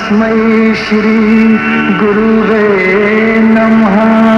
तस्मै श्री गुरुवे नमः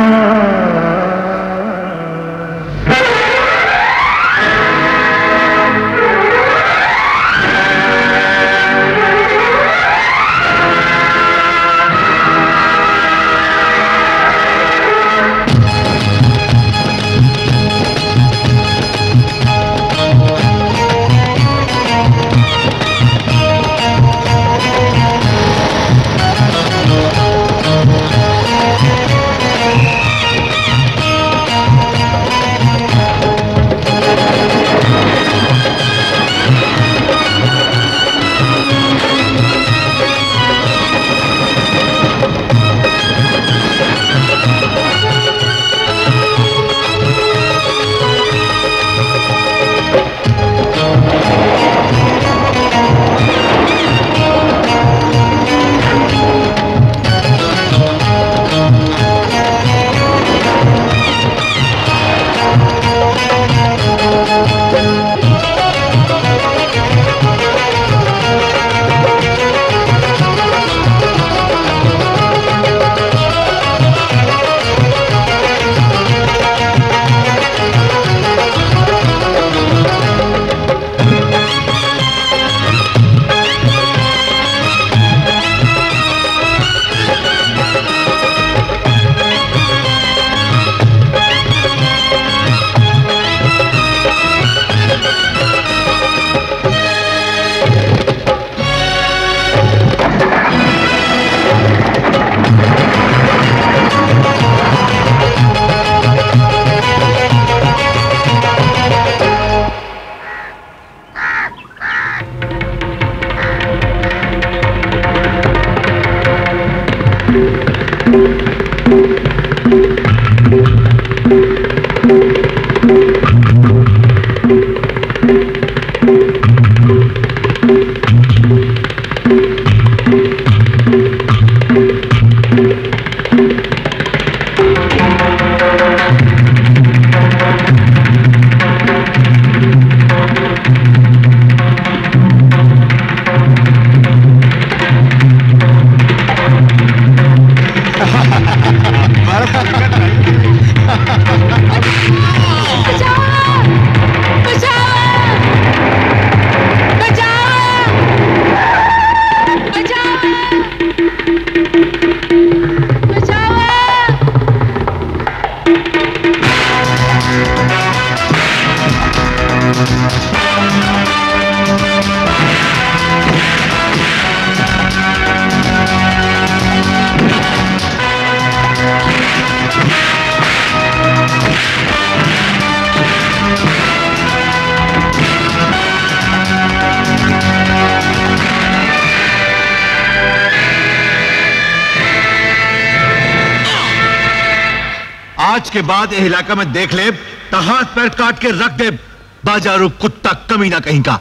आज के बाद ये इलाका में देख ले तो हाथ पैर काट के रख दे बाजारू कुत्ता कमीना कहीं का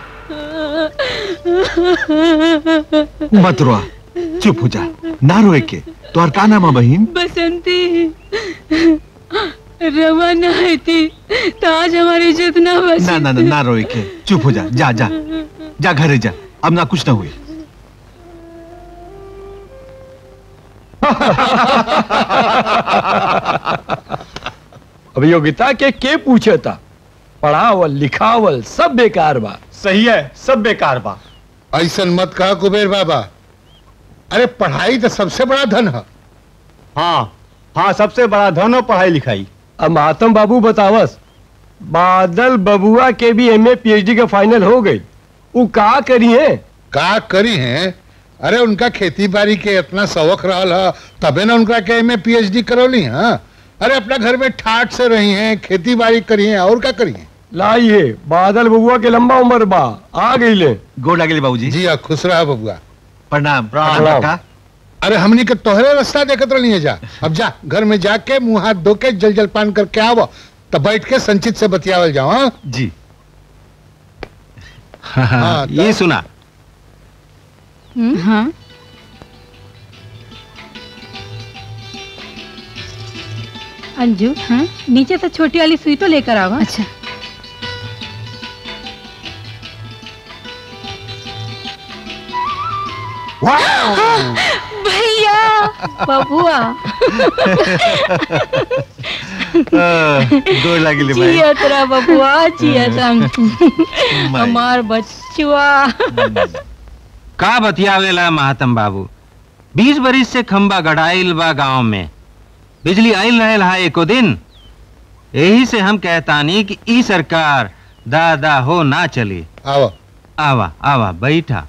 मत रोआ चुप हो जा ना रोए के तो और का नाम है बहन बसंती रवा ना है थी तो आज हमारी इज्जत ना बच ना ना ना ना रोए के चुप हो जा जा जा जा घरे जा अब ना कुछ ना हुई अभियोगिता के के पूछे था पढ़ावल लिखावल सब बेकार बा सही है सब बेकार बा ऐसा मत कहा कुबेर बाबा अरे पढ़ाई तो सबसे बड़ा धन है हाँ हाँ सबसे बड़ा धन हो पढ़ाई लिखाई अब मातम बाबू बतावस बादल बबुआ के भी एमए पीएचडी का फाइनल हो गई वो का करी है का करी हैं अरे उनका खेती बाड़ी के इतना शौक रहा है तबे ना उनका के में पीएचडी करौली हाँ अरे अपना घर में ठाट से रही हैं खेती बाड़ी करी हैं और क्या करी हैं लाई है बादल बबुआ के लंबा उम्र बा आ गई ले गोड़ लगे बाबूजी जी हाँ खुश रहा बबुआ प्रणाम प्रणाम। का अरे हमनी के तोहरे रास्ता देखत रही है जा अब जा घर में जाके मुंह हाथ धो के जल जल पान करके आवो तब बैठ के संचित से बतियावल जाओ हाँ जी हाँ, ये सुना हाँ अंजू हाँ नीचे से छोटी वाली सुई तो लेकर आओ अच्छा भैया बबुआ गोर लागिले भाई जियत रह बबुआ जियत रह हमार बच्चुआ का बतियावेला महातम बाबू बीस बरिस से खंबा गड़ाइल बा गांव में बिजली आइल रहेल हा एको दिन यही से हम कहतानी कि ई सरकार दादा हो ना चली आओ आवा आवा बैठा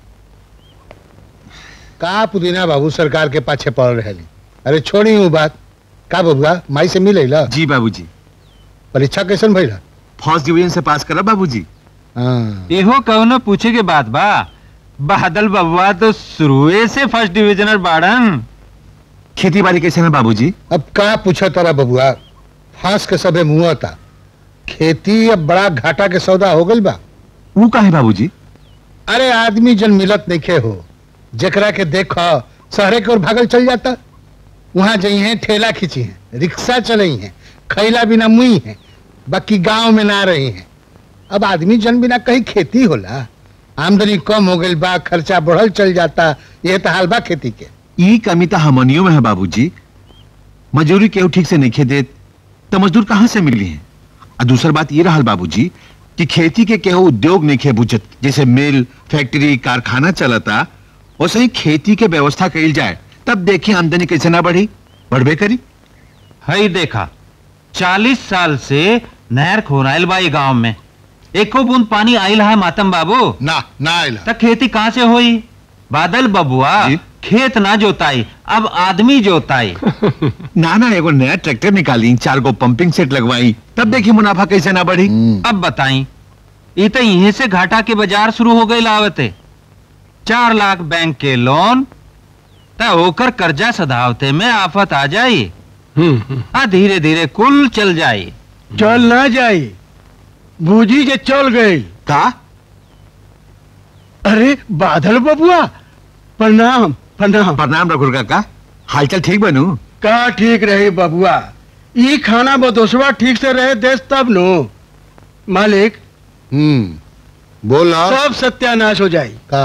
का पुदीना बाबू सरकार के पाछे पड़ रहे अरे छोड़ी हूँ बात का बबुआ माई से मिले ला जी बाबूजी परीक्षा कैसन भइला फर्स्ट डिवीजन से पास करा बाबूजी हाँ एहो कौनो पूछे के बात बा बादल बबुआ तो शुरुए से फर्स्ट डिविजनर बाड़न खेती बाड़ी कैसे है बाबूजी अब का पूछा तारा बबुआ फांस के सबे मुआ था खेती अब बड़ा घाटा के सौदा हो गइल बा वो का है बाबूजी अरे आदमी जन मिलत नइखे हो जेकरा के देखो शहरे की ओर भागल चल जाता वहां जई हैं ठेला खींची हैं रिक्शा चलई हैं खैला बिना मुई हैं बाकी गांव में ना रही हैं अब आदमी जन बिना कहीं खेती होला आमदनी कम हो गई बा खर्चा बढ़ल चल जाता ये तो हाल बा खेती के ई कमी तो हमनियों में है बाबूजी मजदूरी केहू ठीक से नहीं देत तो मजदूर कहाँ से मिली है और दूसर बात ये रहल बाबूजी कि खेती के केहू उद्योग नहीं खे बुझत जैसे मिल फैक्ट्री कारखाना चलता वैसे ही खेती के व्यवस्था कइल जाए तब देखिए आमदनी कैसे ना बढ़ी बढ़बे करी हई देखा चालीस साल से नहर खोराइल बा गांव में एको बूंद पानी आइल है मातम बाबू ना ना आइला तक खेती कहाँ से होई बादल बबुआ जी। खेत ना जोताई अब आदमी जोताई ना ना एगो नया ट्रैक्टर निकाली चार गो पंपिंग सेट लगवाई तब देखिए मुनाफा कैसे ना बढ़ी अब बताई ई तो यहीं से घाटा के बाजार शुरू हो गई लावते चार लाख बैंक के लोन त होकर कर्जा सधावते में आफत आ जाई आ धीरे धीरे कुल चल जाई चल ना जाई बूझी जे चल गई का अरे बादल बबुआ प्रणाम प्रणाम प्रणाम रघुर काका हालचाल ठीक बनू का ठीक रही बबुआ ई खाना बदोसवा ठीक से रहे देश तब नो मालिक हम्म बोला सब सत्यानाश हो जाई का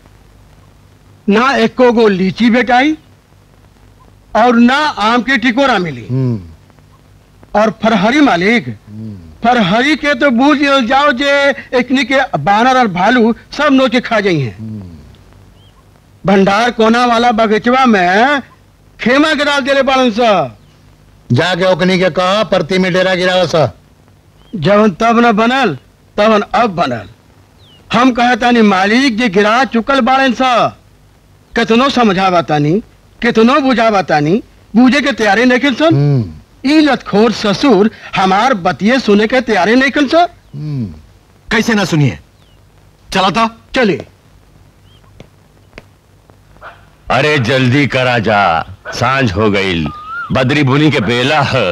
ना एको गो लीची बेटाई और ना आम की टिकोरा मिली हम्म और फरहरी मालिक फरहरी के तो बूझ जाओ जे एकनी के बानर और भालू सब नोचे खा जाई हैं भंडार कोना वाला बगीचवा में खेमा गिरा देले बालन सा जाके ओकनी के कहा परती में डेरा गिरावा सा जवन तब न बनल तवन अब बनल हम कहतानी मालिक जे गिरा चुकल बाड़न सा कितनो समझावा तानी कितनो बुझावा तानी बूझे के तैयारी नहीं सन हम्म ई लतखोर ससुर हमार बतिये सुने के तैयारी नहीं कन सा हम्म कैसे ना सुनिए चला था चले अरे जल्दी करा जा सांझ हो गई बदरी बुनी के बेला है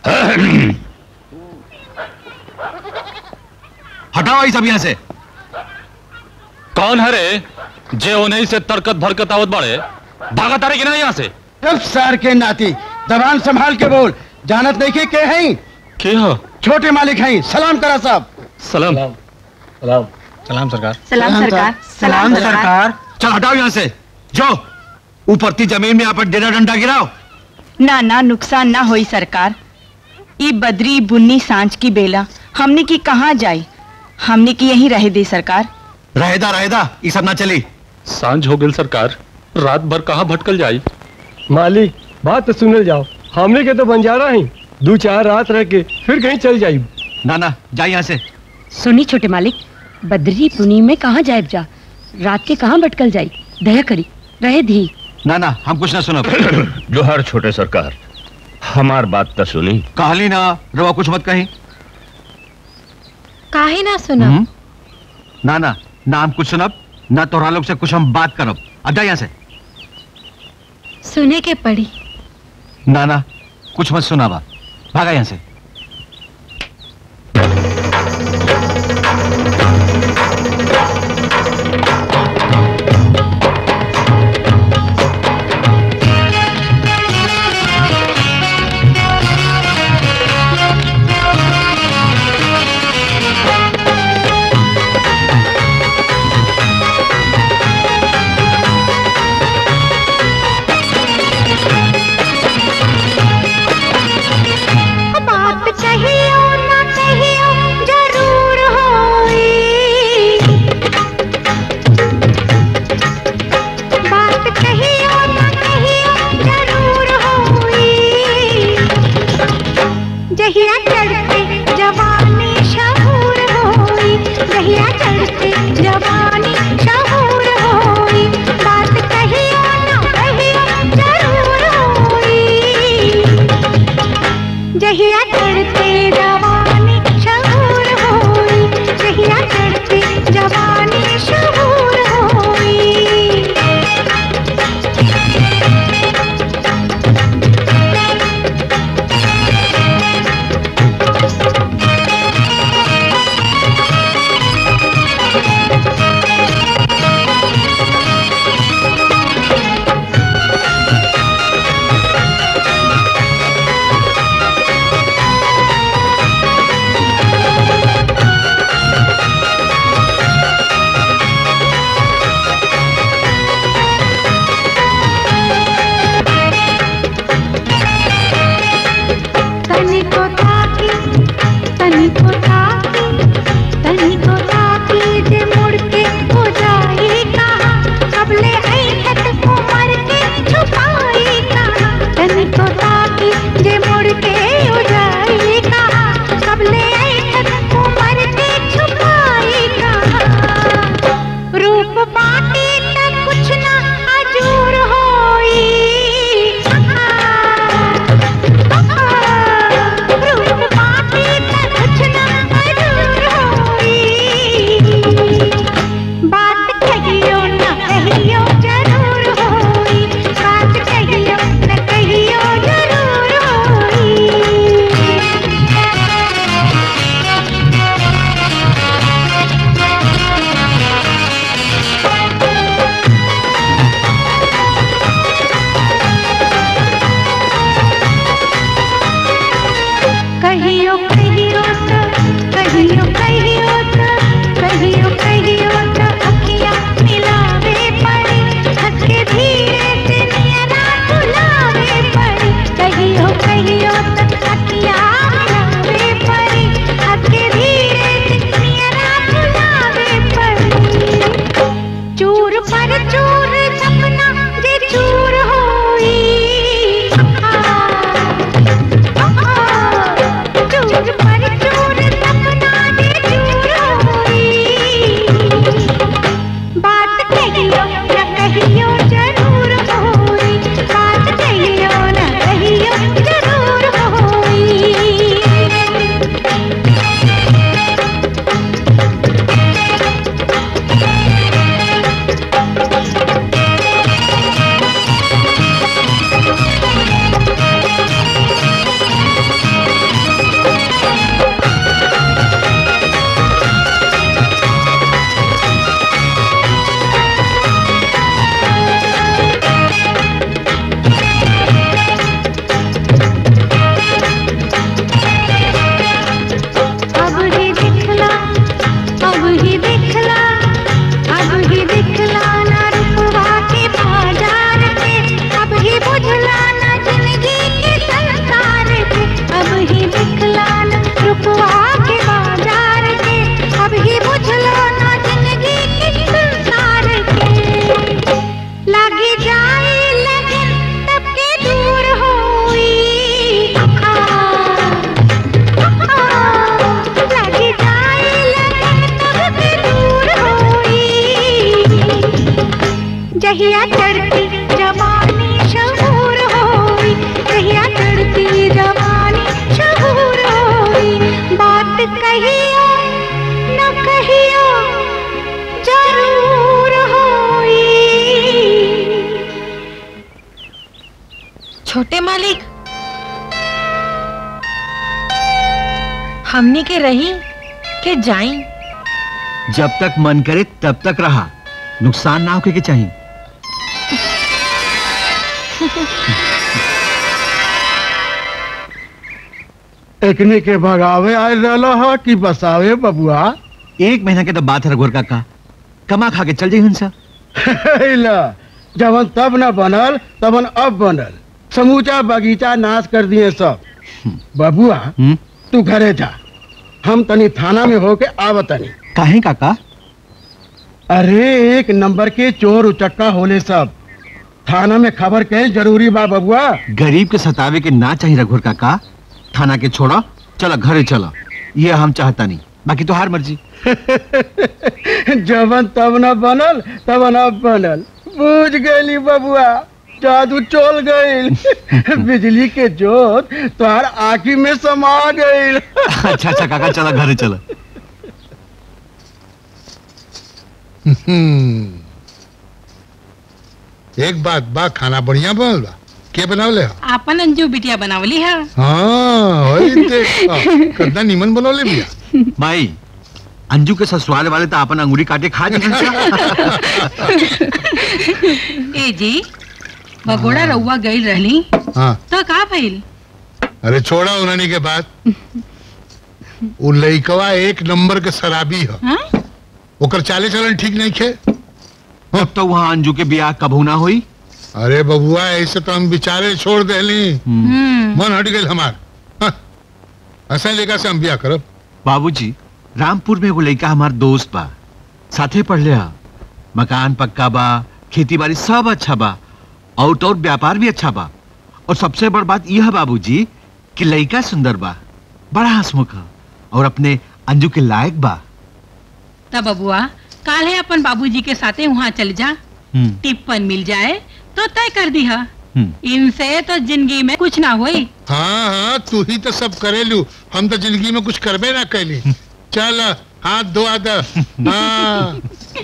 हटाओ ये सब यहाँ से कौन है रे जे उन्हीं से तरकत भरकत आवत बड़े भागा तारे कि नहीं यहाँ से चुप सर के नाती जबान संभाल के बोल जानत नहीं के के हैं के हो छोटे मालिक हैं सलाम करा साहब सलाम सलाम सरकार सलाम सरकार चल हटाओ यहाँ से जो ऊपर की जमीन में आप डेरा डंडा गिराओ ना ना नुकसान ना होई सरकार ई बदरी बुन्नी सांझ की बेला हमने की कहाँ जाई हमने की यहीं रह दी सरकार रहेदा रहेदा ये सब ना चली सांझ हो गई सरकार रात भर कहाँ भटकल जाई मालिक बात तो सुनल जाओ हमने के तो बंजारा ही दो चार रात रह के फिर कहीं चल जाई ना ना जा यहाँ से सुनी छोटे मालिक बदरी पुनी में कहाँ जायब जा रात के कहाँ भटकल जाई दया करी रहे धी ना ना हम कुछ ना सुनो जोहर छोटे सरकार हमार बात तो सुनी कहली ना रवा कुछ मत कही काहे ना सुना हम्म? ना ना ना हम कुछ सुनब ना तोहरा लोग से कुछ हम बात करब अब जा यहाँ से सुने के पड़ी ना ना कुछ मत सुनावा भागा यहाँ से जहिया चढ़ते जवानी शहूर होई जहिया चढ़ते जवानी शहूर होई बात कहियो ना कहियो जरूर होई जहिया चढ़ते जवानी शहूर होई जहिया चढ़ते जवानी शहूर होई तनी को ताकी तनी को ताकी तनी को ताकी जे मुड़ के हो जाए कहाँ कबले ऐठत उमर के छुपाई कहाँ तनी को ताकी जे मुड़ के हो जाए कहाँ कबले ऐठत उमर के छुपाई कहाँ रूप बाटी तक कुछ ना अजूर होई रूप बाटी तक कुछ ना अजूर होई बात कहियो ना कहियो जरूर होई बात कहियो ना कहियो जरूर होई कहियो कहियो तो कहियो कहियो तो कहियो कहियो तो अखियां मिलावे पड़े हंस के धीरे से नियरा बुलावे पड़े कहियो कहियो तो अखियां मिलावे पड़े हंस के धीरे से नियरा बुलावे पड़े चूर पर चूर सपना जे चूर होई चूर पर चूर सपना जे चूर होई बात कहियो न कहियो जरूर होई बात कहियो न कहियो जरूर होई अब ही दिखला अब ही दिखला अब ही दिखला ना रुपवा के बाजार के अब ही बुझला ना जिंदगी के संसार के अब ही दिखला ना रुपवा के बाजार के अब ही बुझला ना जिंदगी के संसार के लागे जाए लगन तब के दूर होई लगी जाए लगन तब के दूर होई जहिया चढ़ती जवानी शहूर होई जहिया चढ़ती जवानी शहूर होई बात कहियो न कहियो जरूर होई छोटे मालिक हमनी के रही के जाई जब तक मन करे तब तक रहा नुकसान ना होके के चाहिए एकने के भगावे आयल रहलो ह कि बसावे बबुआ एक महीना के तो बात है रघुवर काका कमा खा के चल जाइए हंसा ला जवन तब न बनल तबन अब बनल समूचा बगीचा नाश कर दिए सब बबुआ तू घरे जा हम तनी थाना में होके आवतनी काहे काका अरे एक नंबर के चोर उचक्का होले सब थाना में खबर के जरूरी बा बबुआ गरीब के सतावे के ना चाहिए रघुवर काका थाना के छोड़ा चला घरे चला ये हम चाहता नहीं बाकी तो हार मर्जी जवन तब न बनल तब न बनल बुझ गई बबुआ जादू चल गई बिजली के जोत तोहर आँखी में समा गई अच्छा अच्छा काका चला घरे चला हम्म। एक बात बा खाना बढ़िया बनल बा के बनावले हो आपन अंजू बिटिया बनावली है हाँ वही देख हाँ, कितना नीमन बनवले बिया माई अंजू के ससुराल वाले तो अपन अंगूरी काटे खा जाते ए जी भगोड़ा रउआ गई रहली हाँ तो का भइल अरे छोड़ा उन्हनी के बाद उ लइकवा एक नंबर के शराबी ह हाँ? ओकर चाले चलन ठीक नहीं खे अब तो वहाँ अंजू के ब्याह कबू ना हुई अरे बबुआ ऐसे तो हम बिचारे छोड़ देली मन हट गई हमार हाँ, ऐसा लेकर से हम ब्याह करब बाबूजी रामपुर में वो लड़का हमार दोस्त बा साथे पढ़ ले हा मकान पक्का बा खेती बाड़ी सब अच्छा बा आउट और व्यापार भी अच्छा बा और सबसे बड़ बात यह है बाबूजी कि लड़का सुंदर बा बड़ा हंसमुख है और अपने अंजू के लायक बा तब बबुआ काल है अपन बाबूजी के साथे वहाँ चल जा हम्म, टिप्पन मिल जाए तो तय कर दी है हम्म। इनसे तो जिंदगी में कुछ ना होई हाँ हाँ तू ही तो सब करेलू हम तो जिंदगी में कुछ करबे ना कैली चल हाथ धोआ द हाँ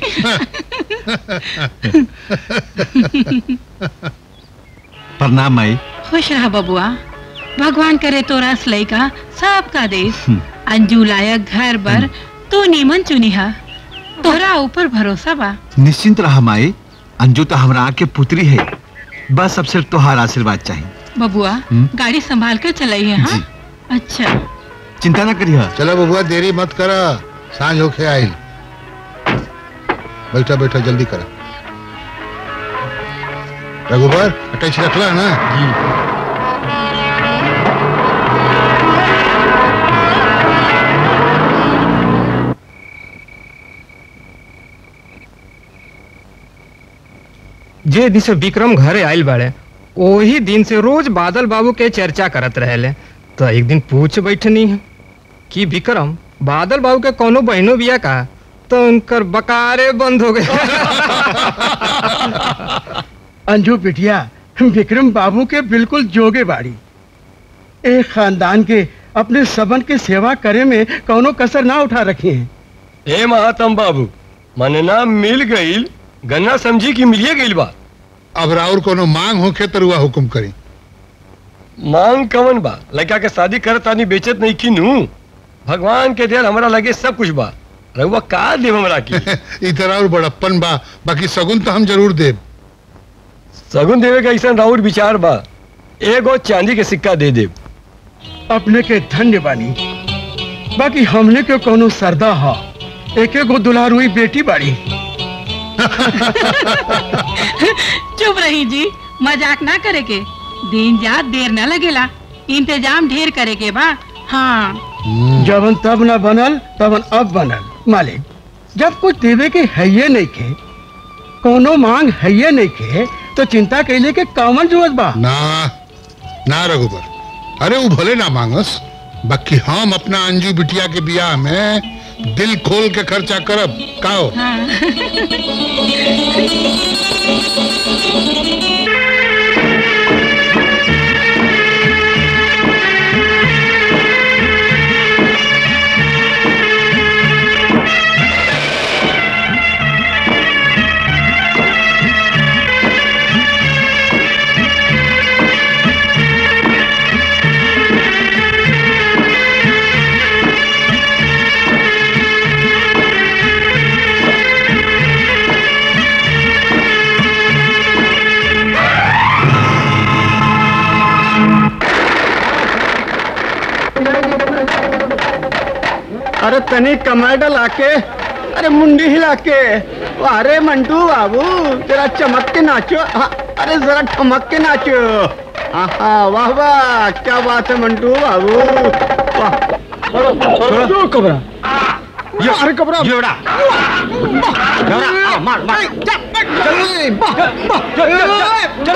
प्रणाम माई खुश रहा बबुआ भगवान करे तो रस लइका सबका देश अंजू लायक घर बर तू नीमन चुनी है तोरा ऊपर भरोसा बा निश्चिंत रहा माई अंजू तो हमरा के पुत्री है बस अब सिर्फ तोहार आशीर्वाद चाहिए बबुआ हम्म। गाड़ी संभाल कर चलाई है हाँ अच्छा चिंता ना करिए चलो बबुआ देरी मत करा सांझ होके आई बैठा बैठा जल्दी करा रघुबर अटैच रखला ना जे दिन से विक्रम घरे आइल बाड़े वही दिन से रोज बादल बाबू के चर्चा करत रहेले तो एक दिन पूछ बैठनी है कि विक्रम बादल बाबू के कोनो बहनो बिया का तो उनकर बकारे बंद हो गए अंजू बिटिया विक्रम बाबू के बिल्कुल जोगे बाड़ी एक खानदान के अपने सबन के सेवा करे में कौनो कसर ना उठा रखी है ए महातम बाबू मनना मिल गईल गन्ना समझी कि मिलिए गईल बा अब राउर कोनो मांग होके तो रुआ हुकुम करी मांग कवन बा लड़का के शादी करत तानी बेचत नहीं की नू भगवान के देर हमरा लगे सब कुछ बा रहुआ का देव हमरा की इधर और बड़प्पन बा बाकी सगुन तो हम जरूर देब सगुन देवे का ऐसा राउर विचार बा एगो चांदी के सिक्का दे देब अपने के धन्य बानी बाकी हमने के कोनो सरदा हा एक एगो दुलारुई बेटी बाड़ी चुप रही जी मजाक ना करे के दिन जात देर न लगेला इंतजाम ढेर करे के बा हाँ जबन तब न बनल तबन अब बनल मालिक जब कुछ देवे के है ये नहीं खे कोनो मांग है ये नहीं खे तो चिंता कैले के कामन जरूरत बा ना ना रघुबर अरे वो भले ना मांगस बाकी हम अपना अंजू बिटिया के बियाह में दिल खोल के खर्चा करब काओ अरे तनी कमाडा लाके अरे मुंडी हिला के अरे मंटू बाबू जरा चमक के नाचो हाँ, अरे जरा ठमक के नाचो आहा वाह वाह क्या बात है मंटू बाबू वाह तो कबरा ये अरे कबरा जोड़ा जोड़ा मार मार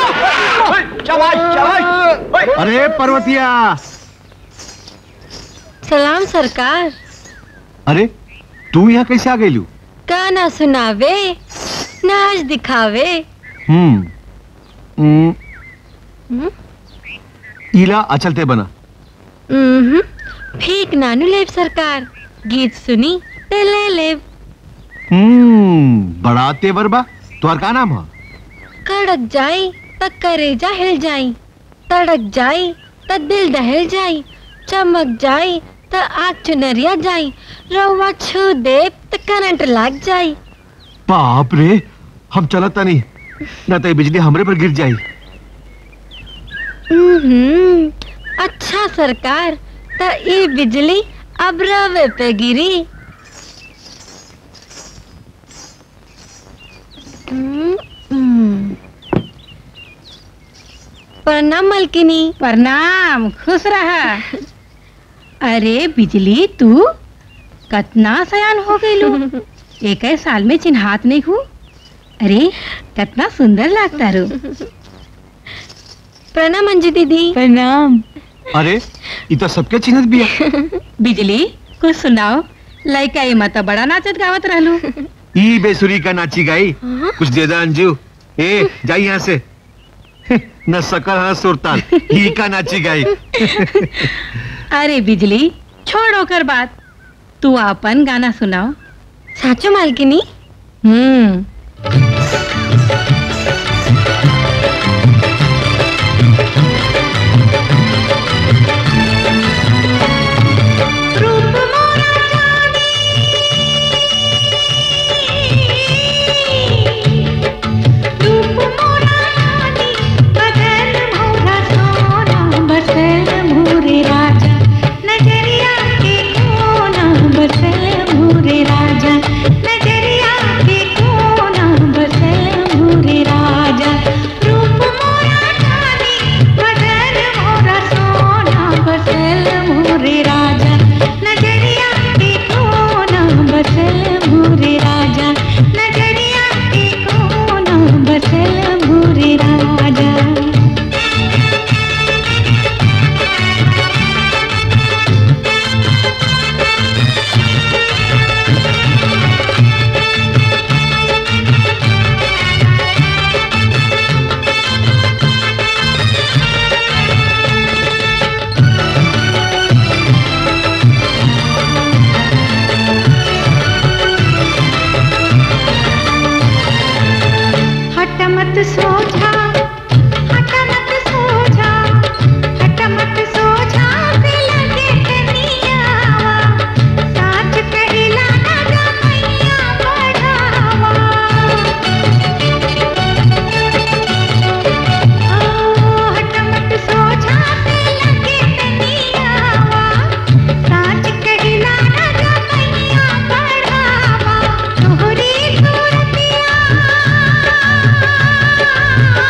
अरे पर्वतिया सलाम सरकार अरे तू यहाँ कैसे आ गई लू गाना सुनावे नाच दिखावे हम्म हम्म, हम्म, इला अचलते बना हम्म, ठीक नानू लेब सरकार गीत सुनी ते ले लेब हम्म बड़ा तेवर बा तुम्हार का नाम है कड़क जाई त करेजा हिल जाई तड़क जाई त दिल दहल जाई चमक जाई त आग चुनरिया जाई रवा छू दे त करंट लग जाई बाप रे हम चलता नहीं ना तो ये बिजली हमरे पर गिर जाई हम्म, अच्छा सरकार त ई बिजली अब रवे पे गिरी हम्म, हम्म। प्रणाम मलकिनी प्रणाम खुश रहा अरे बिजली तू कतना सयान हो गईलू एक साल में चिन्हात नहीं हूँ अरे कितना सुंदर लगता रू प्रणाम अंजू दीदी प्रणाम अरे ये तो सबके चिन्हत भी है बिजली कुछ सुनाओ लड़का ये मत बड़ा नाचत गावत रहलू ई बेसुरी का नाची गाई कुछ दे दा अंजू ए जाई यहाँ से न सकल है सुरताल ही का नाची गाई अरे बिजली छोड़ो कर बात तू अपन गाना सुनाओ साचो मालकिनी हम्म हट मत सो जा हट मत सो जा हट मत सो जा पे लगे कनियावा साच कहिला ना गा मैया बढ़ावा ओ हट मत सो जा पे लगे कनियावा साच कहिला ना गा मैया बढ़ावा तोहरी सूरतिया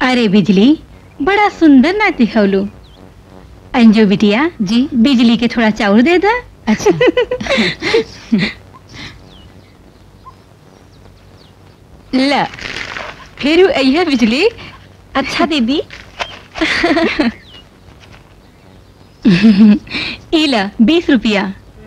अरे बिजली बड़ा सुंदर नाच दिखौलू अंजू बिटिया जी बिजली के थोड़ा चाउर दे दा अच्छा ल फिर अइहे बिजली अच्छा दीदी इला बीस रुपया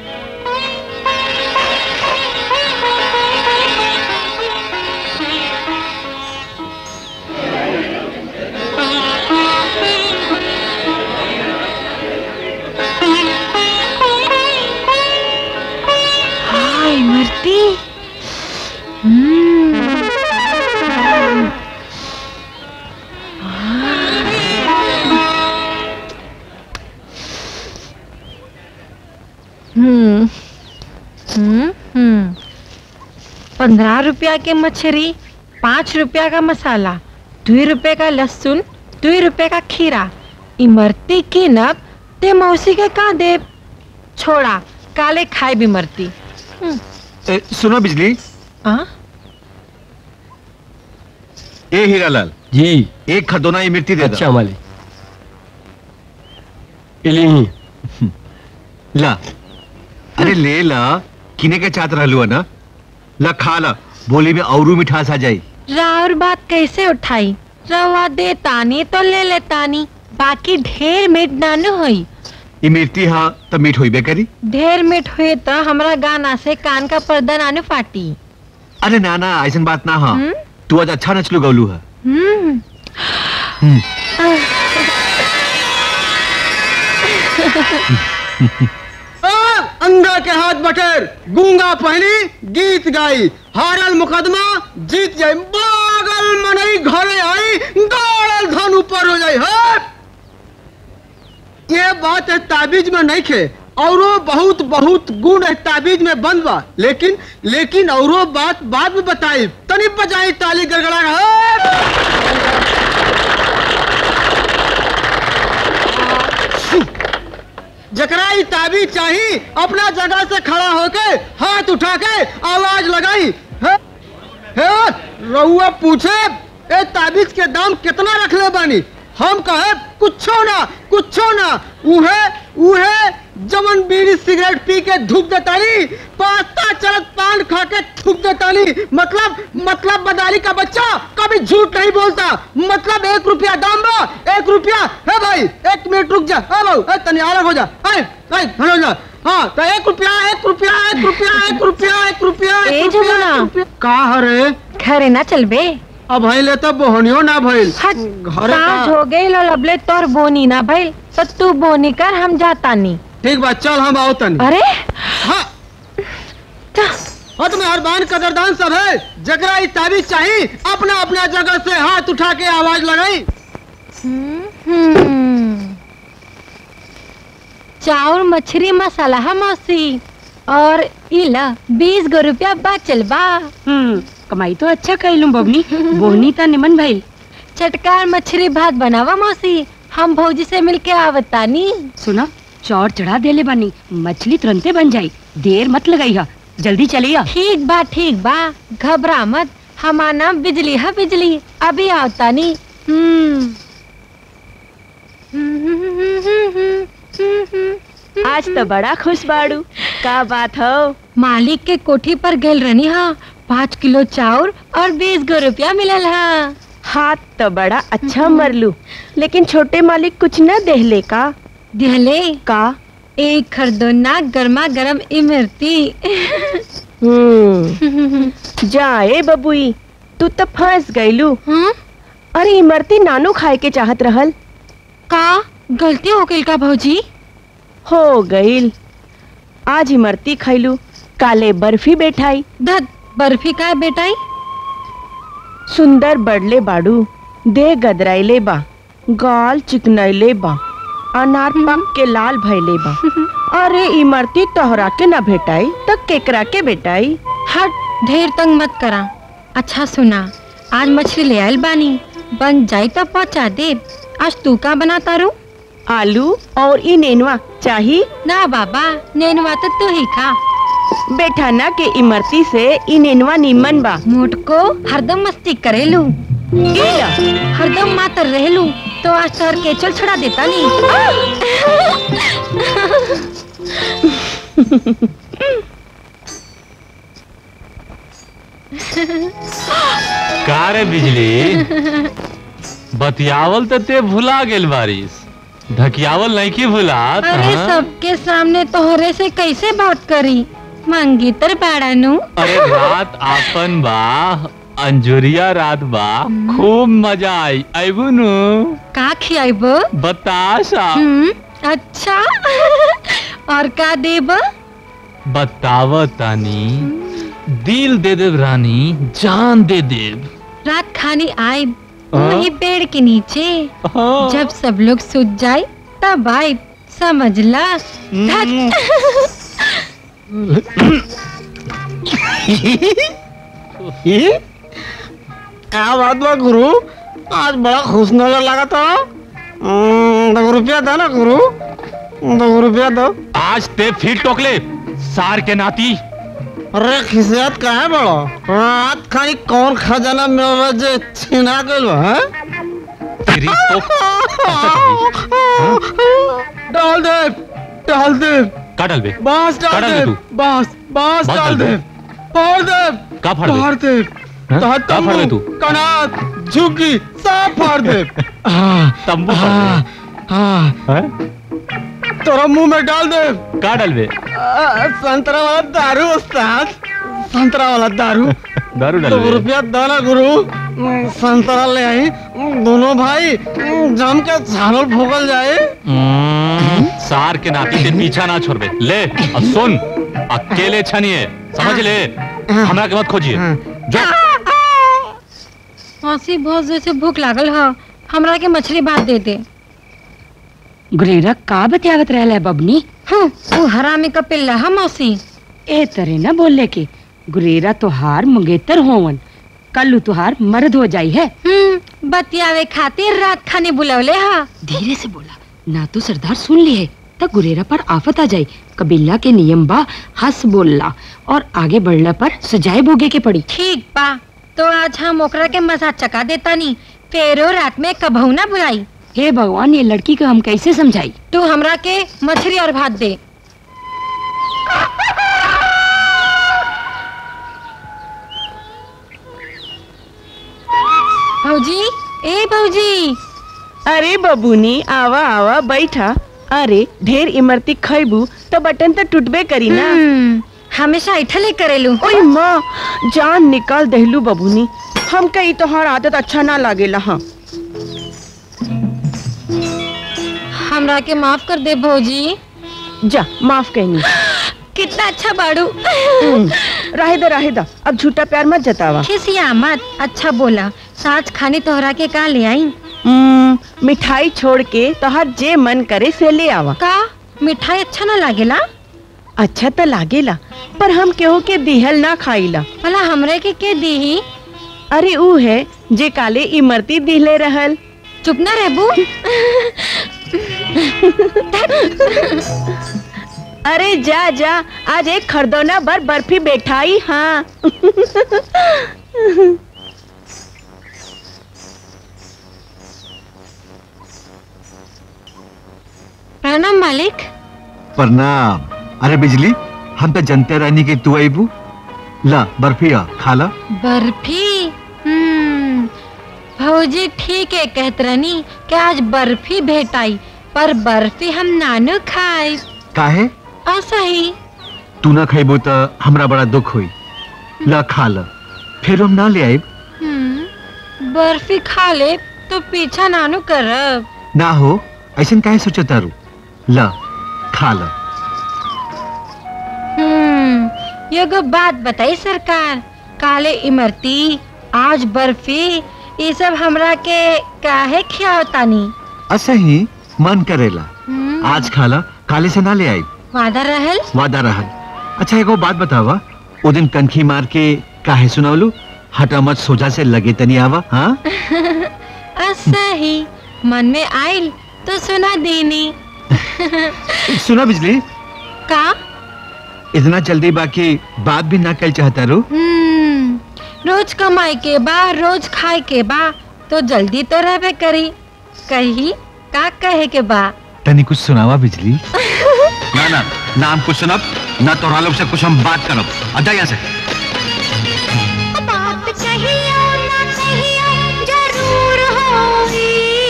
हाय मरती हम्म हम्म हम्म हम्म पंद्रह रुपया के मछली पाँच रुपया का मसाला दो रुपये का लहसुन दो रुपये का खीरा इमरती की नब ते मौसी के का दे छोड़ा काले खाए भी मरती ए, सुनो बिजली हाँ ए हीरालाल जी एक खदोना ये मिर्ची दे अच्छा दो मालिक इली ला अरे ले ला किने के चाहत रहलू है ना ला खा ला बोली में औरू मिठास आ जाई राउर बात कैसे उठाई रवा दे तानी तो ले ले तानी बाकी ढेर मीठ नानु होई ये मिर्ची हाँ तब मीठ होई बे करी ढेर मीठ हुए तो हमरा गाना से कान का पर्दा नानु फाटी अरे ना ना ऐसन बात ना हाँ हम्म? तू आज अच्छा नचलू गौलू है हम्म हम्म। अंधा के हाथ बटेर गूंगा पहली गीत गाई हारल मुकदमा जीत जाई बागल मनई घरे आई गाड़ल धन ऊपर हो जाई हट ये बात है ताबीज में नहीं खे औरो बहुत बहुत गुण है ताबीज में बंद बा लेकिन लेकिन औरो बात बाद में बताई तनी बजाई ताली गड़गड़ा हट जकरा ई ताबीज चाही अपना जगह से खड़ा होके हाथ उठा के आवाज लगाई हे, हे, रउआ पूछे ए ताबीज के दाम कितना रखले बानी हम कहे कुछो ना कुछो ना उहे उहे जमन बीड़ी सिगरेट पी के धूप देतानी पास्ता चलत पान खा के थूक देतानी मतलब मतलब बदाली का बच्चा कभी झूठ नहीं बोलता मतलब एक रुपया दाम बा एक रुपया है भाई एक मिनट रुक जा है भाऊ ए, तनी अलग हो जा है है हो जा हाँ तो एक रुपया एक रुपया एक रुपया एक रुपया एक रुपया ए एक रुपया जमुना। एक रुपया। का हरे घरे ना चलबे अब भइले तो बोहनियो ना भइल घरे सांझ का- हो गई लो लबले तोर बोनी ना भइल तो तू बोनी कर हम जाता नी ठीक बा चल हम आओ तनी अरे हाँ हाँ तुम्हें हरबान कदरदान सब है जगरा ई ताबीज चाहिए अपना अपना जगह से हाथ उठा के आवाज लगाई हम्म। चाउर मछली मसाला है मौसी और इला बीस गो रुपया बचल बा हम्म कमाई तो अच्छा कैलू बबनी बोनी ता निमन भइल चटकार मछली भात बनावा मौसी हम भौजी से मिलके आवतानी सुना चौर चढ़ा देले बानी मछली तुरंते बन जाई देर मत लगाई हा जल्दी चलिया ठीक बा ठीक बा घबरा मत हमारा नाम बिजली है बिजली अभी आवतानी हम्म आज तो बड़ा खुश बाड़ू का बात हो मालिक के कोठी पर गेल रहनी हा पाँच किलो चाउर और बीस गो रुपया मिलल हा हाथ तो बड़ा अच्छा मरलू लेकिन छोटे मालिक कुछ न देहले का दिहले का एक खरदोना गर्मा गर्म इमरती हम्म जाए बबुई तू तो फंस गईलू अरे इमरती नानू खाए के चाहत रहल का गलती हो गई का भौजी हो गईल आज इमरती खैलू काले बर्फी बैठाई दद बर्फी का बेटाई सुंदर बड़ले बाड़ू दे गदराइले बा गाल चिकनैले बा अनार पक के लाल भैले बा अरे इमरती तोहरा के ना भेटाई तो केकरा के बेटाई हट ढेर तंग मत करा अच्छा सुना आज मछली ले आयल बानी बन जाई तो पहुंचा दे आज तू का बनाता रू आलू और ई नेनुआ चाही ना बाबा नेनुआ तो तू ही खा बेटा ना के इमरती से ई नेनुआ निमन बा मोट को हरदम मस्ती करेलू इला हरदम मातर रहलू तो आज तोहर केचल छुड़ा देता नहीं का रे बिजली बतियावल तो ते भुला गेल बारिश धकियावल नहीं की भुलात अरे हाँ? सबके सामने तोहरे से कैसे बात करी मंगीतर बाड़ानू अरे रात आपन बा अंजुरिया रात बा खूब मजा आई आईबू नु का खियाब बताशा हम्म अच्छा और का देब बताव तानी दिल दे देव रानी जान दे देव रात खानी आए हाँ? वही पेड़ के नीचे जब सब लोग सूत जाए तब आए समझला ये क्या बात बा गुरु आज बड़ा खुश नजर लगा था हम्म, दो रुपया दो ना गुरु दो रुपया दो आज ते फिर टोकले सार के नाती अरे खिसियत का है बड़ो रात खाली कौन खजाना मेरा जे छिना गइल बा हैं? तेरी तो डाल दे डाल दे का डाल बे बांस का डाल डाल दे दे तू बांस बांस बांस डाल डाल दे दे। फाड़ दे का फाड़ दे? फाड़ दे हाँ? तोहर का फाड़ दे तंबू, तू? कनात झुकी सब फाड़ दे तंबू हाँ, हाँ तोरा मुंह में डाल दे का डाल बे आ, संतरा वाला दारू उस्ताद संतरा वाला दारू दारू डाल दो बे रुपया दाना गुरु हम्म, संतरा ले आई हम्म, दोनों भाई हम्म, जम के झालर भोगल जाए हम्म, सार के नाती ते पीछा ना छोड़बे ले और सुन अकेले छनिए समझ ले हमरा के मत खोजिए जो मौसी बहुत जोर से भूख लागल ह हमरा के मछली भात दे दे गुरेरा का बतियावत रहला है बबनी हूँ वो हरामी का पिल्ला है मौसी ए तरे ना बोले के गुरेरा तोहार मंगेतर होवन कल तुहार मर्द हो जाई है हम्म बतियावे खातिर रात खाने बुलवले हा धीरे से बोला ना तो सरदार सुन ली है तब गुरेरा पर आफत आ जाई कबीला के नियम बा हंस बोलला और आगे बढ़ला पर सजाए भोगे के पड़ी ठीक बा तो आज हम ओकरा के मजा चका देता नी फेरो रात में कबहू ना बुलाई हे भगवान ये लड़की को हम कैसे समझाई तू हमरा के मछली और भात दे भौजी ए भौजी अरे बबूनी आवा आवा बैठा अरे ढेर इमरती खैबू तो बटन तो टूटबे करी ना हमेशा ऐठले करेलू ओए माँ जान निकाल दहलू बबूनी हमके ई तोहार आदत अच्छा ना लागेला हाँ हमरा के माफ कर दे भौजी जा माफ कहनी कितना अच्छा बाड़ू राहे दा राहे दा अब झूठा प्यार मत जतावा खिसिया मत अच्छा बोला साँझ खाने तोहरा के का ले आई हम्म, मिठाई छोड़ के तोहार जे मन करे से ले आवा का मिठाई अच्छा ना लागेला अच्छा तो लागेला पर हम केहू के दिहल ना खाईला भला हमरे के के दीही अरे ऊ है जे काले इमरती दिहले रहल चुप ना रहबू अरे जा जा आज एक खरदौना बर बर्फी बैठाई हाँ प्रणाम मालिक प्रणाम अरे बिजली हम तो जनते रहनी कि तू आईबू ला बर्फी आ खा ला बर्फी हम्म भौजी ठीक है कहत रहनी कि आज बर्फी भेटाई पर बर्फी हम नानो खाए काहे ऐसा ही तू ना खाइबू तो हमरा बड़ा दुख हुई ला खा ला फिर हम ना ले आइब हम्म बर्फी खा ले तो पीछा नानो करब ना हो ऐसा काहे सोचा तारू ला खा ला हम्म एगो बात बताई सरकार काले इमरती आज बर्फी ये सब हमरा के काहे खियावतानी ऐसा ही मन करेला हम्म, आज खा ला काले से ना ले आई वादा रहल वादा रहल अच्छा एगो बात बतावा ओ दिन कनखी मार के काहे सुनावलू हटा मत सोजा से लगे तनी आवा हाँ ऐसा ही मन में आइल तो सुना देनी सुना बिजली का इतना जल्दी बाकी बात भी ना कल चाहता रू हम्म रोज कमाई के बा रोज खाए के बा तो जल्दी तो रहबे करी कही का कहे के बा तनी कुछ सुनावा बिजली ना ना ना हम कुछ सुनब ना तोहरा लोग से कुछ हम बात करब आ जा यहाँ से बात कहियो ना कहियो जरूर होई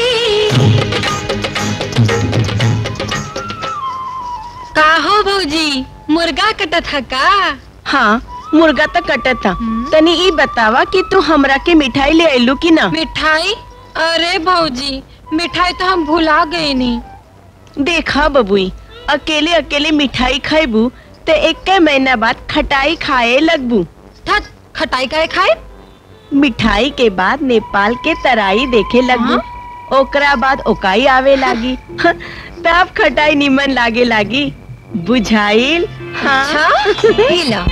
का हो भौजी मुर्गा कटत है का हाँ मुर्गा तो कटत था तनी ई बतावा कि तू हमरा के मिठाई ले आइलू कि ना मिठाई अरे भौजी मिठाई तो हम भुला गए नी देखा बबुई अकेले अकेले मिठाई खाइबू तो एक महीना बाद खटाई खाए लगबू थत खटाई काहे खाए मिठाई के बाद नेपाल के तराई देखे लगबू ओकरा बाद ओकाई आवे लागी तब खटाई निमन लागे लागी बुझाइल हाँ अच्छा ई ला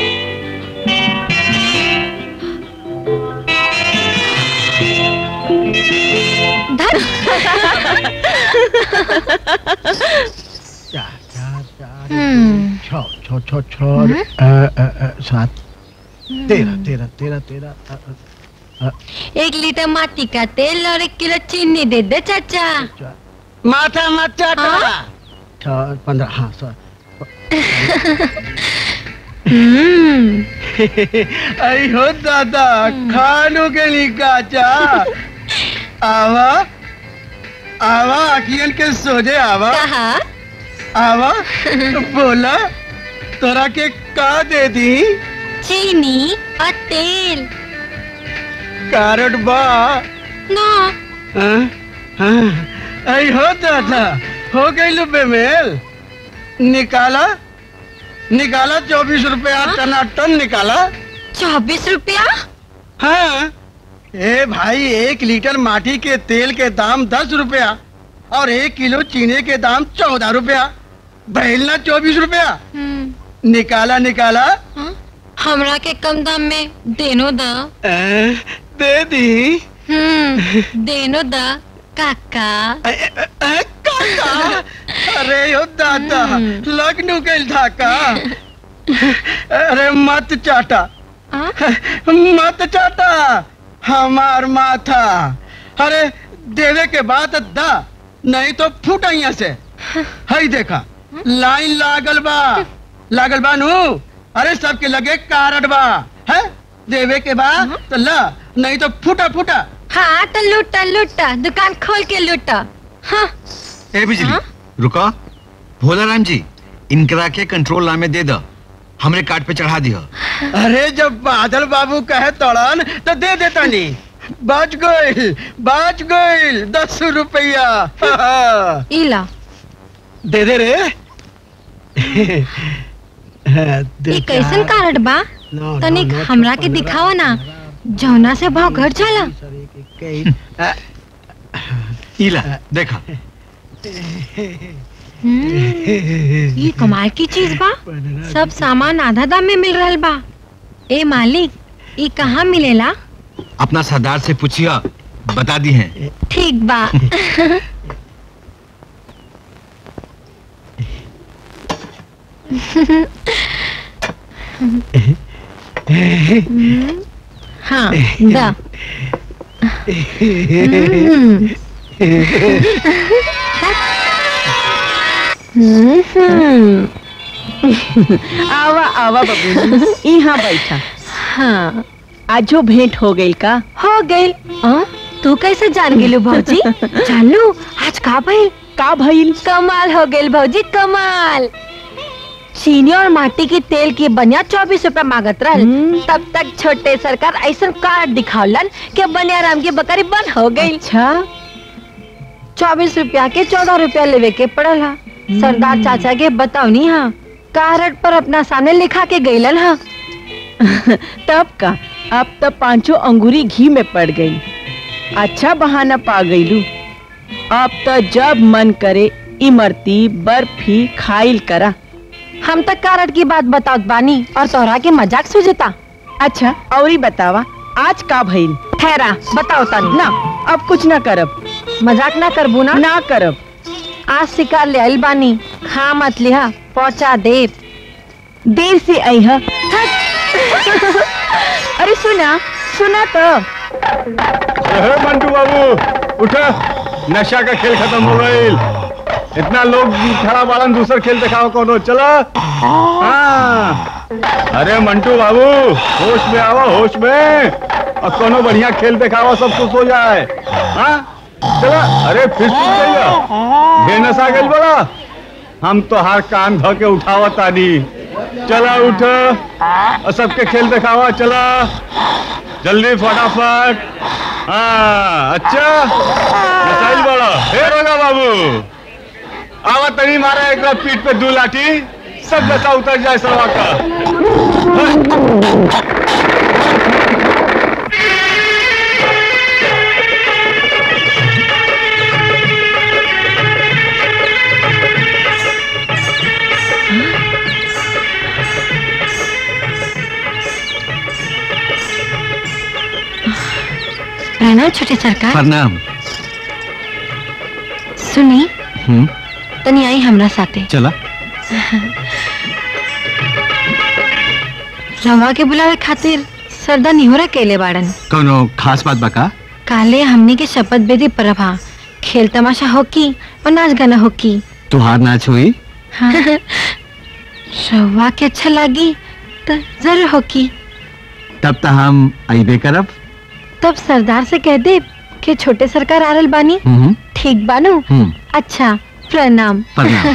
हम्म। छ छ छ छ अ, अ, अ, सात तेरह तेरह तेरह तेरह अ, अ, अ, एक लीटर माटी का तेल और एक किलो चीनी दे दे चाचा माथा मत चाटा हाँ? छ पंद्रह हाँ सर आई हो दादा खानू के लिए काचा आवा आवा अखियन के सोजे आवा आवा बोला तोरा के का दे दी चीनी और तेल कारट बा ना हाँ? हाँ? आई हो दादा हो गई बेमेल निकाला निकाला चौबीस रुपया टनाटन निकाला चौबीस रुपया हाँ ए भाई एक लीटर माटी के तेल के दाम दस रुपया और एक किलो चीनी के दाम चौदह रुपया बहलना चौबीस रुपया निकाला निकाला हमरा के कम दाम में देनो दा ए, दे दी हम्म देनो दा काका अरे यो दादा लगनू गइल धाका अरे मत चाटा मत चाटा हमार माथा अरे देवे के बाद दा नहीं तो फूट यहाँ से हई देखा लाइन लागल बा लागल बा नू अरे सबके लगे कारड बा है देवे के बाद तो ला नहीं तो फूटा फूटा हाँ तो लूटा लूटा दुकान खोल के लूटा हाँ ए बिजली रुको भोला राम जी इनकरा के कंट्रोल नामे दे दो हमरे कार्ड पे चढ़ा दियो अरे जब बादल बाबू कहे तड़न तो दे देता नहीं बच गइल बच गइल दस रुपया इला दे दे रे ये कैसन कार्ड बा तनिक हमरा के दिखाओ ना जौना से भाव घट जाला इला देखा हम्म, ये कमाल की चीज बा सब सामान आधा दाम में मिल रहल बा ए मालिक ये कहाँ मिलेला अपना सरदार से पूछिया बता दी हैं ठीक बा हम्म, हाँ दा हम्म। हम्म। आवा आवा बबू यहाँ बैठा हाँ आजो भेंट हो गई का हो गई तू कैसे जान गेलू भौजी जान लू आज का भइल का भइल कमाल हो गइल भौजी कमाल चीनी और माटी के तेल की बनिया चौबीस रूपए मांगत रहल तब तक छोटे सरकार ऐसा कार्ड दिखावलन कि बनियाराम की बकरी बंद हो गई अच्छा चौबीस रुपया के चौदह रुपया लेवे के पड़ल हा सरदार चाचा के बताओनी हा कार्ड पर अपना सामने लिखा के गईलन हा तब का अब तो पांचों अंगूरी घी में पड़ गई अच्छा बहाना पा गईलू अब तो जब मन करे इमरती बर्फी खाइल करा हम तक कार्ड की बात बताओ बानी और तोहरा के मजाक सुझता अच्छा औरी बतावा आज का भइल ठहरा बताओ तनी ना अब कुछ ना करब मजाक ना करबू ना ना करब आज शिकार ले आइल बानी खा मत लिहा पहुंचा दे देर से आई है अरे सुना सुना तो अरे मंटू बाबू उठो नशा का खेल खत्म हो गईल इतना लोग खड़ा बालन दूसर खेल दिखाओ कोनो चला हाँ अरे मंटू बाबू होश में आओ होश में और कोनो बढ़िया खेल दिखाओ सब खुश हो जाए हाँ चला अरे फिर सुन गई ढेर नशा गई बड़ा हम तो हर कान धो के उठावा तानी चला उठ और सबके खेल दिखावा चला जल्दी फटाफट हाँ अच्छा नसाइल बड़ा हे रोगा बाबू आवा तनी मारा एक बार पीठ पे दू लाठी सब नशा उतर जाए सवा का प्रणाम छोटे सरकार प्रणाम सुनी हम्म तनी आई हमरा साथे चला रवा के बुलावे खातिर सरदा निहोरा केले बाड़न कोनो खास बात बका काले हमनी के शपथ बेदी परब हा खेल तमाशा होकी और नाच गाना होकी तुहार नाच हुई हाँ रवा के अच्छा लागी तो जरूर होकी तब तो हम अबे करब तब सरदार से कह दे कि छोटे सरकार आरल बानी हम्म ठीक बानू हम्म अच्छा प्रणाम प्रणाम।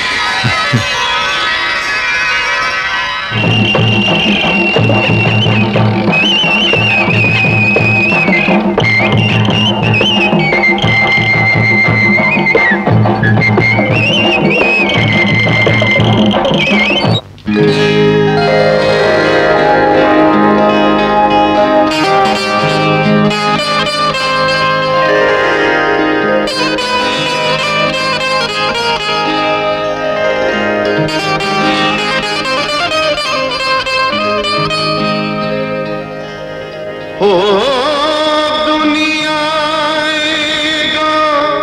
हो दुनिया एगो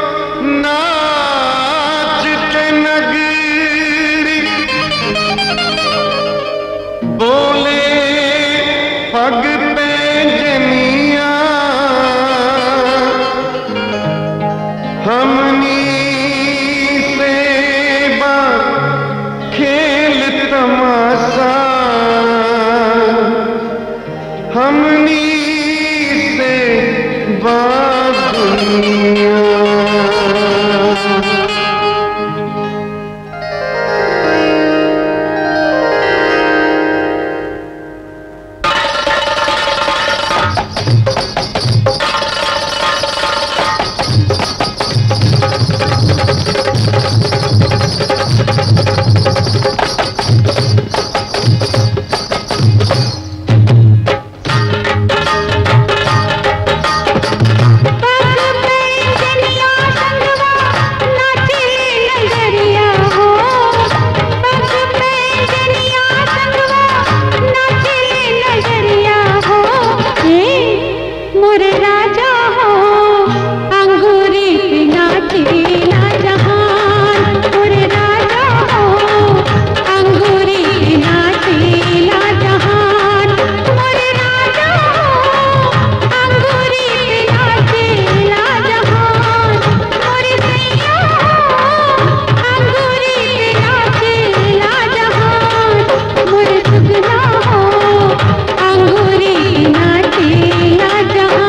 नाचते नगरी बोले पग पे जनिया हमनी से बा खेल तमाशा हमनी से बात दुनिया मोरे राजा हो अंगूरी पे नाचेला जहान मोरे राजा हो अंगूरी पे नाचेला जहान मोरे राजा हो अंगूरी पे नाचेला जहान मोरे सैया हो अंगूरी पे नाचेला जहान मोरे सुगना हो अंगूरी पे नाचेला जहान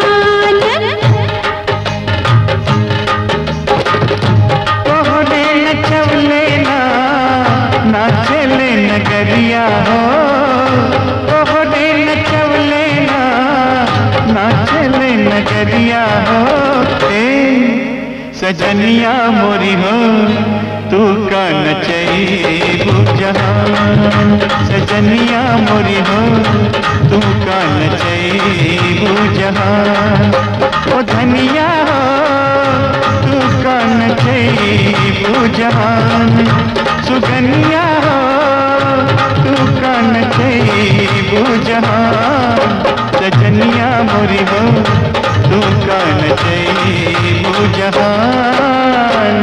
तोहरे नचवले ना नाचले नगरिया हो तोहरे नचवले ना नाचले नगरिया हो ए सजनिया मोरी हो तू का नचई जहान सजनिया मोरी हो तू का नचई जहान ओ धनिया हो तू का नचई जहान सुगनिया हो तू का नचई जहान सजनिया मोरी हो तू का नचई जहान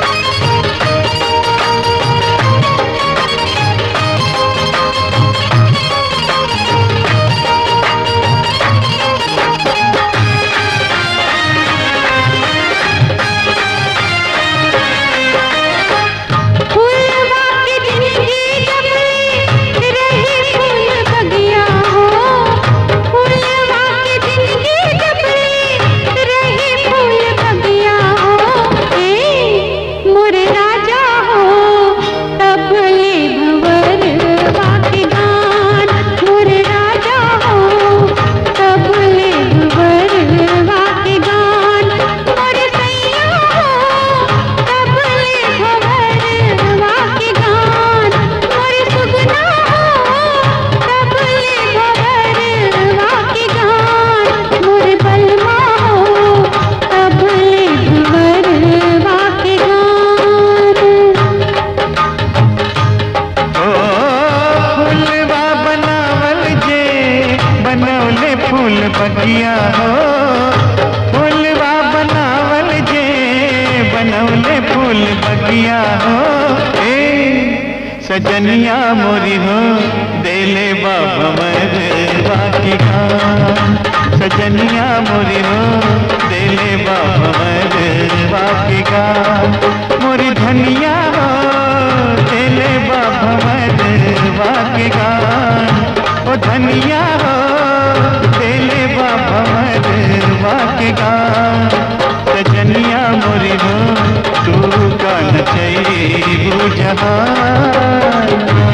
रे बगिया हो फूलवा बनावल जे बनवले फूल बगिया हो ए सजनिया मोरी हो देले बाबा मरवा की खान सजनिया मोरी हो देले बाबा मरवा की खान मोरी धनिया हो देले बाबा मरवा की खान ओ धनिया हो देले बाबा मरवा की खान सजनिया मोरी हो तू का नचई जहान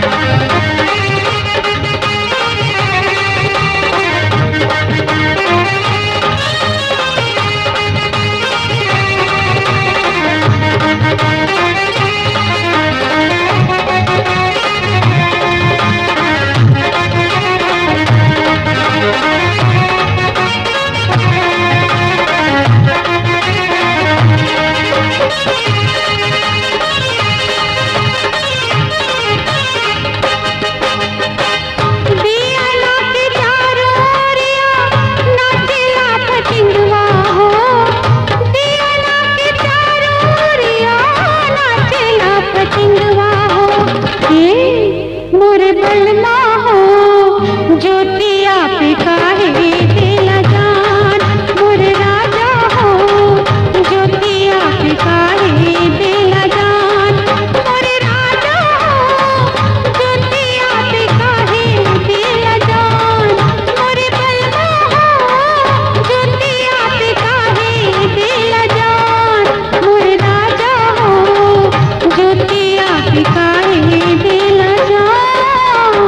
दियाला के चारों ओरिया नाचेला पतंगवा हो दियाला के चारों ओरिया नाचेला पतंगवा हो ये मोरे बलमा हो ज्योतिया पे काहे दिला जान मोरे राजा हो ज्योतिया पे काहे दिला जान मोरे राजा हो ज्योतिया पे काहे दिला जान मोरे बलमा हो ज्योतिया पे काहे दिला जान मोरे राजा हो ज्योतिया पे काहे दिला जान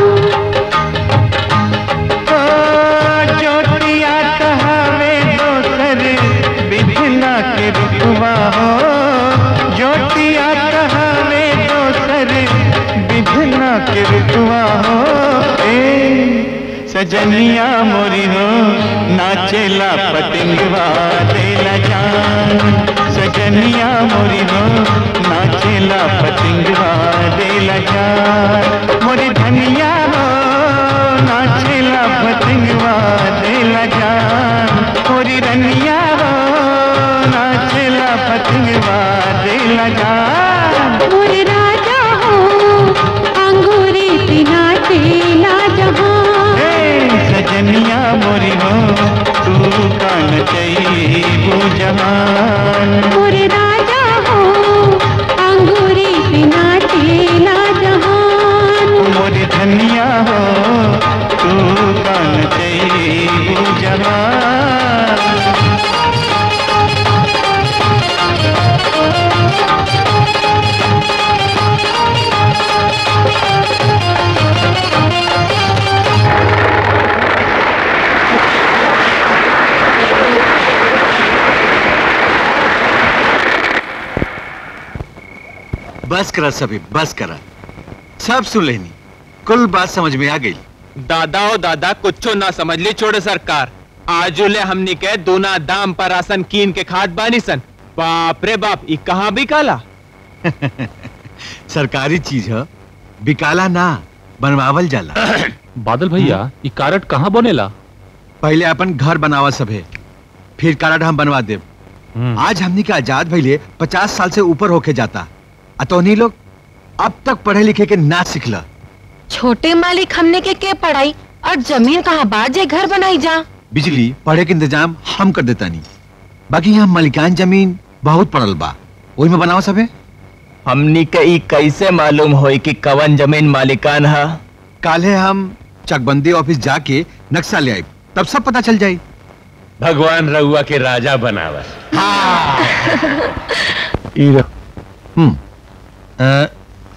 ओ ज्योतिया कहावे दोसर बिघना के रुकवा हो ज्योतिया कहावे दोसर बिघना के रुकवा हो ए सजनिया मोरी हो नाचेला पतंगवा देला जान सजनिया मोरी हो नाचेला पतंगवा देला जान मोरी धनिया हो नाचेला पतंगवा देला जान मोरी रनिया हो नाचेला पतंगवा देला जान मोरे राजा हो अंगूरी पिना तेला जहां ए सजनिया मोरी हो तू कान वो जहान मोरे राजा हो अंगूरी पिना तेला जहान मोरी धनिया हो तू कान वो जहान बस करा सभी बस करा सब सुन लेनी कुल बात समझ में आ गई दादा ओ दादा कुछो ना समझ ली छोड़े सरकार आजुले हमनी के दोना दाम पर आसन कीन के खाद बानी सन बाप रे बाप ई कहाँ भी काला सरकारी चीज है बिकाला ना बनवावल जाला बादल भैया ये कारट कहाँ बनेला पहले अपन घर बनावा सभे फिर कारड हम बनवा देव आज हमनी के आजाद भइले पचास साल से ऊपर होके जाता अतोनी लोग अब तक पढ़े लिखे के ना सिखला छोटे मालिक हमने के के पढ़ाई और जमीन कहाँ बाजे घर बनाई जा बिजली पढ़े के इंतजाम हम कर देता नहीं बाकी यहाँ मलिकान जमीन बहुत पड़ल बा वही में बनावा सभे हमनी के ई कैसे मालूम होई कि कवन जमीन मालिकान है काले हम चकबंदी ऑफिस जाके नक्शा ले आए तब सब पता चल जाए भगवान रउआ के राजा बनावा हम्म अ,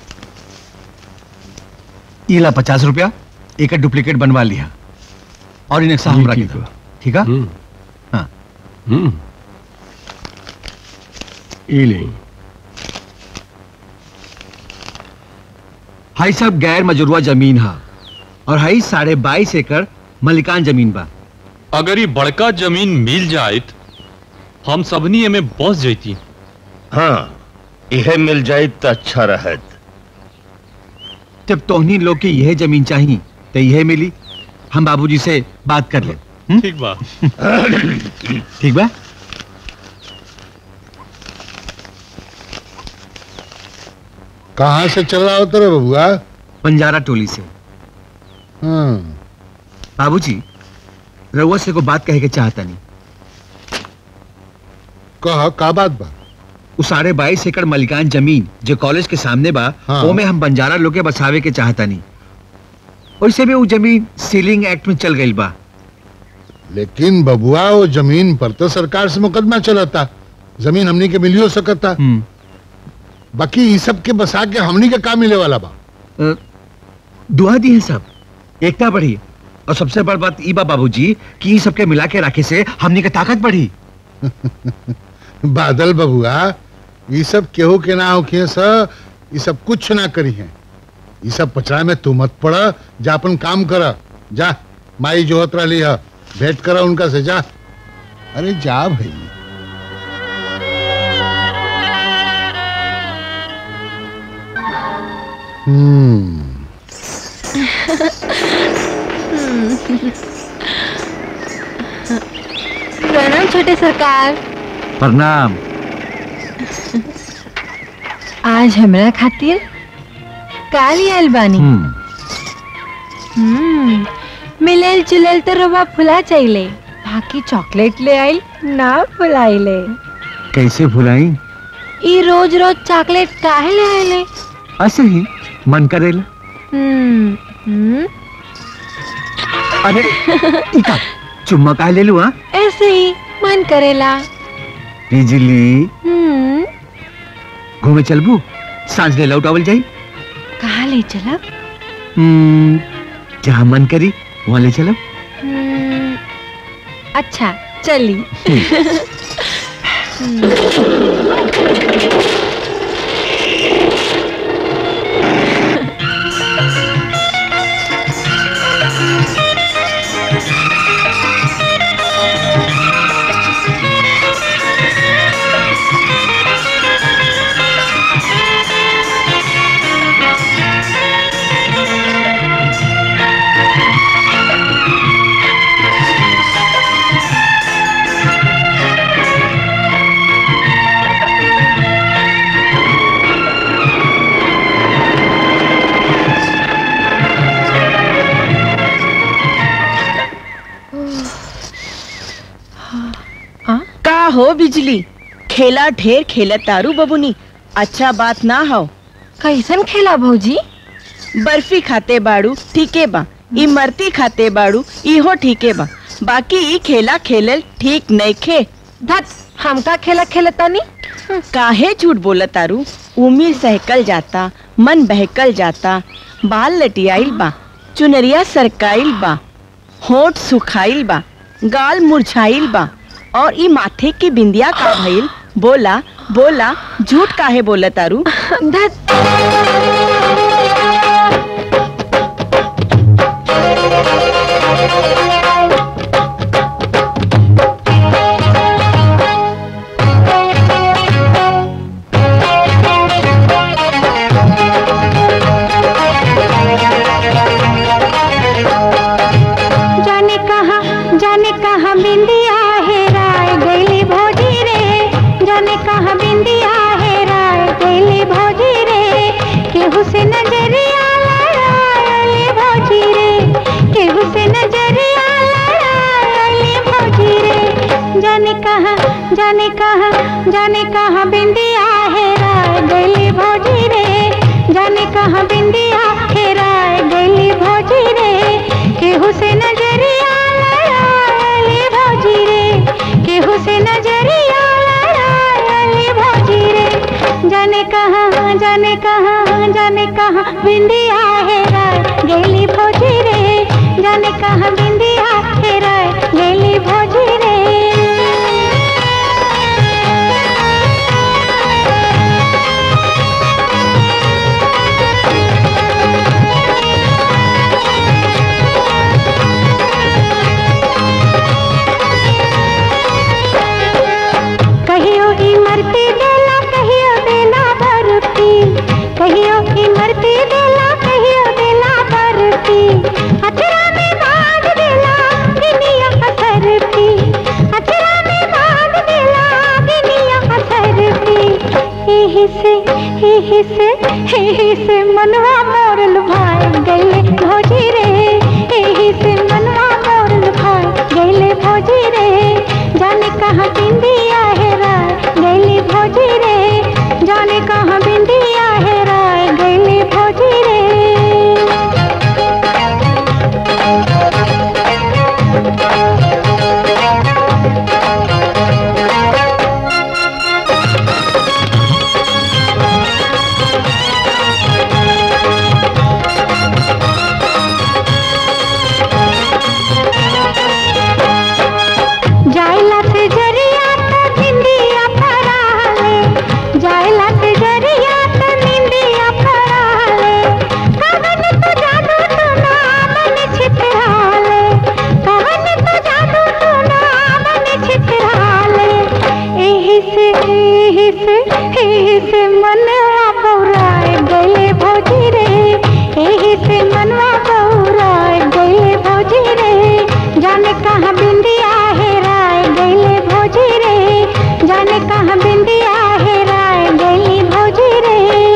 ये ला पचास रुपया एक डुप्लीकेट बनवा लिया और इन नक्शा हमरा के दो ठीक है हाँ ई ले हाई सब गैर मजरूआ जमीन है और हाई साढ़े बाईस एकड़ मलिकान जमीन बा अगर ये बड़का जमीन मिल जाए हम सबनी एमे बस जैती हाँ यह मिल जाए तो अच्छा रहत जब तोहनी लोग की यह जमीन चाहिए तो यह मिली हम बाबूजी से बात कर ले ठीक बा ठीक बा कहाँ से चल रहा होता रे बबुआ बंजारा टोली से हाँ बाबूजी रउआ से को बात कहे के चाहता नहीं कह का बात बा उ साढ़े बाईस एकड़ मलिकान जमीन जो कॉलेज के सामने बा हाँ। वो में हम बंजारा लोग के बसावे के चाहता नहीं वैसे भी वो जमीन सीलिंग एक्ट में चल गई बा लेकिन बबुआ वो जमीन पर तो सरकार से मुकदमा चलता जमीन हमनी के मिलियो सकता बाकी ये सब के बसा के हमनी के का मिले वाला बा अ, दुआ दी है सब एकता बढ़ी और सबसे बड़ बात ई बा बाबूजी कि ई सबके मिला के रखे से हमनी के ताकत बढ़ी बादल बबुआ ये सब केहू के ना होखे स ये सब कुछ ना करी है ये सब पचड़ा में तू मत पड़ जा अपन काम कर जा माई जोहत रही है भेंट करा उनका से जा अरे जा भाई हम्म प्रणाम छोटे सरकार प्रणाम आज हमरा खातिर काल आयल बानी हम्म मिलल जुलल तो रवा फुला चाहिए बाकी चॉकलेट ले आइल ना फुलाइले कैसे भुलाई ई रोज रोज चॉकलेट काहे ले आइले ऐसे ही मन करेला हम्म हम्म अरे ई का चुम्मा काहे ले लू हाँ ऐसे ही मन करेला बिजली हम्म घूमे चलबू सांझ ले लौटावल जाई कहाँ ले चलब हम्म, जहाँ मन करी वहाँ ले चलब हम्म, अच्छा चली का हो बिजली खेला ढेर खेला तारू बबुनी अच्छा बात ना हो कैसन खेला भौजी बर्फी खाते बाड़ू ठीके बा इमरती खाते बाड़ू इहो ठीके बा बाकी ई खेला खेलल ठीक नहीं खे धत हमका खेला खेलतानी काहे झूठ बोलत तारू उम्र सहकल जाता मन बहकल जाता बाल लटियाइल बा चुनरिया सरकाइल बा होठ सुखाइल बा गाल मुरझाइल बा और ई माथे की बिंदिया का भइल बोला बोला झूठ काहे बोलत तारू जाने कहा जाने कहा बिंदिया है राय गैली भौजी रे जाने कहा बिंदिया है राय गैली भौजी रे केहू से नजरिया लड़ायली भौजी रे केहू से नजरिया लड़ायली भौजी रे जाने कहा जाने कहा जाने कहा बिंदिया है राय गैली भौजी रे जाने कहा बिंदिया है राय गैली भौजी रे केहू से नजरिया लड़ायली भौजी रे केहू से नजरिया लड़ायली भौजी रे जाने कहाँ जाने कहाँ जाने कहाँ बिंदिया है राय गेली भौजी रे जाने कहाँ बिंदिया है राय गेली भौजी रे कहियो इमरती देला कहियो देला बरती कहियो इमरती देला कहियो देला बरती अचरा में बांध दे ही से ही से मनवा मोर लुभाए गईले भौजी रे ही से मनवा मोर लुभाए गईले भौजी रे जाने कहाँ बिंदिया है राय गईले भौजी रे जाने कहाँ बिंदिया है राय गईले भौजी रे जायला से जरिया त निंदिया फराले जायला से जरिया त निंदिया फराले कवन तो जादू तो नामन छितराले कवन तो जादू तो नामन छितराले एही से एही से एही से मनवा बौराए गए भौजी रे एही से मनवा बौराए गए भौजी रे जाने कहाँ बिंदिया है राय गईले भौजी रे जाने कहाँ बिंदिया है राय गईली भौजी रे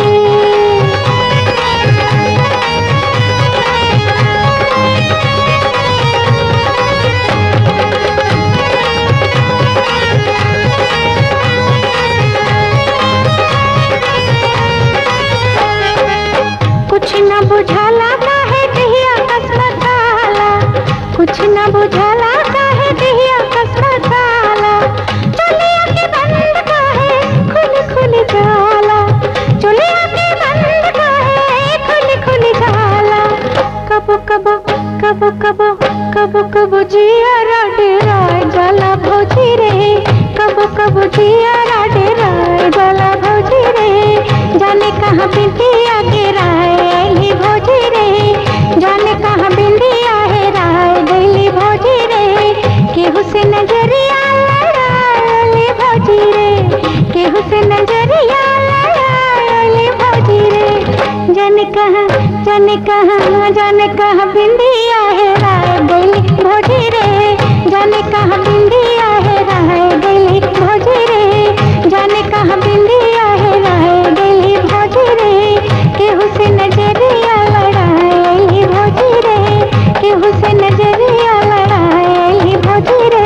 कुछ न बुझाला काहे दिहिया कसमताला कुछ न बुझाला काहे दिहिया कसमताला चलिया के बंद काहे खुल खुल जाला चलिया के बंद काहे खुल खुल जाला कबो कबो कबो कबो कबो कबो जिया डेराय जाला भौजी रे कबो कबो जिया डेराय जाला भौजी रे जाने कहाँ बिंदिया के राय अली भौजी रे जाने कहाँ बिंदिया है राय गईली भौजी रे केहू से नजरिया लड़ाई भौजी रे केहू से नजरिया लड़ाई भौजी रे जाने कहाँ जाने कहाँ जाने कहाँ बिंदिया है राय गईली भौजी रे जाने कहाँ बिंदिया है राय गईली भौजी रे जाने कहाँ बिंदिया है राय गईली भौजी रे केहू से नजरिया लड़ाई भौजी रे केहू से नजरिया लड़ाई भौजी रे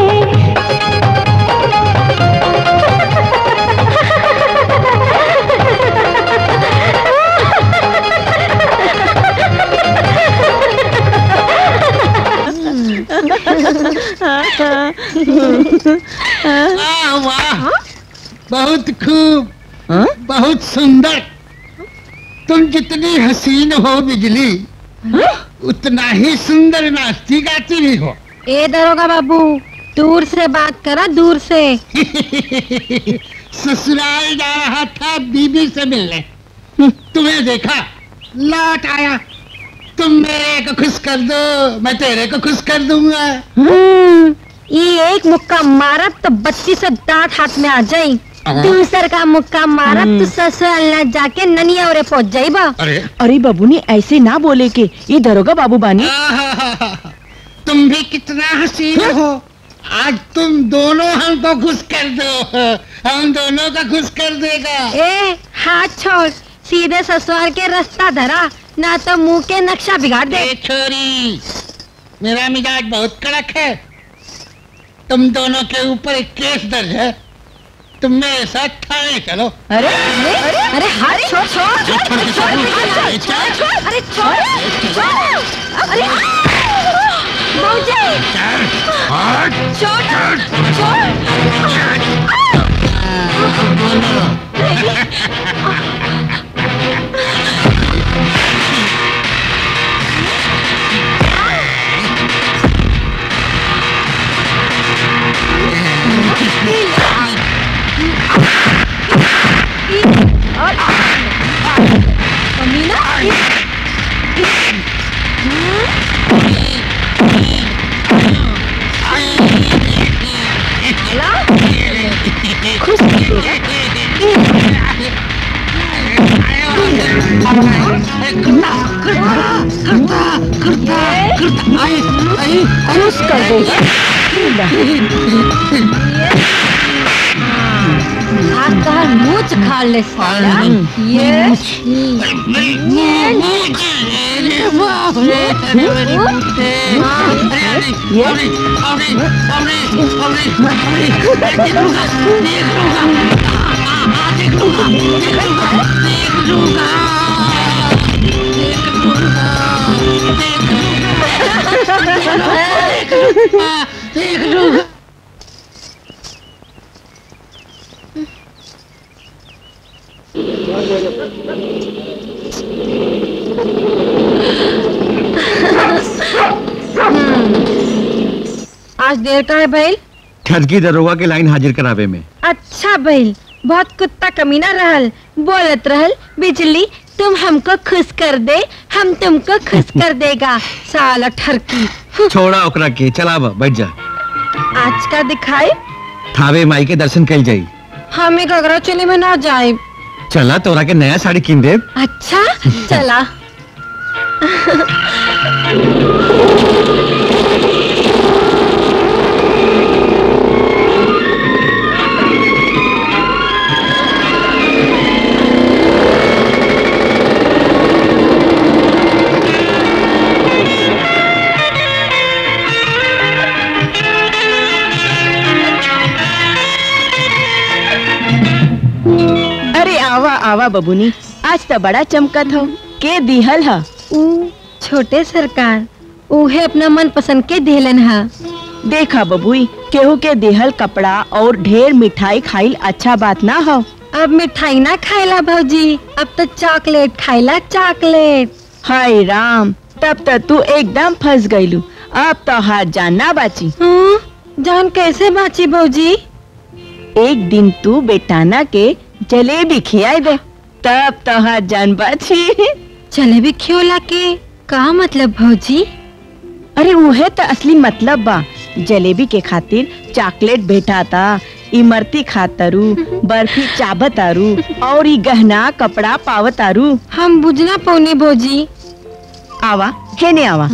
वाह वाह बहुत खूब बहुत सुंदर तुम जितनी हसीन हो बिजली उतना ही सुंदर नाचती गाती भी हो ए दरोगा बाबू दूर से बात करा दूर से ससुराल जा रहा था बीबी से मिलने तुम्हें देखा लौट आया तुम मेरे को खुश कर दो मैं तेरे को खुश कर दूंगा हम्म, ये एक मुक्का मारत तो बत्ती से दांत हाथ में आ जाई दूसर का मुक्का मारत तो ससुराल न जाके ननिया ओरे पहुंच जाइबा अरे अरे बाबू ने ऐसे ना बोले के ये दरोगा बाबू बानी तुम भी कितना हसीन हो आज तुम दोनों हमको खुश कर दो हम दोनों का खुश कर देगा ए हाथ छोड़ सीधे ससुराल के रास्ता धरा ना तो मुंह के नक्शा बिगाड़ दे छोरी मेरा मिजाज बहुत कड़क है तुम दोनों के ऊपर एक केस दर्ज है तुम मेरे साथ थाने चलो अरे अरे अरे हाथ छोड़ छोड़ छोड़ छोड़ छोड़ छोड़ अरे छोड़ छोड़ अरे मौजे छोड़ छोड़ अमीना खुश खुश कर देगा आज तहर मूछ खाड़ ले साला ये आज देर का है भैल ठगी दरोगा के लाइन हाजिर करावे में अच्छा भैल बहुत कुत्ता कमीना रहल बोलत रहल बिजली तुम हमको खुश कर दे हम तुमको खुश कर देगा साला ठरकी छोड़ा ओकरा के चला बा, बैठ जा आज का दिखाए थावे माई के दर्शन कल जाई हमें घगरा चोली में ना जाए चला तोरा के नया साड़ी किन दे अच्छा चला अरे आवा आवा बबुनी आज तो बड़ा चमकत हो के दिहल ह ऊ छोटे सरकार उहे अपना मन पसंद के देलन हा देखा बबुई केहू के देहल कपड़ा और ढेर मिठाई खाइल अच्छा बात ना हो अब मिठाई ना खाइला भौजी अब तो चॉकलेट खाइला चॉकलेट हाय राम तब तो तू एकदम फंस गईलू अब तो हाथ जानना बाची जान कैसे बाची भौजी एक दिन तू बेटाना के जलेबी खियाई दे तब तो हाथ जान बाची जलेबी खियोला के का मतलब भौजी अरे उहे तो असली मतलब बा जलेबी के खातिर चॉकलेट भेटाता इमरती खातरू बर्फी चाबतारू और ई गहना कपड़ा पावतारू हम बुझना पौने भौजी आवा हेने आवा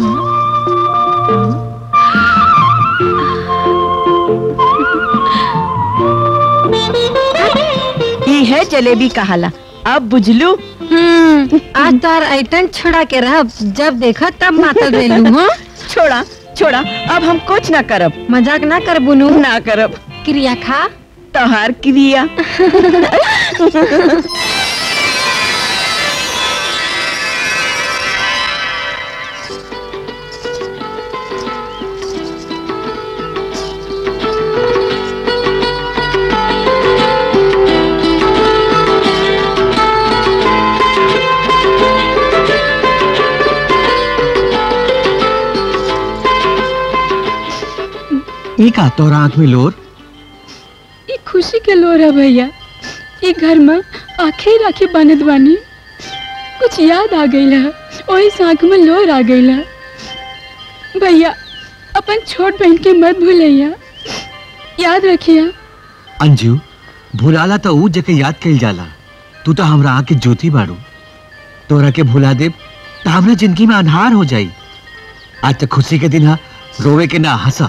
ई है जलेबी कहाला अब बुझलू हम्म आज तार आइटन छुड़ा के रह जब देखा तब मातल रेलू हाँ छोड़ा छोड़ा अब हम कुछ ना करब मजाक ना कर बुनू ना करब क्रिया खा तोहार क्रिया ई का तोरा आंख में लोर ये खुशी के लोर है भैया ये घर में आखे राखी बनत बानी कुछ याद आ गई है वही आंख में लोर आ गई है भैया अपन छोट बहन के मत भूलैया याद रखिया अंजू भुलाला तो ऊ जके याद कइल जाला तू तो हमरा आँख के ज्योति बाड़ू तोरा के भुला देब तो हमरा जिंदगी में अंधार हो जाई आज तक खुशी के दिन हा रोवे के ना हंसा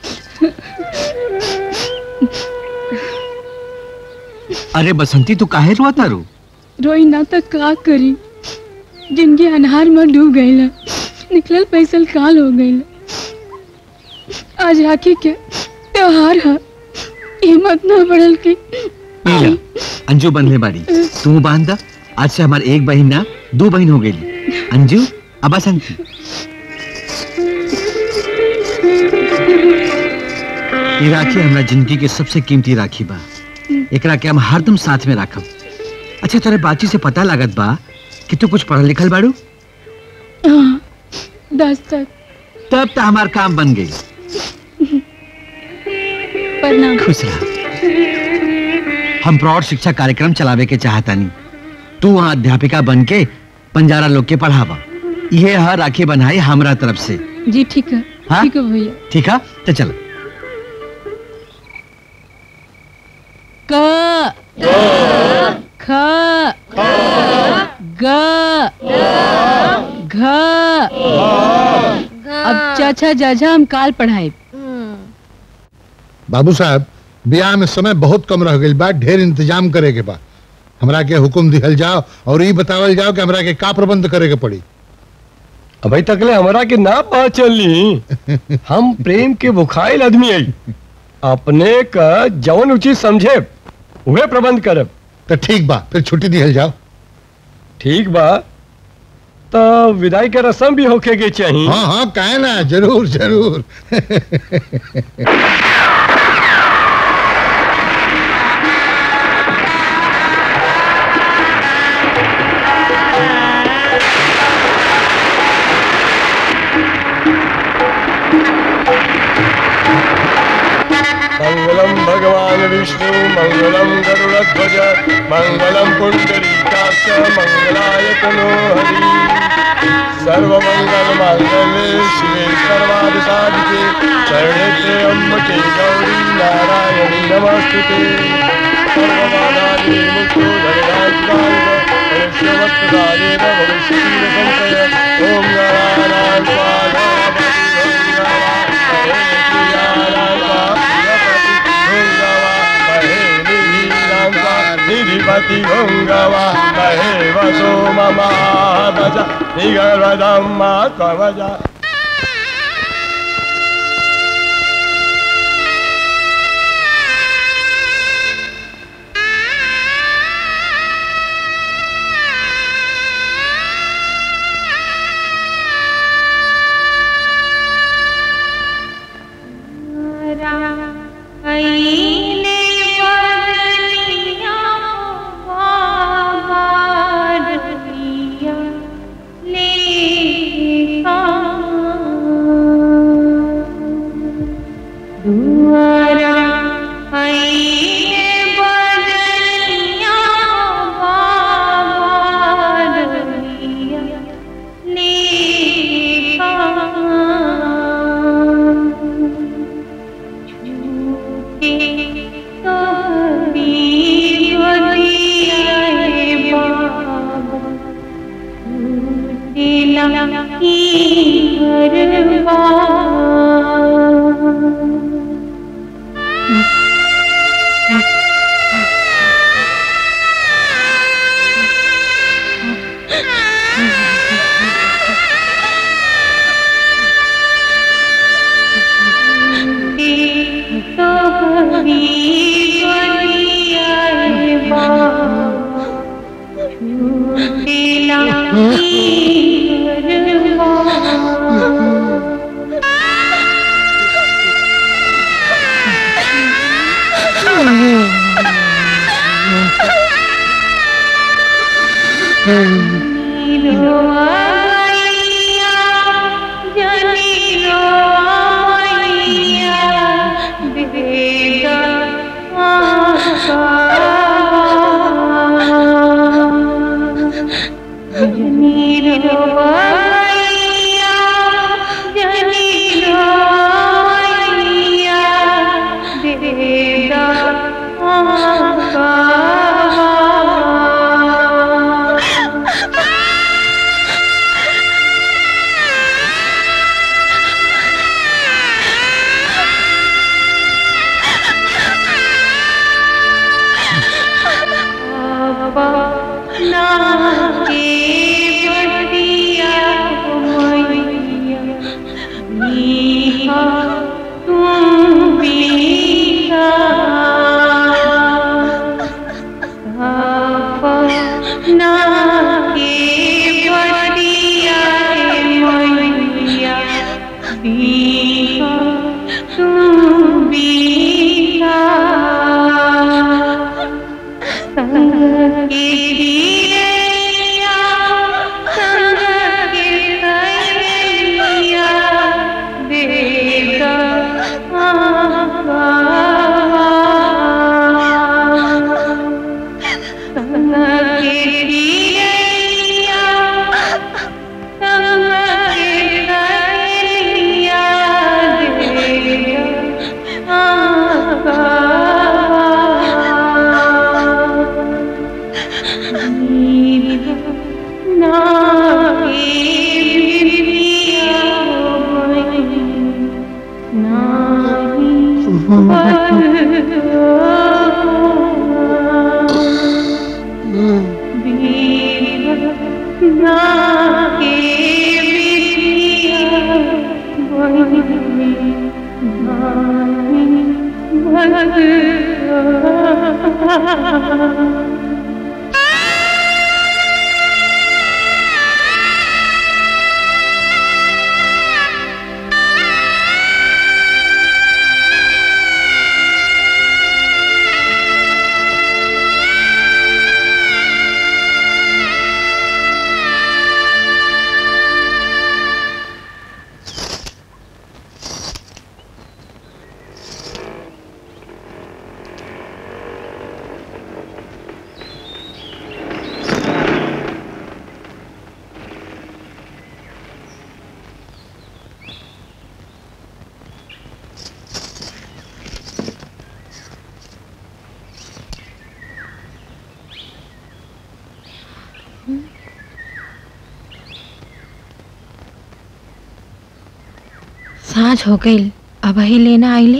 अरे बसंती तू काहे रोआ तारू रोई ना तो का करी जिंदगी अनहार में डूब गई निकलल पैसल काल हो गई आज राखी के त्योहार है हिम्मत ना बढ़ल की पीला अंजू बंधले बाड़ी तू बांध दा आज से हमार एक बहन ना दो बहन हो गई अंजू अब बसंती ये राखी हमरा जिंदगी के सबसे कीमती राखी बा एकरा के हम हरदम साथ में राखब अच्छा तेरे बातचीत से पता लागत बा कि तू कुछ पढ़ल लिखल बाड़ू हाँ दस तक तब तो हमार काम बन गई प्रणाम खुश रह हम प्रौढ़ शिक्षा कार्यक्रम चलावे के चाहतानी तू वहाँ अध्यापिका बन के पंजारा लोग के पढ़ावा ये है राखी बनाई हमरा तरफ से जी ठीक है हाँ? ठीक है भैया ठीक है तो चल क ख ग घ अब चाचा जाजा हम काल पढ़ाए बाबू साहब ब्याह में समय बहुत कम रह गई बा ढेर इंतजाम करे के बा हमरा के हुक्म दिहल जाओ और ये बतावल जाओ कि हमरा के का प्रबंध करे के पड़ी अभी तकले हमरा के ना पता चलनी हम प्रेम के बुखाइल आदमी आई अपने का जवन उचित समझे उहे प्रबंध करब तो ठीक बा फिर छुट्टी दिहल जाओ ठीक बा तो विदाई के रस्म भी होके के चाहिए हाँ हाँ काहे ना जरूर जरूर मंगलम भगवान विष्णु मंगलम गरुड़ध्वज मंगलम पुंडरीकाक्ष मंगलाय तनो हरि सर्वमंगल मांगल्ये शिवे सर्वादि साधिके शरणे त्र्यंबके गौरी नारायणी नमस्ते सर्वबाधानि मुक्तो धनराजगाय मनुष्यवत्प्रदानेन भविष्यति न संशय ॐ नारायणाय स्वाहा निधिपति गङ्गवा महे वसो मम भज निगर्वदम्मा कवज ना के बढ़िया साँझ हो गई अब ही लेना आइले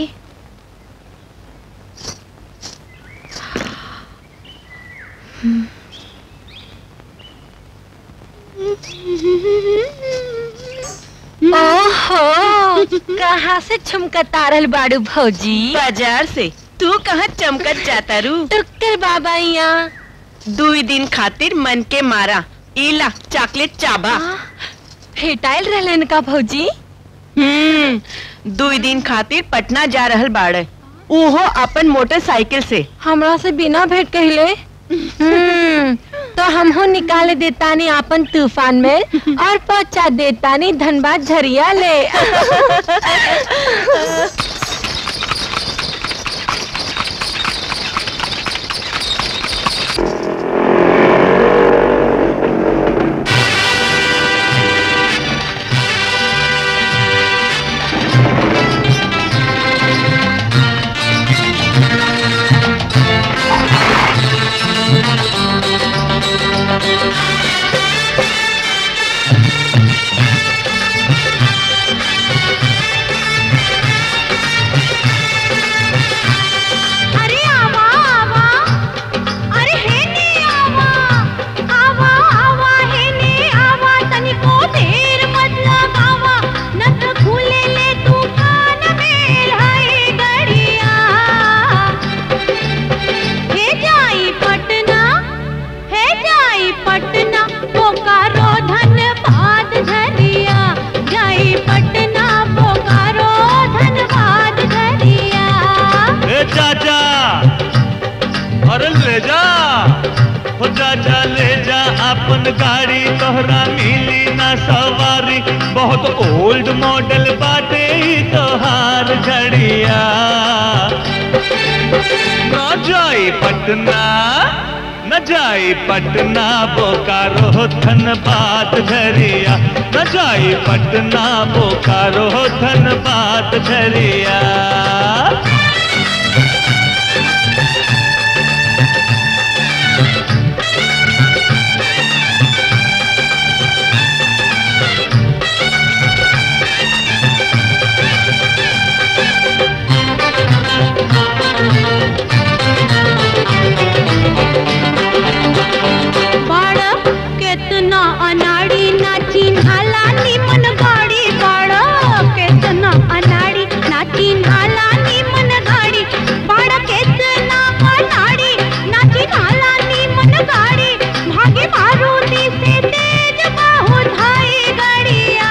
ओहो कहाँ से छमकता रहल बाड़ू भौजी बाजार से तू कहाँ चमकत जाता रू टुक्कर बाबा यहाँ दुई दिन खातिर मन के मारा इला चॉकलेट चाबा भेटाइल रहलन का भौजी हम्म दुई दिन खातिर पटना जा रहल बाड़े उहो अपन मोटरसाइकिल से हमरा से बिना भेंट कहले हम्म, तो हमहो निकाले देतानी आपन तूफान में और पहुंचा देतानी धनबाद झरिया ले अरे आवा आवा अरे हे ने आवा आवा आवा हे ने आवा तनिको देर मत लगावा न तो खुले ले तू कान में हाय गड़िया हे जाई पटना हे जाई पटना बोकारो धनबाद झरिया जाई पटना बोकारो धनबाद झरिया ए चाचा अरे ले जा हो चाचा ले जा अपन गाड़ी तोहरा मिली ना सवारी बहुत ओल्ड मॉडल बाटे ई तोहार घड़िया न जाई पटना न जाई पटना बोकारो धनबाद झरिया न जाई पटना बोकारो धनबाद झरिया बाड़ा केतना अनाड़ी नाची नाला निमन गाड़ी बाड़ा केतना अनाड़ी नाची नाला निमन गाड़ी बाड़ा केतना अनाड़ी नाची नाला निमन गाड़ी भागे मारुति से तेज बाहु धाई गाड़िया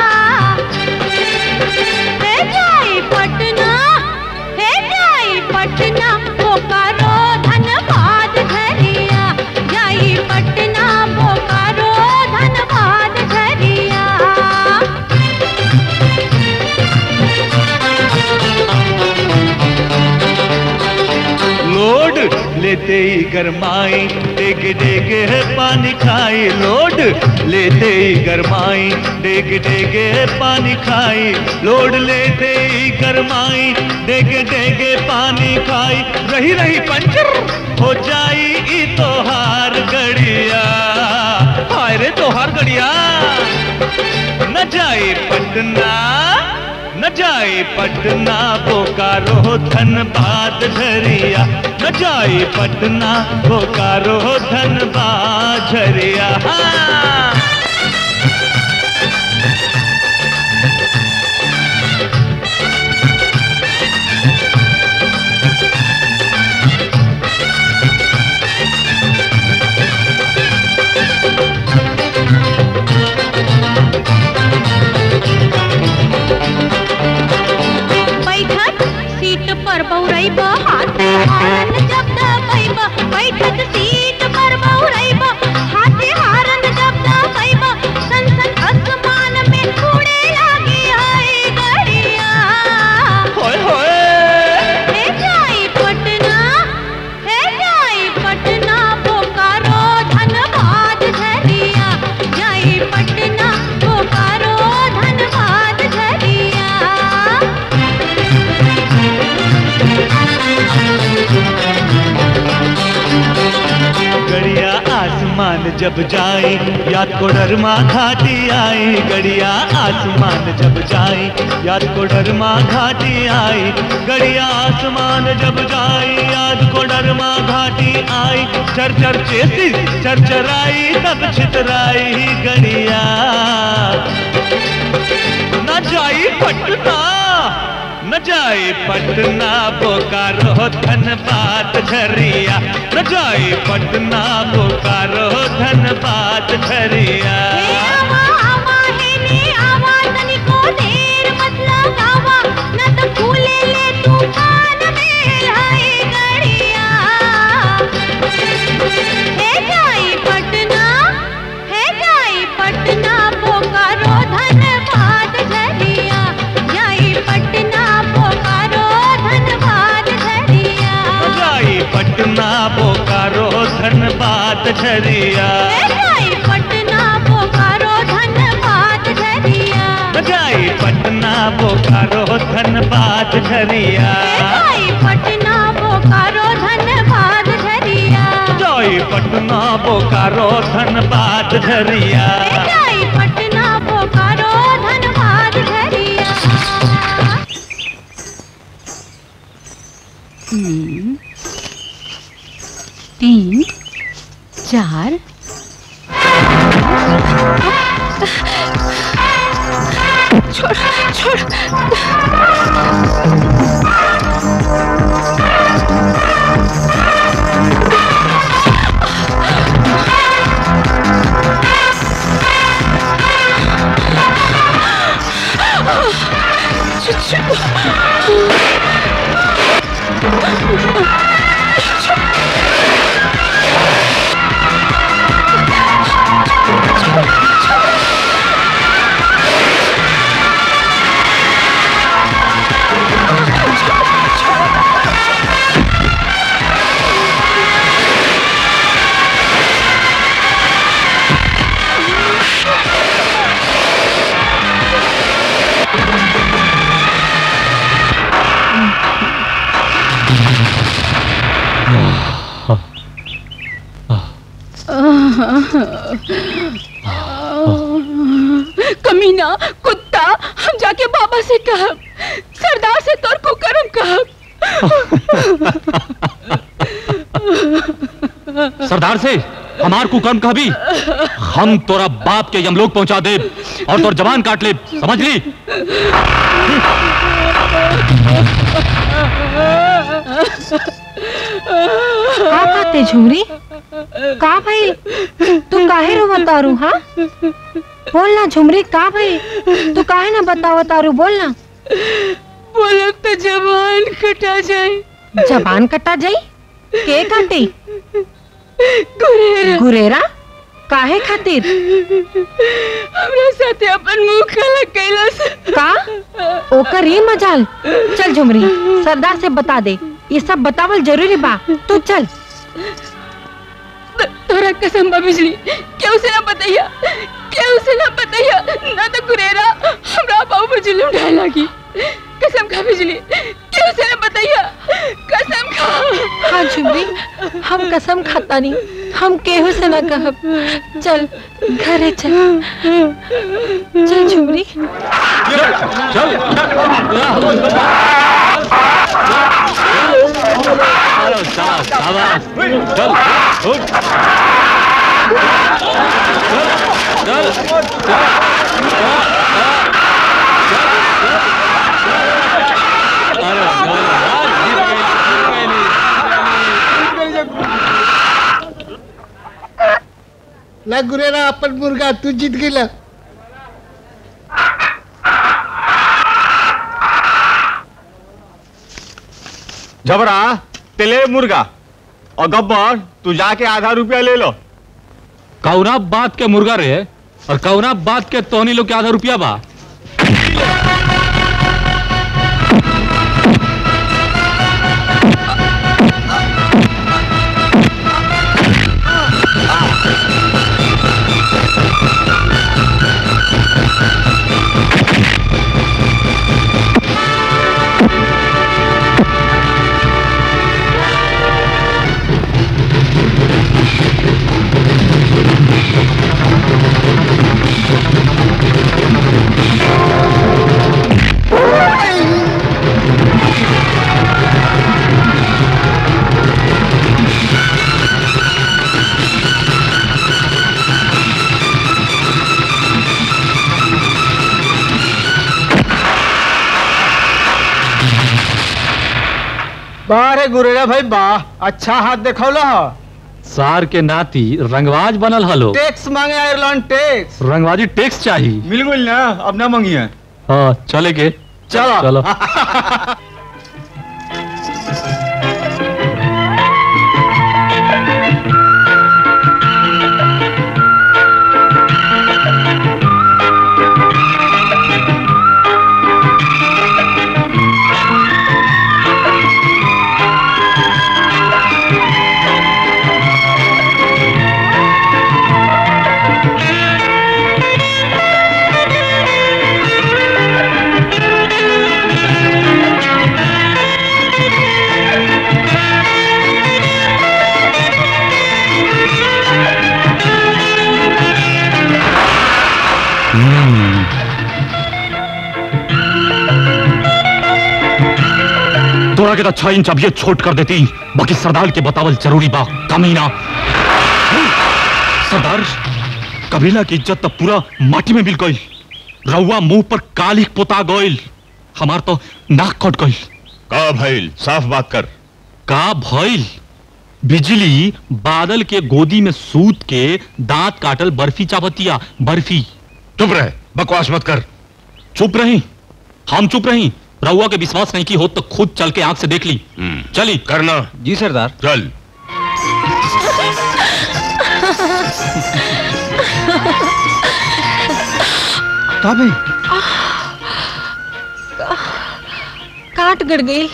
हे जाई पटना हे जाई पटना बोकारो धनबाद झरिया जाई पटना बोकारो धनबाद झरिया लोड लेते ही गरमाई डेग डेग है पानी खाई लोड लेते ही गरमाई डेग डेग है पानी खाई लोड लेते ही गरमाई डेग डेग पानी खाई रही रही पंचर हो जाई ई तोहार गड़िया हाय रे तोहार गड़िया न जाए पटना न जाए पटना बोकारो धनबाद झरिया न जाए पटना बोकारो धनबाद झरिया हाँ। हारन जब दबैबा बैठक सीट पर बहुरैबा हाथे हारन जब दबैबा सन सन आसमान में उड़े लागे हाय गड़िया होय होय हे जाई पटना हे जाई पटना बोकारो धनबाद झरिया जाई पटना बोकारो धनबाद झरिया गड़िया आसमान जब जाए याद को डरमा घाटी आए गड़िया आसमान जब जाए याद को डरमा घाटी आए गड़िया आसमान जब जाए याद को डरमा घाटी आई चर चर चेती चर चराई तब छितराई गड़िया न जाई पटना न जाए पटना बोकारो धनबाद झरिया न जाए पटना बोकारो धनबाद झरिया आवा आवा हे ने आवा तनिको देर मत लगावा न त फूले ले तूफान में हाय गड़िया हे जाई पटना हे जाई पटना बोकारो धनबाद झरिया जाई पटना बोकारो धनबाद झरिया न जाए पटना बोकारो धनबाद झरिया हे जाई पटना बोकारो धनबाद झरिया न जाए पटना बोकारो धनबाद झरिया जाई पटना बोकारो धनबाद झरिया जाए पटना बोकारो धनबाद झरिया जाई पटना बोकारो धनबाद झरिया हम्म, तीन चार छोड़ छोड़ कमीना कुत्ता हम जाके बाबा से कहब सरदार से तोर कुकरम कहब सरदार से हमार कुकर्म कह भी हम तोरा बाप के यमलोक पहुंचा दे और तोर जवान काट ले समझ ली का खाते झुमरी का भाई तू काहे रो बतारू हाँ बोल ना झुमरी का भाई तू काहे ना बताओ तारू बोल ना बोलब तो जवान कटा जाए जबान कटा जाई के काटी गुरेरा गुरेरा काहे खातिर हमरा साथे अपन मुंह काला कैलास का ओकर ही मजाल चल झुमरी सरदार से बता दे ये सब बतावल जरूरी बा तू चल तोरा कसम बा बिजली क्यों से ना बताइया क्यों से ना बताइया ना तो गुरेरा हमरा बाबू पर जुलूम ढाए लगी कसम खा बिजली क्यों से ना बताइया कसम खा हाँ झुमरी हम कसम खाता नहीं हम केहू से ना कहब चल घरे चल चल झुमरी ला गुरेरा अपन मुर्गा तू जीत गेला जबरा तेले मुर्गा और गब्बर तू जाके आधा रुपया ले लो कौना बात के मुर्गा रे और कौना बात के तोहनी लोग के आधा रुपया बा बारे गुरेरा भाई वाह अच्छा हाथ देखौला ह सार के नाती रंगवाज बनल हलो टैक्स मांगे आयरलैंड टैक्स रंगवाजी टैक्स चाहिए मिल गई ना अब ना मंगिए हाँ चले के चलो चलो तोरा के तो छह इंच अब ये छोट कर देती बाकी सरदार के बतावल जरूरी बा कमीना सरदार कबीला की इज्जत तो पूरा माटी में मिल गई रउआ मुंह पर काली पोता गइल हमार तो नाक कट गइल का भइल साफ बात कर का भइल बिजली बादल के गोदी में सूत के दांत काटल बर्फी चापतिया बर्फी चुप रहे बकवास मत कर चुप रही हम चुप रही रउआ के विश्वास नहीं की हो तो खुद चल के आंख से देख ली चली करना जी सरदार चल का भाई काट गड़ गई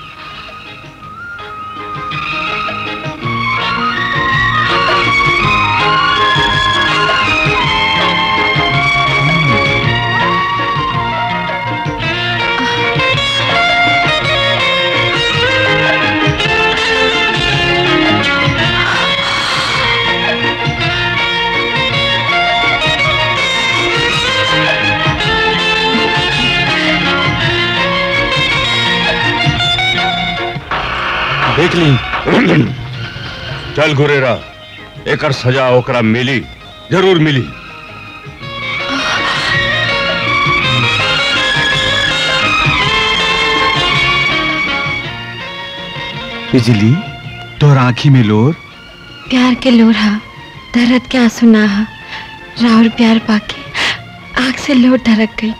देख ली चल गुरेरा एकर सजा ओकरा मिली जरूर मिली बिजली तोर आंखी में लोर प्यार के लोढ़ा दर्द के आंसू नाहा राउर प्यार पाके आंख से लोट ढरक गई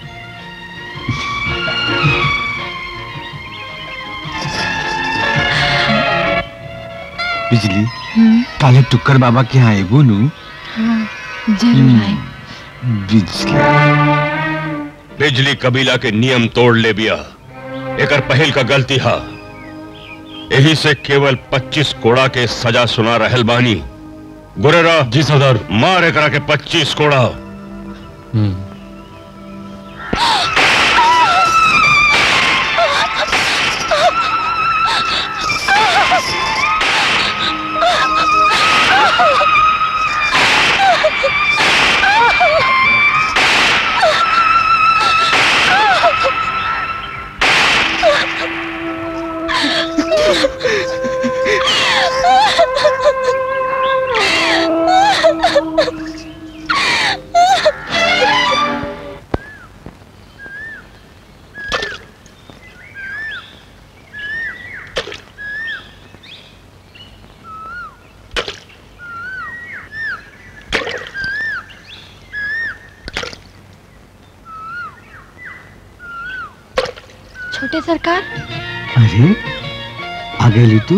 बिजली हम्म, काले टुक्कर बाबा के यहाँ एगो नु हाँ जरूर आए बिजली बिजली कबीला के नियम तोड़ ले बिया एकर पहल का गलती हा यही से केवल 25 कोड़ा के सजा सुना रहल बानी गुरेरा जी सरदार मार एकरा के 25 कोड़ा छोटे सरकार अरे आ गई तू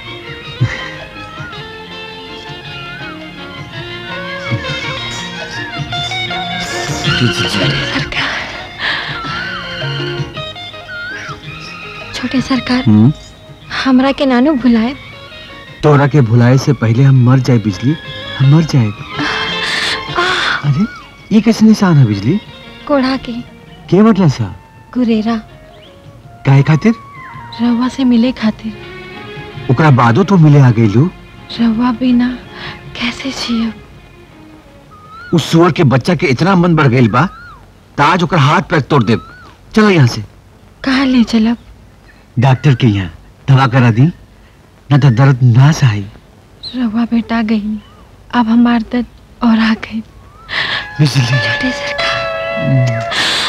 छोटे सरकार हम्म हमरा के नानू भुलाए तोरा के भुलाए से पहले हम मर जाए बिजली हम मर जाए अरे ये कैसे निशान है बिजली कोढ़ा के के मतलब सा गुरेरा काहे खातिर रवा से मिले खातिर ओकरा बादो तो मिले आ गईलू रवा बिना कैसे जियब उस सुअर के बच्चा के इतना मन बढ़ गईल बा ताज ओकर हाथ पैर तोड़ दे चलो यहाँ से कहाँ ले चलब डॉक्टर के यहाँ दवा करा दी न तो दर्द ना सही रवा बेटा गई अब हमार दर्द और आ गई बिजली छोटे सरकार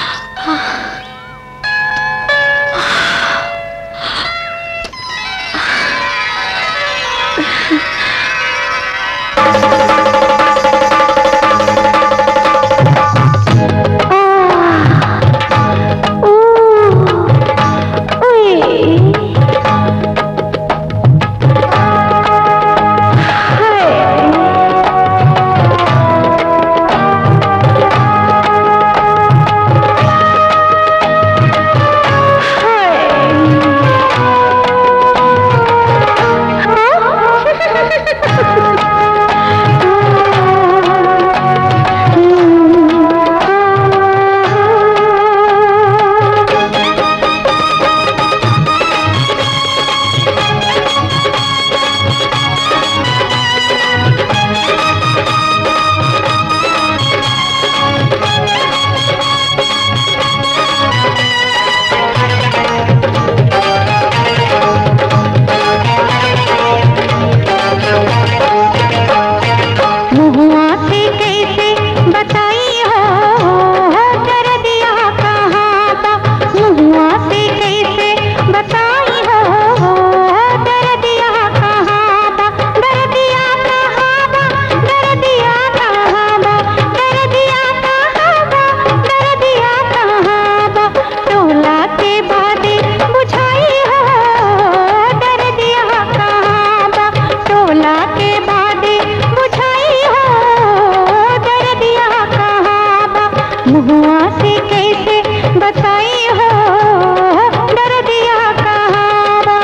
महुआ से कैसे बताई हो कर दिया कहाँ बा महुआ से कैसे बताई हो कर दिया कहाँ बा कर दिया कहाँ बा कर दिया कहाँ बा कर दिया कहाँ बा कर दिया कहाँ बा टोला के बादे बुझाई हो कर दिया कहाँ बा टोला के बादे बुझाई हो कर दिया कहाँ बा महुआ से कैसे बताई हो डर दिया कहाँ बा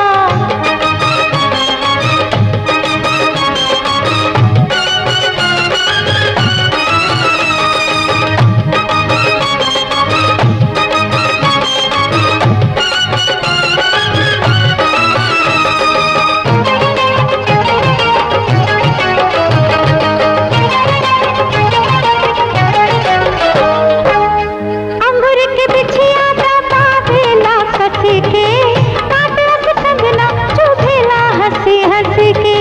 अंगूर के बिछिया दबा भेला कस के काटलस कंगना चुभेला हंसी हंस के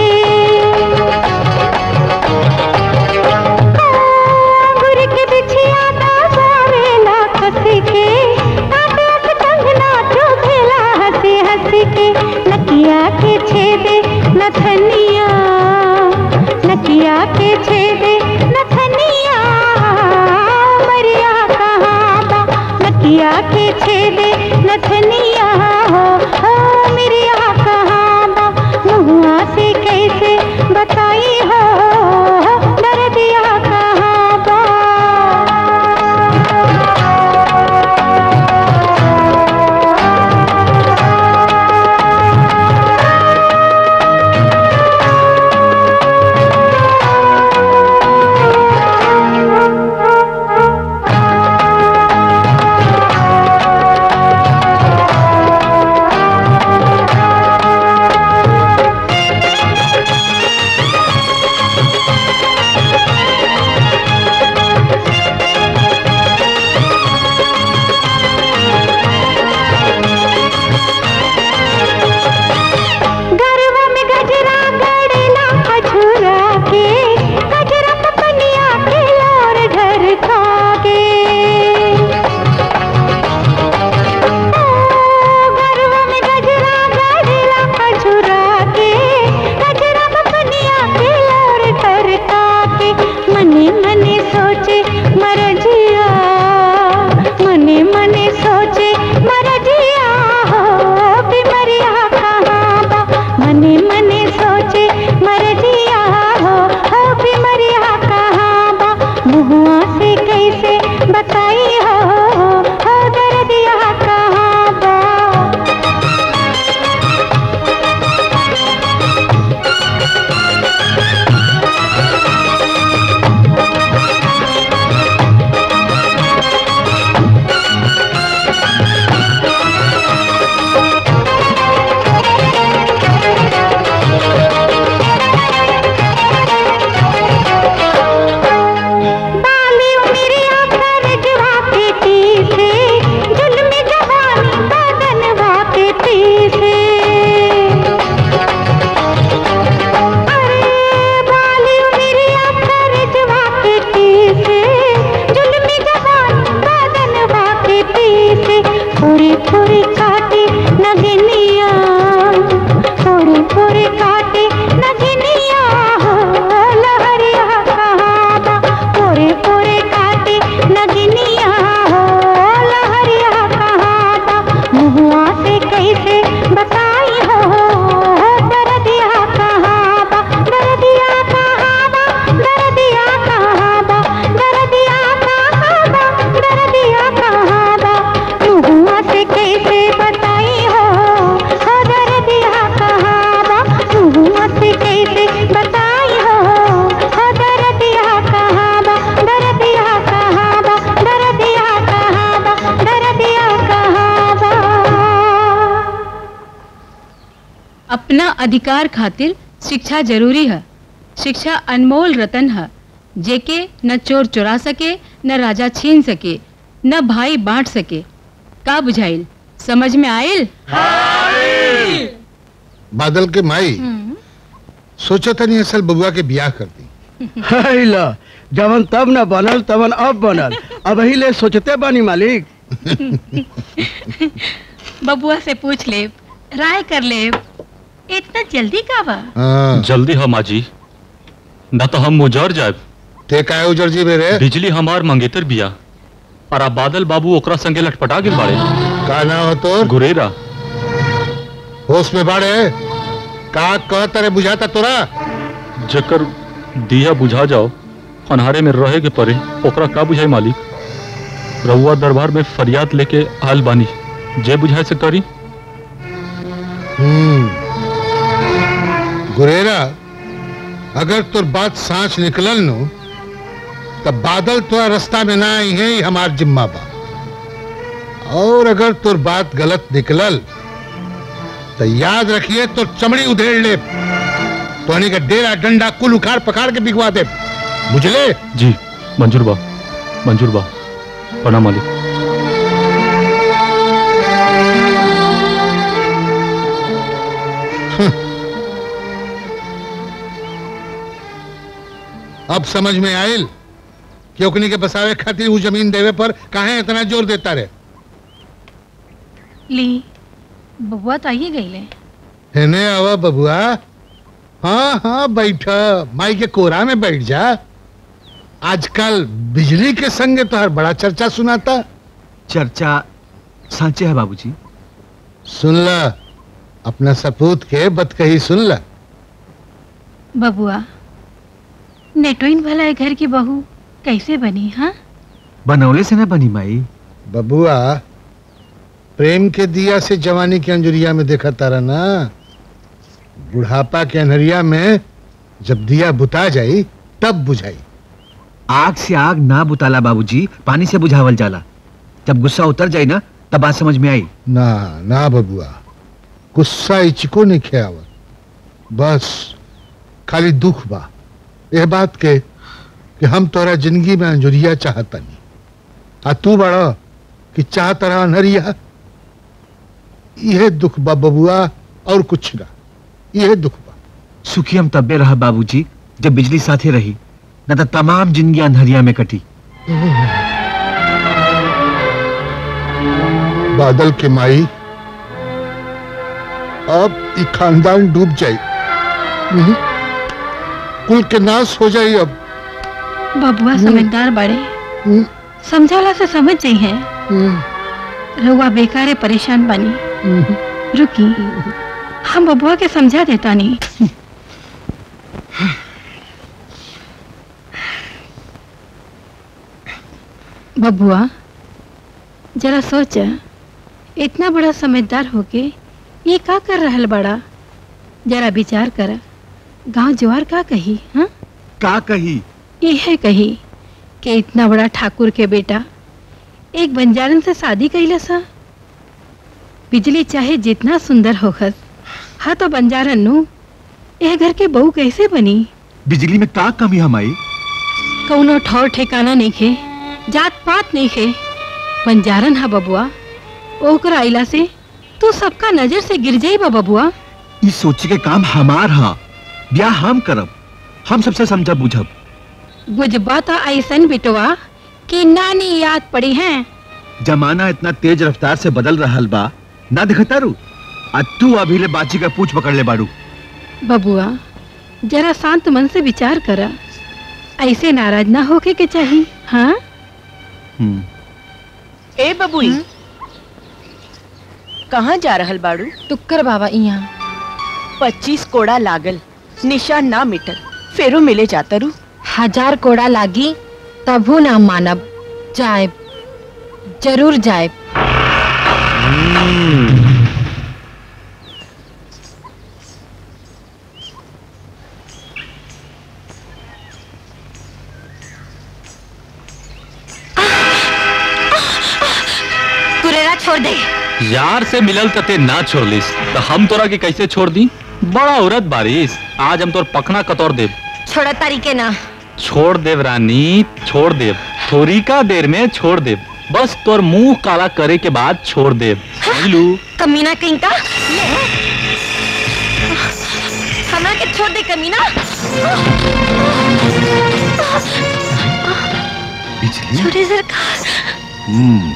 अंगूर के बिछिया दबा भेला कस के काटलस कंगना चुभेला हंसी हंस के नकिया के छेदे नथनिया नकिया के छेदे नथनिया मरिया कहाँ बा नकिया के छेदे नथनिया हो हो मिरिया कहाँ बा मुहुआ से कैसे बताई हो डर दिया कहाँ बा अपना अधिकार खातिर शिक्षा जरूरी है शिक्षा अनमोल रतन है जेके न चोर चुरा सके न राजा छीन सके न भाई बांट सके का बुझाइल समझ में आयल बादल के माई सोचा था नहीं असल बबुआ के ब्याह कर दी है ला जवन तब न बनल तवन अब बनल अब ही ले सोचते बानी मालिक बबुआ से पूछ ले राय कर ले इतना जल्दी का बा जल्दी हम आजी ना तो हम मुजर जाए ते काहे उजर जी मेरे बिजली हमार मंगेतर बिया और अब बादल बाबू ओकरा संगे लटपटा गिल बाड़े का ना हो तो गुरेरा होश में बाड़े का कह तरे बुझाता तोरा जकर दिया बुझा जाओ अनहारे में रहे के परे ओकरा का बुझाई मालिक रहुआ दरबार में फरियाद लेके आल बानी जे बुझाए से करी हम्म गुरेरा अगर तोर बात सांच निकलल नो तब बादल तोरा रास्ता में ना आई है ही हमार जिम्मा बा और अगर तोर बात गलत निकलल तो याद रखिए तो चमड़ी उधेड़ ले तो का डेरा डंडा कुल उखाड़ पखाड़ के बिगवा दे बुझले जी मंजूर बा मंजूर बा प्रणाम मालिक अब समझ में आयल कि ओकनी के बसावे खातिर वो जमीन देवे पर काहे इतना जोर देता रे ली बबुआ तो आइए गई ले हेने आवा बबुआ हाँ हाँ बैठा माई के कोरा में बैठ जा आजकल बिजली के संगे तो हर बड़ा चर्चा सुनाता चर्चा सांचे है बाबूजी सुन ला अपना सपूत के बत कही सुन ला बबुआ नेटोइन भला है घर की बहू कैसे बनी हाँ बनौले से ना बनी माई बबुआ प्रेम के दिया से जवानी के अंजुरिया में देखा तारा ना बुढ़ापा के अनहरिया में जब दिया बुता जाई तब बुझाई आग से आग ना बुताला बाबूजी पानी से बुझावल जाला जब गुस्सा उतर जाए ना तब बात समझ में आई ना ना बबुआ गुस्सा इचको नहीं खेआवत बस खाली दुख बा यह बात के कि हम तोरा जिंदगी में अंजुरिया चाहता नहीं आ तू बड़ा कि चाहत रहा अनहरिया यह दुख बा बबुआ और कुछ ना यह दुख बा सुखी हम तब्बे रहा बाबूजी जब बिजली साथे रही न तो तमाम जिंदगी अंधरिया में कटी बादल के माई अब ई खानदान डूब जाई हम्म, कुल के नाश हो जाई अब बबुआ समझदार बड़े समझौला से समझ जाई है रहुआ बेकारे परेशान बनी रुकी हम बबुआ के समझा देता नहीं बबुआ जरा सोच इतना बड़ा समझदार होके ये का कर रहल बड़ा जरा विचार कर गांव जवार का कही हाँ का कही ये है कही कि इतना बड़ा ठाकुर के बेटा एक बंजारन से शादी कैले सा बिजली चाहे जितना सुंदर होखस हाँ तो बंजारन नु यह घर के बहू कैसे बनी बिजली में का कमी हमारी कौनो ठौर ठिकाना नहीं खे जात पात नहीं खे बंजारन हा बबुआ ओकरा आइला से तू सबका नजर से गिर जाई बा बबुआ इस सोचे के काम हमार हा ब्याह हम करब हम सबसे समझब बुझब गुजबा तो ऐसन बिटवा कि नानी याद पड़ी हैं जमाना इतना तेज रफ्तार से बदल रहल बा ना दिखता रू आ तू अभी ले बाची का पूछ पकड़ ले बारू बबुआ जरा शांत मन से विचार करा ऐसे नाराज ना होके के चाहिए हाँ ए बबुई कहाँ जा रहल बाड़ू टुक्कर बाबा यहाँ पच्चीस कोड़ा लागल निशान ना मिटल फेरो मिले जाता रू हजार कोड़ा लागी तभू ना मानब जाए जरूर जाए कुरेरा छोड़ दे यार से मिलल तते ना छोड़लिस तो हम तोरा के कैसे छोड़ दी बड़ा औरत बारिश आज हम तोर पखना कतौर देव छोड़ा तरीके ना छोड़ देव रानी छोड़ देव थोड़ी का देर में छोड़ देव बस तोर मुंह काला करे के बाद छोड़ देव समझलू कमीना कहीं का ले हमरा के छोड़ दे कमीना छोटे सरकार हम्म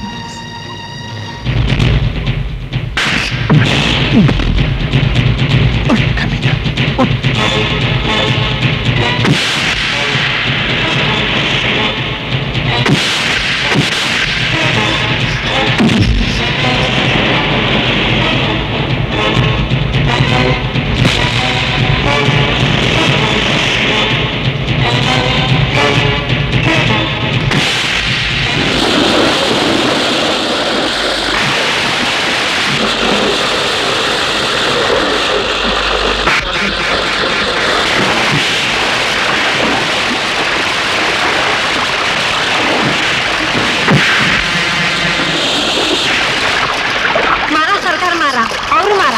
मारा सरकार मारा और मारा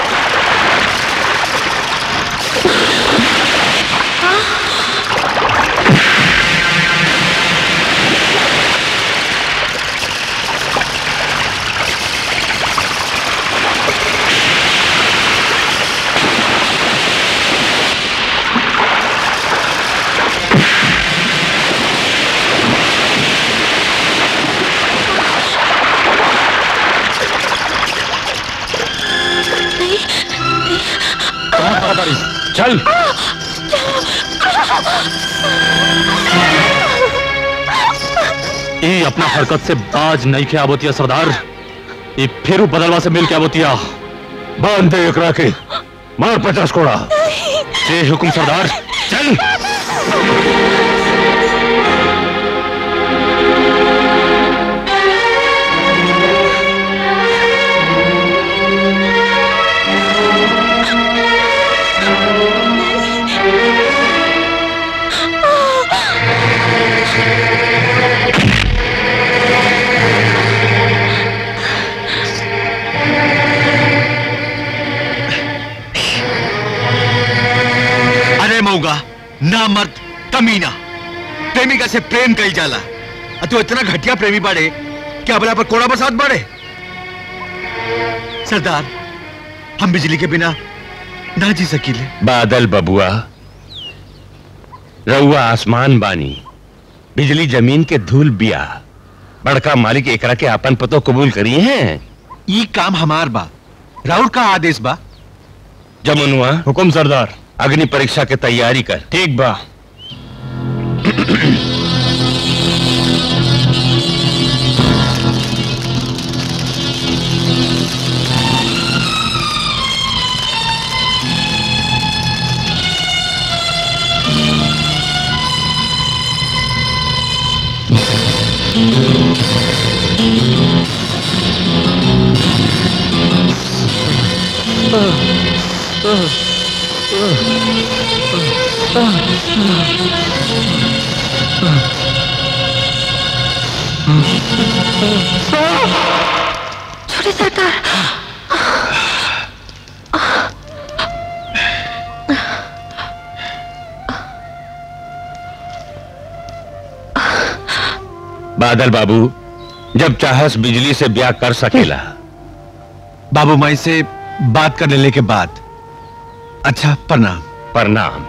कहाँ खड़ा बारिश चल ये अपना हरकत से बाज नहीं के आबोतिया सरदार ये फिर बदलवा से मिल के आबोतिया बांध दे एकरा के मार पचास कोड़ा ये हुकुम सरदार चल अरे मऊगा ना मर्द कमीना प्रेमिका से प्रेम कई जाला अ तू इतना घटिया प्रेमी बाड़े कि अबला पर कोड़ा बरसात बाड़े सरदार हम बिजली के बिना ना जी सकीले बादल बबुआ रउआ आसमान बानी बिजली जमीन के धूल बिया बड़का मालिक एकरा के आपन पतो कबूल करी हैं ई काम हमार बा राउर का आदेश बा जमुनुआ हुकुम सरदार अग्नि परीक्षा के तैयारी कर ठीक बा छोटे सरकार बादल बाबू जब चाहस बिजली से ब्याह कर सकेला बाबू माई से बात कर लेने के बाद अच्छा प्रणाम प्रणाम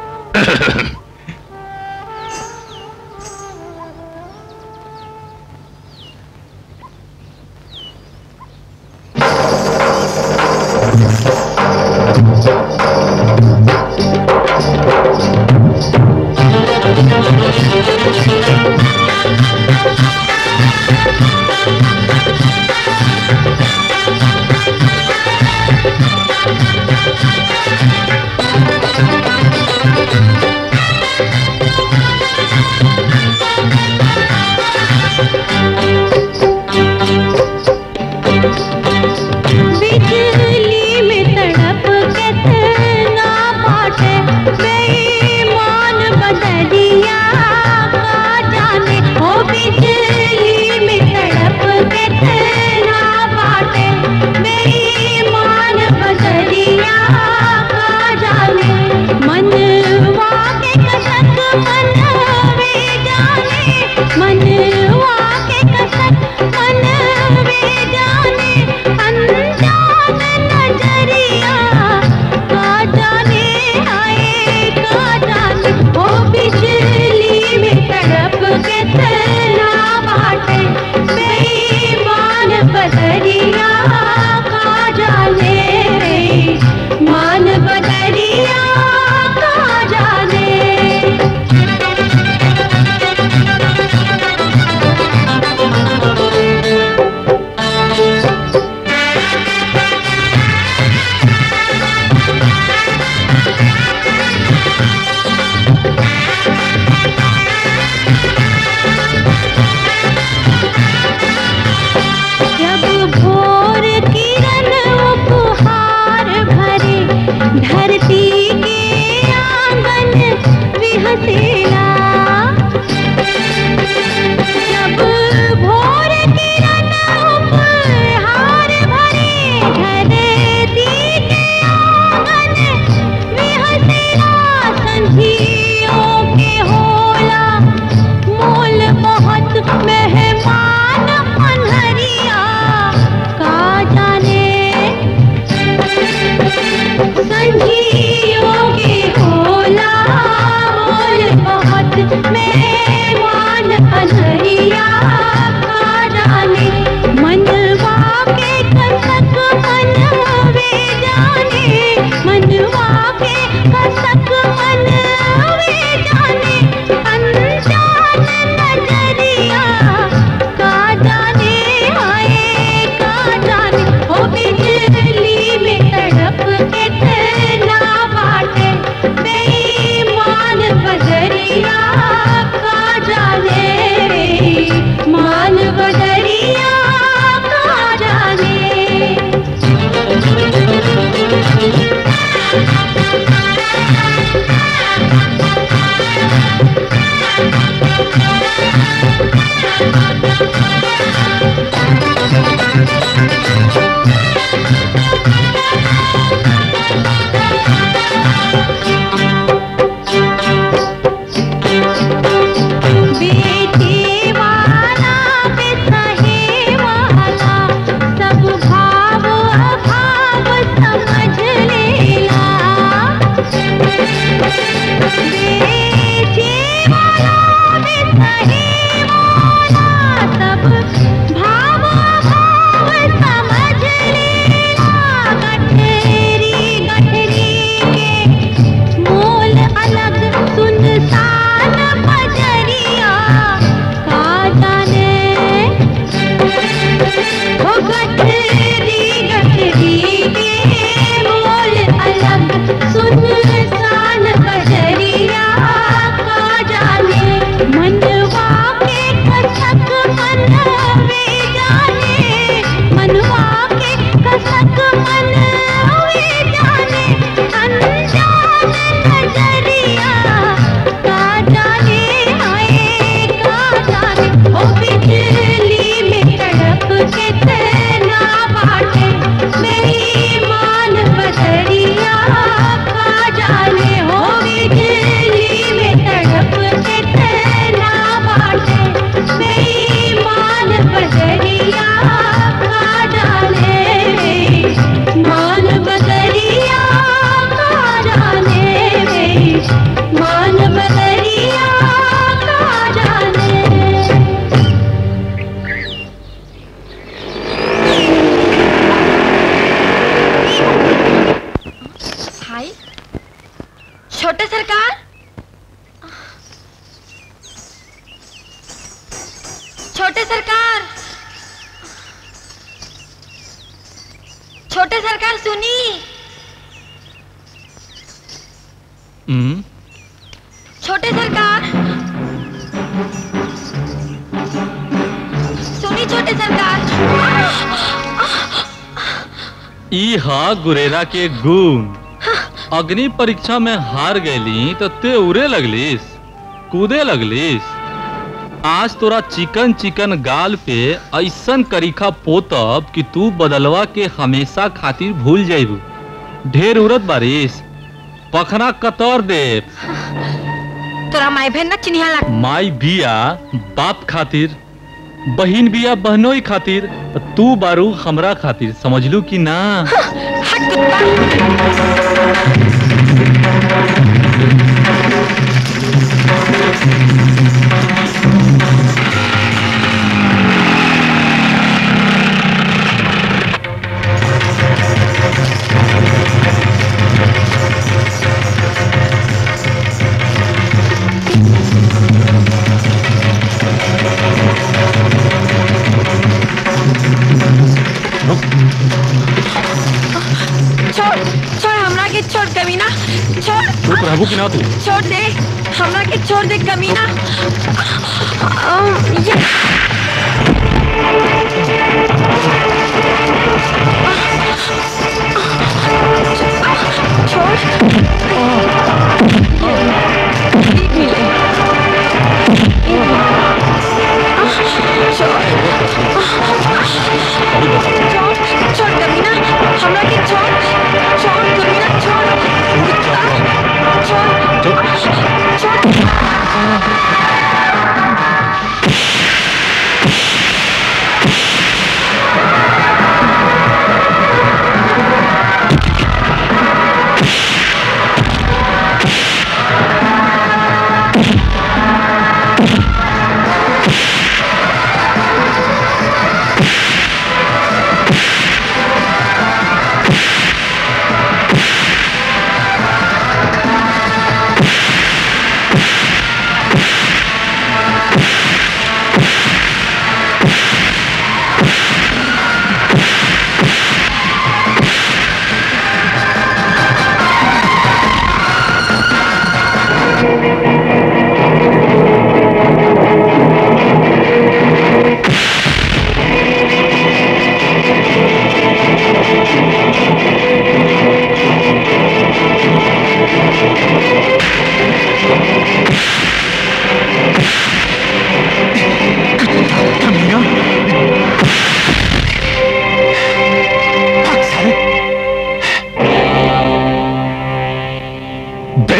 बिजली में तड़प कितना बाटे बेईमान बदरिया का जाने ओ बिजली में तड़प कितना बाटे बेईमान बदरिया हसीना जब भोर किरण उपहार भरे घर दीके आंगन में हसीना संधियों के होला मोल बहुत मेहमान पन्हरिया का जाने संधियों के होला मोल बहुत मेहमान पन्हरिया का जाने मनवा के कसक मनवे जाने मनवा के कसक मनवे जाने अनजान नजरिया का जाने आए का जाने ओ बिजली में तड़प के तना बाटे बेईमान बजरिया का जाने मान बजरिया का बेटी वाला बेसहे वाला सब भाव अभाव समझ लेला बेटी वाला बेसहे वाला सब भाव अभाव समझ लेला गठरी गठरी के मोल अलग सुनसान बजरिया का जाने हो गठरी गठरी के मोल अलग सुनसान बजरिया का जाने मनवा के कसक मनवे जाने मनवा के कसक मनवे जाने अनजान नजरिया का जाने आए का जाने ओ बिजली में तड़प के तना बाटे बेईमान बदरिया का जाने हो बिजली में तड़प के तना बाटे बेईमान बदरिया का जाने मान बदरिया का जाने मान बदरिया का जाने भाई छोटे सरकार छोटे सरकार छोटे सरकार सुनी हम्म छोटे सरकार सुनी छोटे सरकार ई हा गुरेरा के गुण अग्नि परीक्षा में हार गईली तो ते उड़े लगलिस कूदे लगलिस आज तोरा चिकन चिकन गाल पे ऐसन करीखा पोतब कि तू बदलवा के हमेशा खातिर भूल जाइबू ढेर उड़त बारिस पखना कतर दे तोरा माई बहन ना चिन्हिया लाग माई बिया बाप खातिर बहिन बिया बहनोई खातिर तू बारू हमरा खातिर समझलू कि ना छोड़ छोड़ हमरा के छोड़ कमीना छोड़ चुप रहबू कि ना तू छोड़ दे हमरा के छोड़ दे कमीना अम, ये छोड़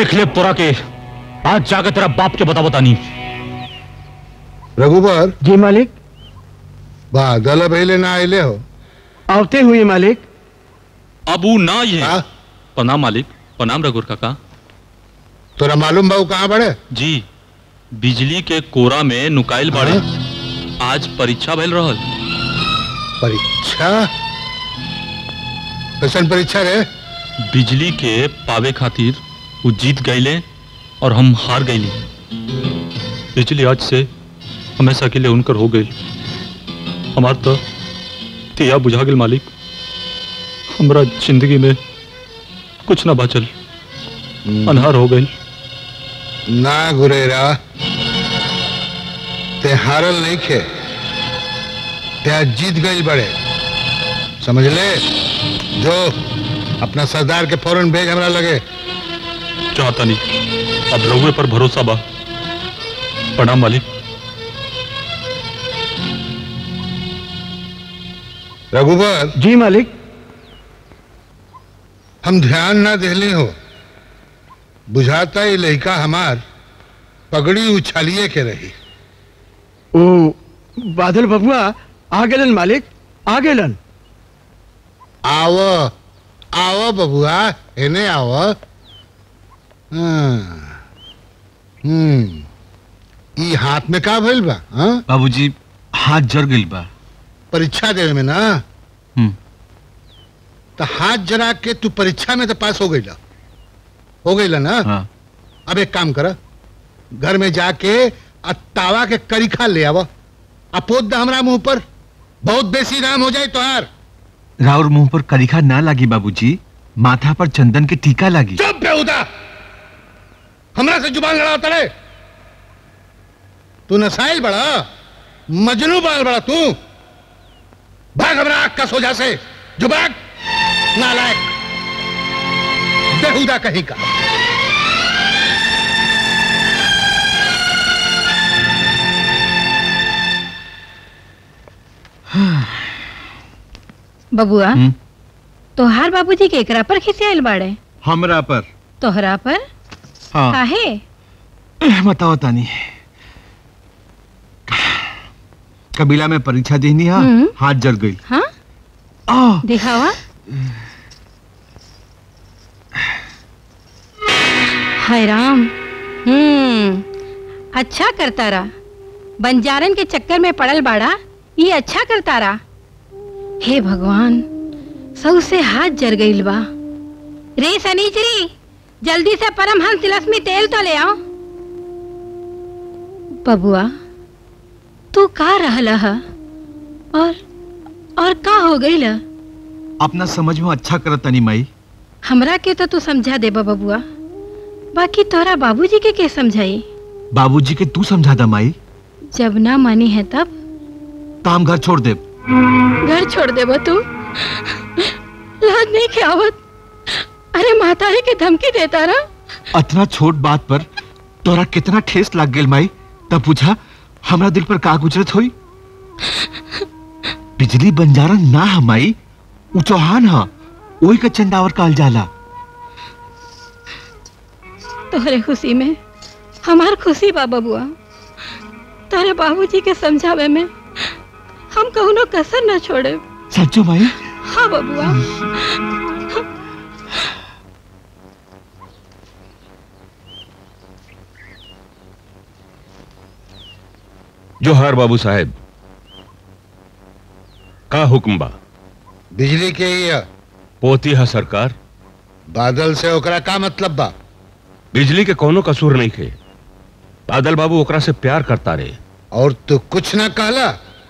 देख ले तोरा के आज जाकर तेरा बाप के बता बता नहीं रघुबर जी मालिक बादल पहले ना आइले हो आवते हुए मालिक अब वो ना ये प्रणाम मालिक प्रणाम रघुर काका तोरा मालूम बाबू कहाँ बड़े जी बिजली के कोरा में नुकाइल बाड़े आज परीक्षा भइल रहल परीक्षा कैसन परीक्षा रे बिजली के पावे खातिर वो जीत गईले और हम हार गईली बिजली आज से हमेशा के लिए उनकर हो गई हमार तो तिया बुझा गेल मालिक हमरा जिंदगी में कुछ ना बचल अनहार हो गई ना गुरेरा ते हारल नहीं खे ते आज जीत गई बड़े समझ ले जो अपना सरदार के फौरन भेज हमरा लगे चाहता नहीं अब रहुए पर भरोसा बा प्रणाम मालिक रघुबर जी मालिक हम ध्यान ना देले हो बुझाता ये लड़का हमार पगड़ी उछालिए के रही ओ बादल बबुआ आ गेलन मालिक आ गेलन आव आव बबुआ एने आव हाँ। हम्म ई हाथ में का भइल बा हाँ? बाबूजी हाथ जर गइल बा परीक्षा देवे में ना हम्म। तो हाथ जरा के तू परीक्षा में तो पास हो गईला हो गईला ना हाँ। अब एक काम कर घर में जाके आ तावा के करीखा ले आवा अपोत दा हमरा मुंह पर बहुत बेसी नाम हो जाए तोहार राउर मुंह पर करीखा ना लागी बाबूजी माथा पर चंदन के टीका लागी चुप बेहुदा हमरा से जुबान लड़ाता रे तू नसाइल बड़ा मजनू बाल बड़ा तू भाग हमरा आग का सोजा से जो भाग नालायक बेहुदा कहीं का बबुआ हम्म। तोहार बाबूजी के एकरा पर खिसियाइल बाड़े हमरा पर तोहरा पर हाँ काहे बताओ तानी कबीला में परीक्षा देनी हा हम्म। हाथ जर गई हाँ आ दिखावा हाय राम हम्म अच्छा करता रहा बंजारन के चक्कर में पड़ल बाड़ा ये अच्छा करता रहा हे भगवान सौ से हाथ जर गईल बा रे सनीचरी जल्दी से परमहंस तिलस्मी तेल तो ले आओ बबुआ तू का रहला हा? और और का हो गई ला अपना समझ में अच्छा करत तनी माई हमरा के तो तू समझा दे बबुआ बाकी तोरा बाबूजी के के समझाई बाबूजी के तू समझा दा माई जब ना मानी है तब काम घर छोड़ दे घर छोड़ दे तू लाज नहीं के आवत अरे मातारी के धमकी देता रहा अतना छोट बात पर तोरा कितना ठेस लग गेल माई तब पूछा हमरा दिल पर का गुजरत होई बिजली बंजारन ना है माई उ चौहान हा ओही का चंदावर कहल जाला तोहरे खुशी में हमार खुशी बा बबुआ तोरे बाबूजी के समझावे में हम कहुनो कसर न छोड़े सच्चो माई हाँ बबुआ जोहार बाबू साहेब का हुक्म बा बिजली के ये पोती है सरकार बादल से ओकरा का मतलब बा बिजली के कोनो कसूर नहीं खे बादल बाबू ओकरा से प्यार करता रे और तू कुछ ना कहला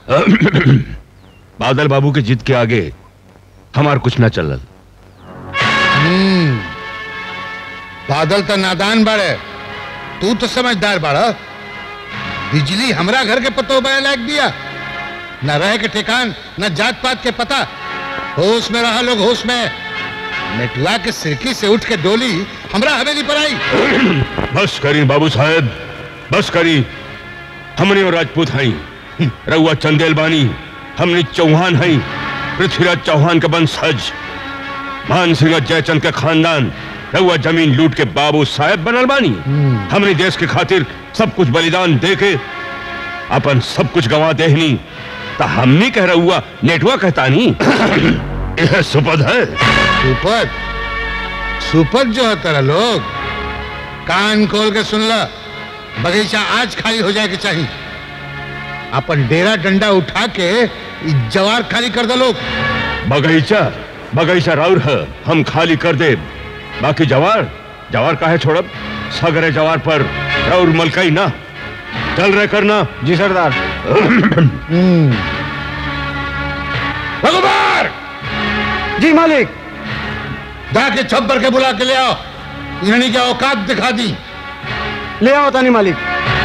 बादल बाबू के जिद के आगे हमार कुछ ना चलल हम्म, बादल तो नादान बाड़े तू तो समझदार बाड़ा बिजली हमरा घर के पतो बया लायक दिया न रहे के ठिकान न जात पात के पता होश में रहा लोग होश में नेटुआ के सिरकी से उठ के डोली हमरा हवेली पर आई बस करी बाबू साहेब बस करी हमने और राजपूत हई रउआ चंदेल बानी हमने चौहान हई पृथ्वीराज चौहान के वंशज मान सिंह जयचंद के खानदान रहुआ जमीन लूट के बाबू साहेब बनल बानी हमने देश के खातिर सब कुछ बलिदान दे के अपन सब कुछ गवा देहनी तो हमनी कह रहुआ नेटवा कहता नहीं यह सुपद है सुपद सुपद जो है तेरा लोग कान खोल के सुन ला बगीचा आज खाली हो जाए के चाहिए अपन डेरा डंडा उठा के इ जवार खाली कर दो लोग बगीचा बगीचा राउर है हम खाली कर दे बाकी जवार जवार काहे छोड़ब सगरे जवार पर राउर मलकाई ना चल रहे करना जी सरदार रघुबर जी मालिक जाके छप्पर के बुला के ले आओ इन्होंने क्या औकात दिखा दी ले आओ तानी मालिक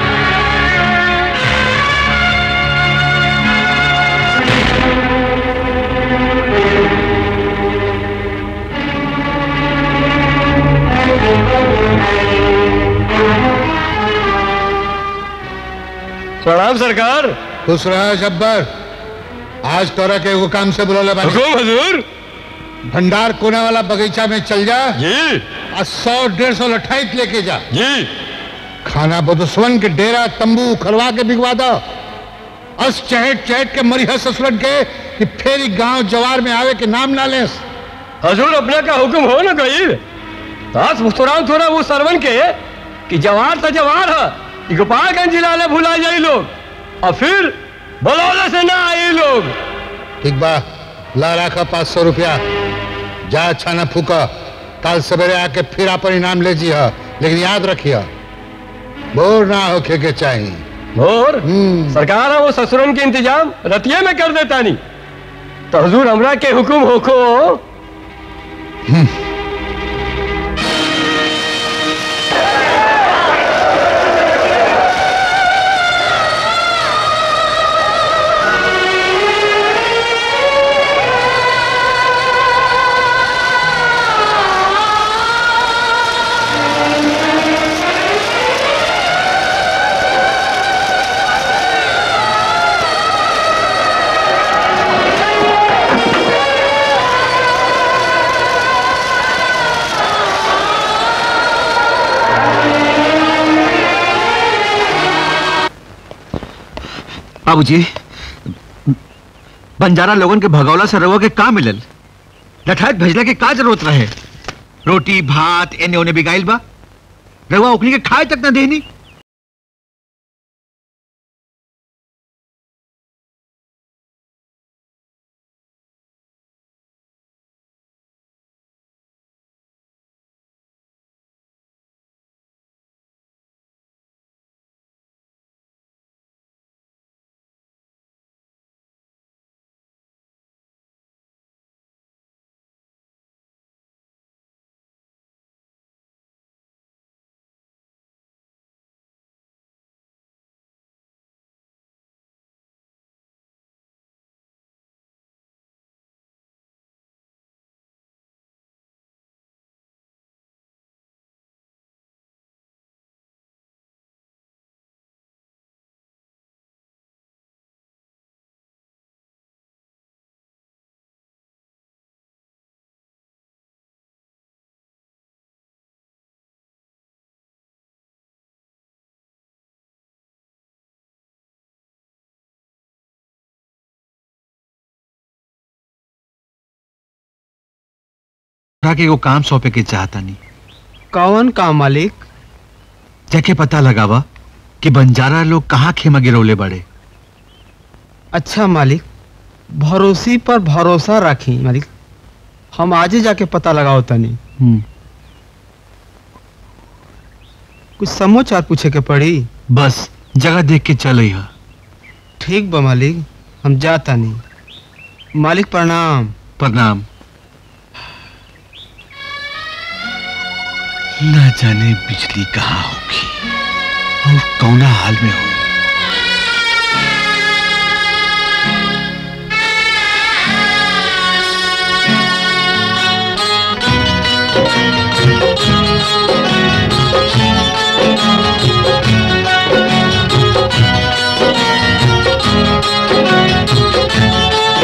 प्रणाम सरकार खुश रहा जब्बर आज तोरा के एगो काम से बुला ले हुकुम हजूर भंडार कोने वाला बगीचा में चल जा जी और सौ डेढ़ सौ लठाइत लेके जा जी खाना बदुस्वन के डेरा तंबू खरवा के बिगवा दो अस चहट चहट के मरी है ससुरन के कि फेरी गांव जवार में आवे के नाम ना लेस हजूर अपने का हुक्म हो ना गई दास मुस्कुराओ थोड़ा वो सरवन के कि जवार तो जवार है कि गोपालगंज जिला में भुला जाई लोग और फिर बलौले से ना आई लोग ठीक बा ला रखा पाँच सौ रुपया जा अच्छा ना फूका कल सवेरे आके फिर अपन इनाम ले जी लेकिन याद रखिए बोर ना होके के चाहिए और सरकार है वो ससुरन के इंतजाम रतिये में कर देता नहीं तो हजूर हमरा के हुक्म होको बाबूजी बंजारा लोगन के भगौला से रहुआ के का मिलल लठात भेजला के का जरूरत रहे रोटी भात एने ओने बिगाइल बा रहुआ ओकनी के खाए तक ना देनी के वो काम सौंपे के चाहता नहीं कौन काम मालिक जाके पता लगावा कि बंजारा लोग कहाँ खेमा गिरौले बड़े अच्छा मालिक भरोसी पर भरोसा रखी मालिक हम आज ही जाके पता लगाओ तनी कुछ समाचार पूछे के पड़ी बस जगह देख के चल है ठीक बा मालिक हम जाता नहीं मालिक प्रणाम प्रणाम न जाने बिजली कहाँ होगी और कौना हाल में होगी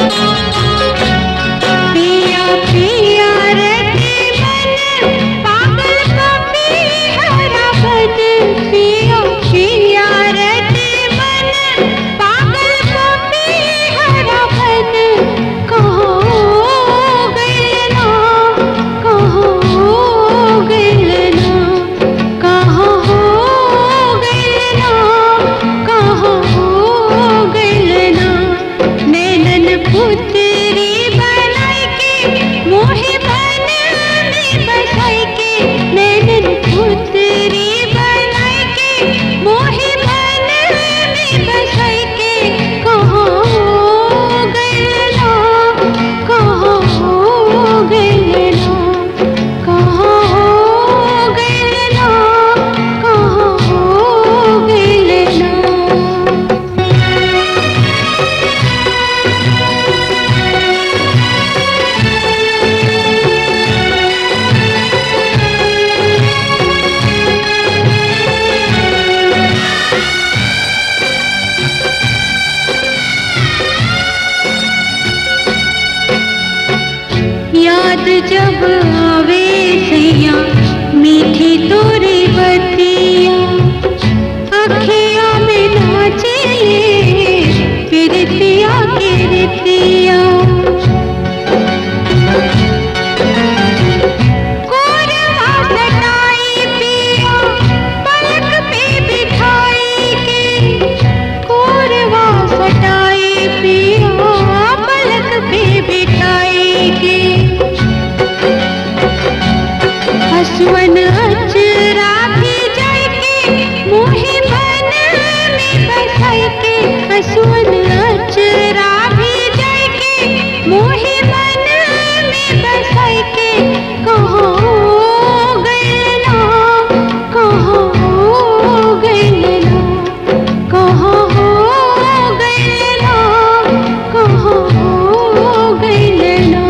पिया पिया रति मन पाक जब आवे सैया मीठी तोरी बतिया अखिया में नाचे पिरतिया के रतिया कोरवा सटाई पिया पलक पे बिठाई के कोरवा सटाई पिया पलक पे बिठाई के हसवन अचरा भी जाय के मोहे मन में बसाई के हसवन अचरा भी जाय के मोहे मन में बसाई के कहो गइल ना कहो गइल ना कहो गइल ना कहो गइल ना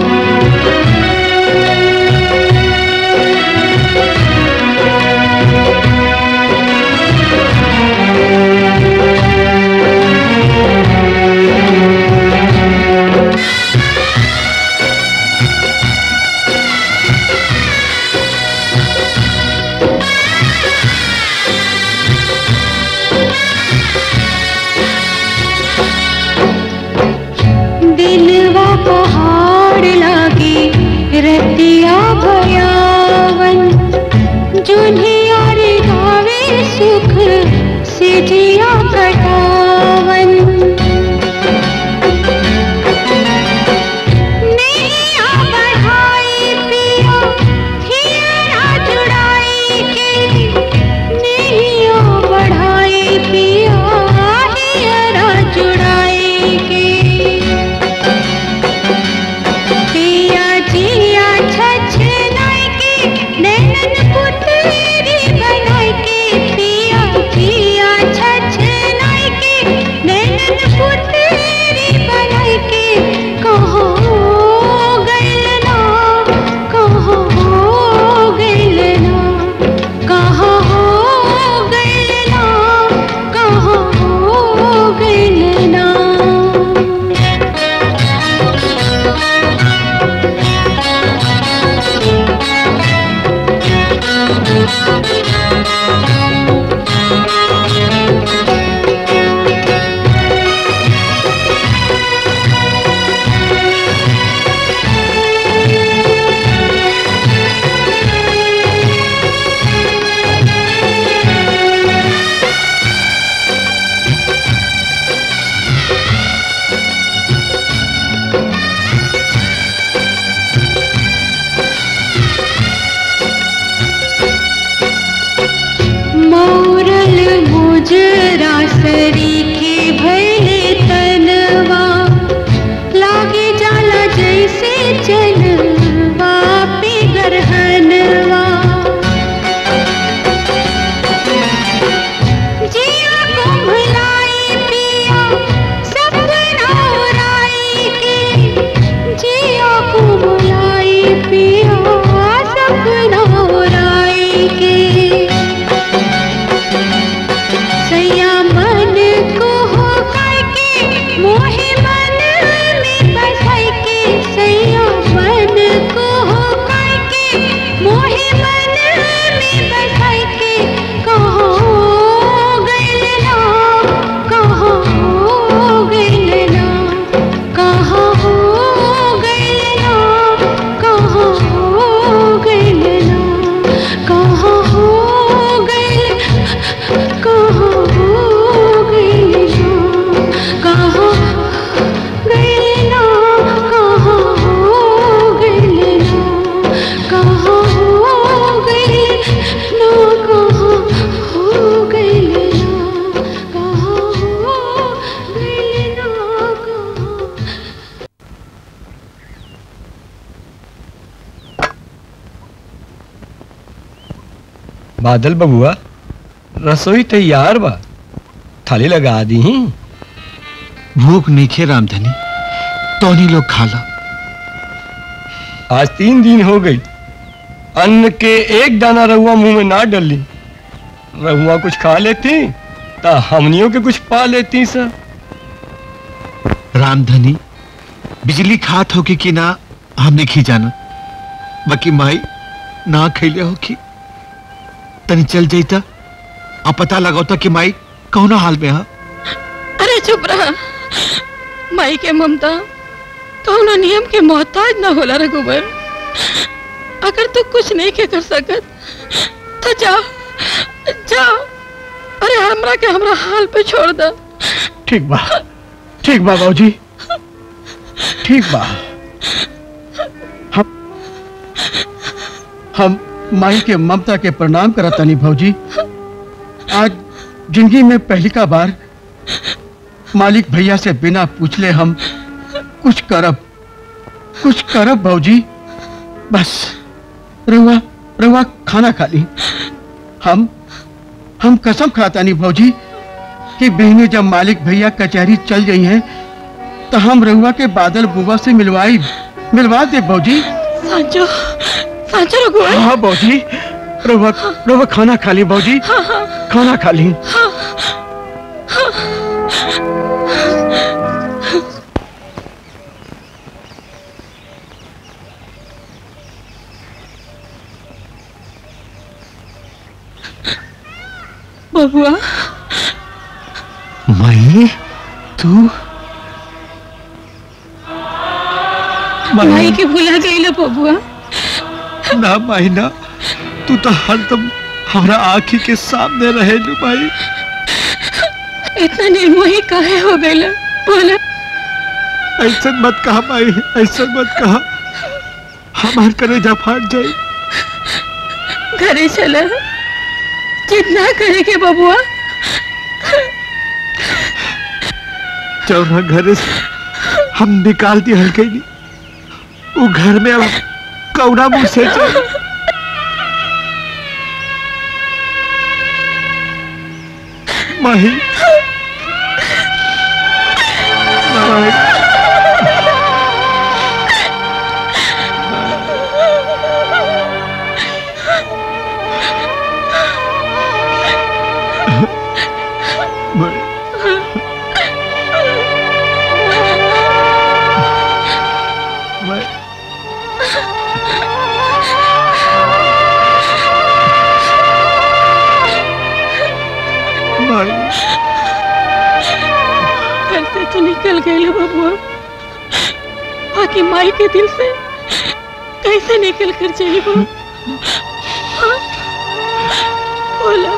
दिलवा पहाड़ लागे रतिया भयावन जुनिया रे गावे सुख सिजिया कटावन नैया बढ़ाई पिया हियरा जुड़ाई के नैया बढ़ाई पिया हियरा जुड़ाई के पिया जिया छछ नाई के नैनन पुतरी बनाई के पिया जिया छछ नाई के नैनन पुतरी बनाई के कहो गइल ना कहो गइल ना कहो गइल ना कहो गइल ना मौरल मुजरा सरी के भले तनवा लागे जाला जैसे चलवा पे गरहनवा जिया कुम्भलाई पिया सपना उड़ाई के जिया कुम्भलाई पिया सपना उड़ाई के सैया मन को हो काय के मोहे मन में बसाई के सैया मन को हो काय के मोहे मन में बसाई के कहो गइल ना कहो गइल ना कहो गइल ना कहो गइल ना कहो गइल कहो गइल ना कहो गइल ना कहो गइल ना कहो गइल ना कहो गइल ना कहो गइल ना कहो बादल बबुआ रसोई तैयार बा थाली लगा दी भूख नहीं खे रामधनी तोनी लोग खाला आज तीन दिन हो गई अन्न के एक दाना रहुआ मुंह में ना डली रहुआ कुछ खा लेती ता हमनियों के कुछ पा लेती सर रामधनी बिजली खात होगी कि ना हमने खी जाना बाकी माई ना खैले हो की तनी चल जाता आ पता लगाता कि माई कौन हाल में है अरे चुप रहा माई के ममता कौनो नियम के मोहताज ना होला रघुबर अगर तू कुछ नहीं के कर सकत तो जा जा अरे हमरा के हमरा हाल पे छोड़ दे ठीक बा ठीक बा बाबूजी ठीक बा हम हम माई के ममता के प्रणाम करतानी भौजी आज जिंदगी में पहली का बार मालिक भैया से बिना पूछले हम कुछ करब कुछ करब भौजी बस रहुआ रहुआ खाना खा ली हम हम कसम खातानी भौजी कि बहने जब मालिक भैया कचहरी चल गई हैं तो हम रहुआ के बादल बुआ से मिलवाई मिलवा दे भौजी सांचो सांचो रघुवर हाँ भौजी रहुआ रहुआ खाना खा ली भौजी हाँ हाँ खाना खा ली हाँ हाँ बबुआ माई तू माई के भुला गई लो बबुआ ना माई ना तू तो हरदम हमारा आँखी के सामने रहे लू माई इतना निर्मोही काहे हो गई लो बोला ऐसा मत कहा माई ऐसा मत कहा हमार कलेजा फाट जाए घरे चला जितना करे के बबुआ जौना घरे से हम निकाल दी हल्के नहीं वो घर में अब कौड़ा मुंह से चल माही माही घर से तो निकल गए लो बबुआ बाकी माई के दिल से कैसे निकल कर चली वो हाँ? बोला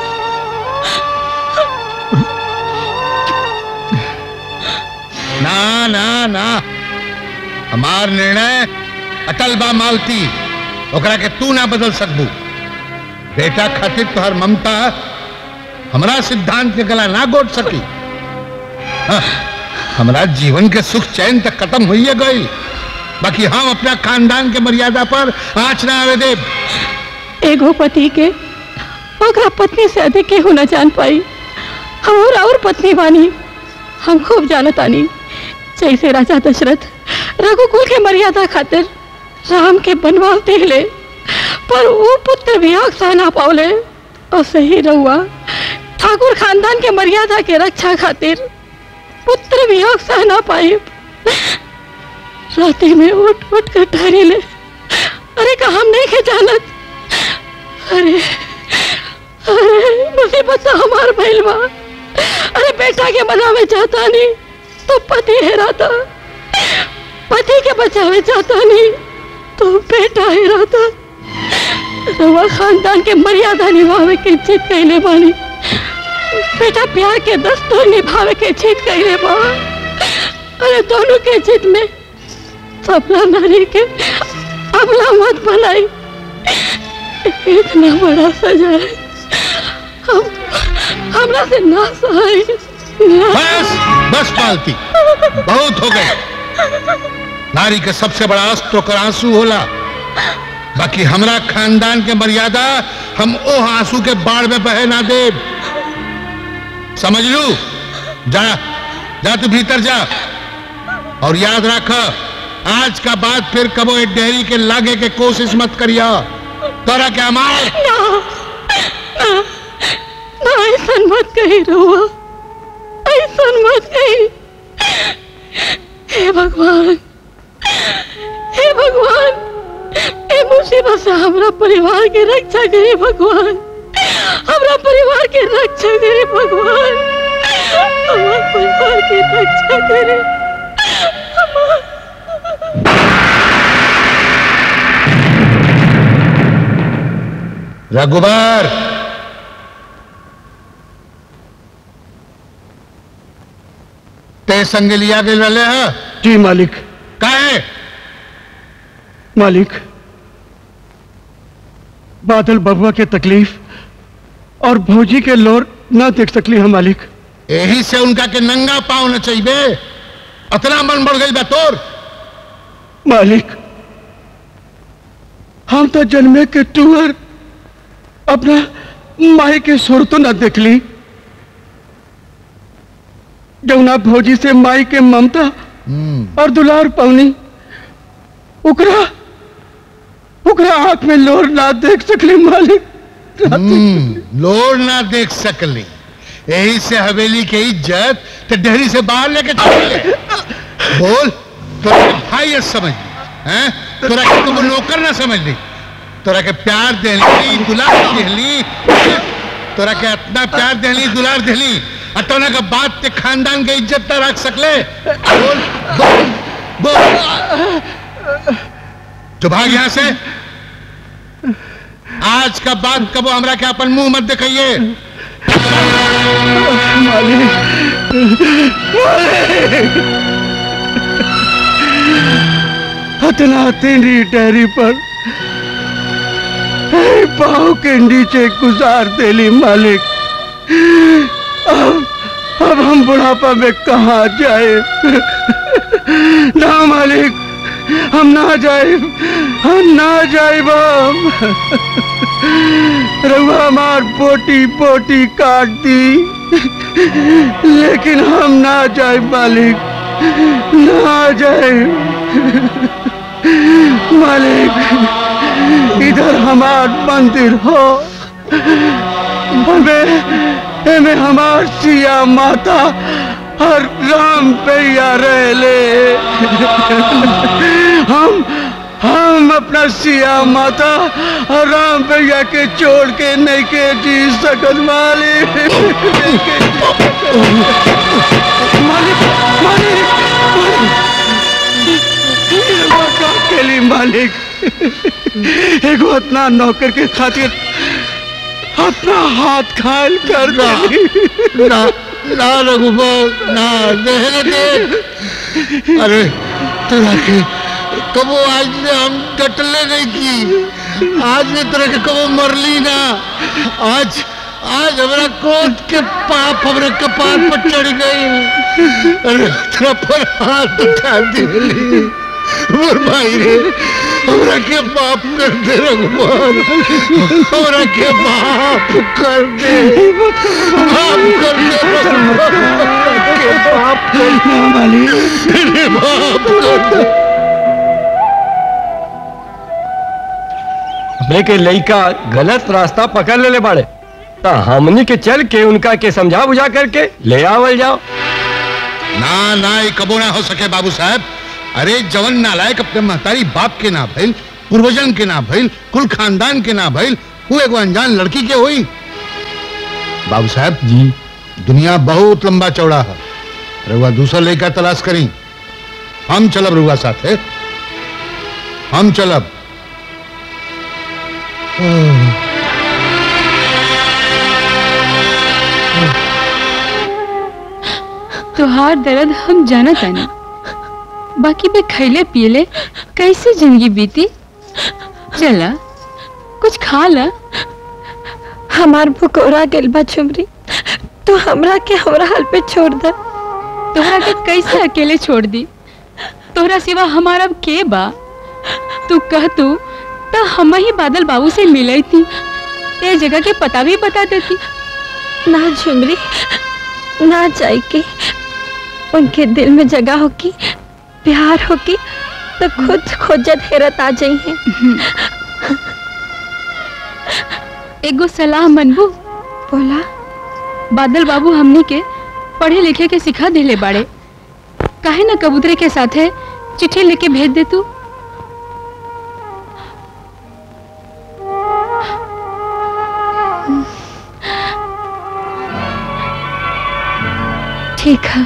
ना ना ना हमार निर्णय अटल बा मालती ओकरा के तू ना बदल सकबू बेटा खातिर तोहर ममता हमरा सिद्धांत के गला ना गोट सकी हाँ, हमरा जीवन के सुख चैन तक खत्म हुई गई बाकी हम अपना खानदान के मर्यादा पर आँच ना आवे देव एगो पति के ओकरा पत्नी से अधिक केहू न जान पाई हम और और पत्नी बानी हम खूब जानतानी जैसे राजा दशरथ रघुकुल के मर्यादा खातिर राम के बनवास दे ले पर वो पुत्र वियोग सह ना पावले और सही रहुआ ठाकुर खानदान के मर्यादा के रक्षा खातिर पुत्र वियोग सह ना पाए राते में उठ उठ कर ठहरे ले अरे का हम नहीं के जानत अरे अरे मुसीबत तो हमार भइल बा अरे बेटा के मनावे चाहता नहीं तो पति हेराता पति के बचावे चाहता नहीं तो बेटा हेराता रवा खानदान के मर्यादा निभावे के चित कैले बानी बेटा प्यार के दस्तूर निभावे के चित कैले बा अरे दोनों के चित में सपना नारी के अबला मत बनाई इतना बड़ा सजा है हम हमरा से ना सहाय बस बस पालती बहुत हो गए नारी के सबसे बड़ा अस्त्र ओकर आंसू होला बाकी हमरा खानदान के मर्यादा हम ओ आंसू के बाढ़ में बहे ना दे समझ लू जा जा तू भीतर जा और याद रख आज का बाद फिर कबो एक डेहरी के लागे के कोशिश मत करिया तोरा के अमाल ना ना ना ऐसा मत कही रुआ ऐसा मत कही हे भगवान हे भगवान हमरा परिवार के रक्षा करे भगवान हमरा परिवार के रक्षा करे भगवान हमार परिवार के रक्षा करे रघुबर ते संग लिया गए वाले है जी मालिक का है मालिक बादल बबुआ के तकलीफ और भौजी के लोर ना देख सकली हम मालिक यही से उनका के नंगा पाँव न चाहिए अतना मन बढ़ गई बा तोर मालिक हम तो जन्मे के टूअर अपना माई के सुर तो न देखली जौना भौजी से माई के ममता और दुलार पवनी उकरा उकरा आंख में लोर ना देख सकली मालिक हम्म, लोर ना देख सकली यही से हवेली के इज्जत तो डेहरी से बाहर लेके चले बोल तोरा के भाई समझ ली हैं तोरा के तुम नौकर ना समझ ली तोरा के प्यार देली दुलार देली तोरा के इतना प्यार देली दुलार देली और तोरा के बात ते खानदान के इज्जत ना रख सकले बोल बोल बोल जो भाग यहाँ से आज का बात कबो हमरा के अपन मुंह मत दिखाइए हतना तेरी डेहरी पर हे पाँव के नीचे गुजार देली मालिक अब अब हम बुढ़ापा में कहा जाए ना मालिक हम ना जाए हम ना जाए हम रउआ हमार बोटी बोटी काट दी लेकिन हम ना जाए मालिक ना जाए मालिक इधर हमार मंदिर हो हमें हमें हमार सिया माता और राम पैया रह ले हम हम अपना सिया माता और राम भैया के छोड़ के नहीं के जी सकत मालिक नहीं के जी सकत। मालिक मालिक मालिक के लिए मालिक एगो इतना नौकर के खातिर अपना हाथ खायल कर दे ना ना रघुबर ना देहने दे अरे तेरा के कबो आज ने हम डटले नहीं की आज ने तेरा के कबो मरली ना आज आज हमारा क्रोध के पाप हमारे कपार पर चढ़ गई अरे तेरा पर हाथ उठा दिली मोर भाई रे हमरा के माफ कर दे रघुमान हमरा के माफ कर दे माफ कर दे रघुमान हमरा के माफ कर दे मेरे माफ कर दे हमने के लइका गलत रास्ता पकड़ ले ले बाड़े ता हमनी के चल के उनका के समझा बुझा करके ले आवल जाओ ना ना ये कबो ना हो सके बाबू साहब अरे जवन नालायक अपने महतारी बाप के ना भइल पूर्वजन के ना भइल कुल खानदान के ना भइल वो एगो अनजान लड़की के हुई बाबू साहब जी दुनिया बहुत लंबा चौड़ा है रउआ दूसरा लड़का तलाश करी हम चलब रउआ साथे हम चलब तुहार दर्द हम जाना तानी बाकी पे खैले पियले कैसे जिंदगी बीती चला कुछ खा ला हमार भुकोरा गेल बा छुमरी तू हमरा के हमरा हाल पे छोड़ दे तोहरा के कैसे अकेले छोड़ दी तोहरा सिवा हमारा अब के बा तू कह तू तो हम ही बादल बाबू से मिले थी ते जगह के पता भी बता देती ना झुमरी ना जाए के उनके दिल में जगह होगी प्यार होगी तो खुद खोजत हेरत आ जाई है एगो सलाह मनबू बोला बादल बाबू हमनी के पढ़े लिखे के सिखा देले बाड़े काहे ना कबूतरे के साथे चिट्ठी लेके भेज दे तू ठीक है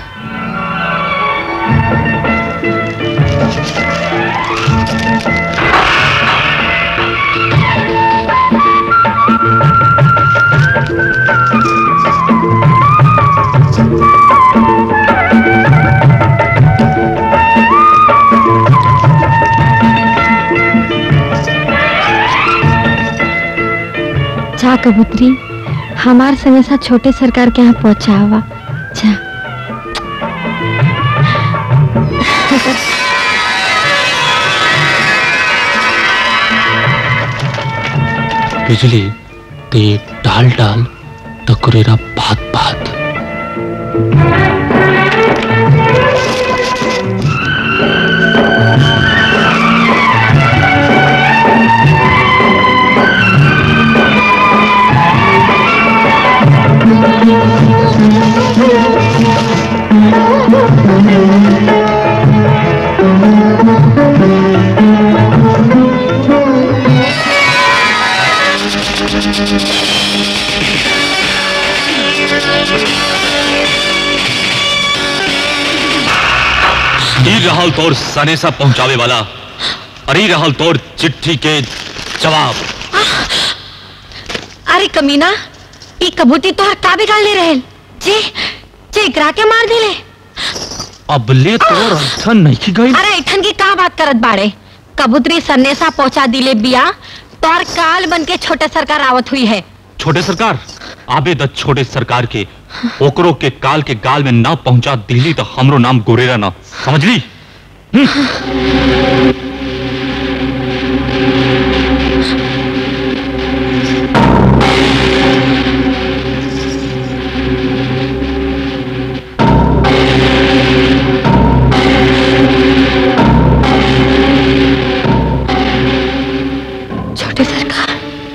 जा कबूतरी हमार संगे साथ छोटे सरकार के यहाँ पहुँचावा जा बिजली ते डाल डाल तो कुरेरा भात भात ई रहल तोर सनेसा पहुंचावे वाला अरे रहल तोर चिट्ठी के जवाब अरे कमीना ई कबूती तोहर का बिगाड़ ले रहे जे जे एकरा के मार दिले अब ले तोर अर्थन नहीं गई अरे इठन की का बात करत बाड़े कबूतरी सन्नेसा पहुंचा दिले बिया तोर काल बन के छोटे सरकार आवत हुई है छोटे सरकार आबे द छोटे सरकार के ओकरो के काल के गाल में ना पहुंचा दिली तो हमरो नाम गोरेरा ना समझ ली छोटे सरकार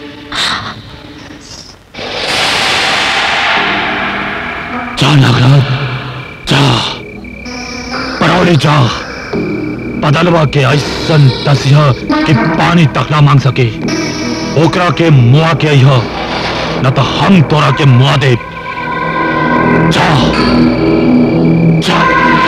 जा नागराज जा परौड़े जा बदलवा के ऐसन तसिया कि पानी तक ना मांग सके ओकरा के मुआ के अइह न तो हम तोरा के मुआ दे जा जा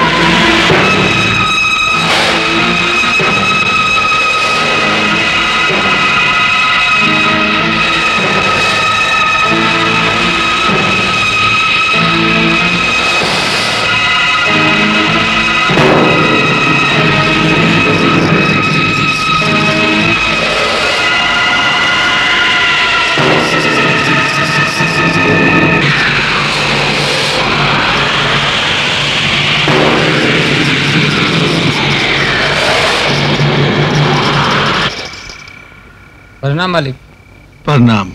प्रणाम मालिक प्रणाम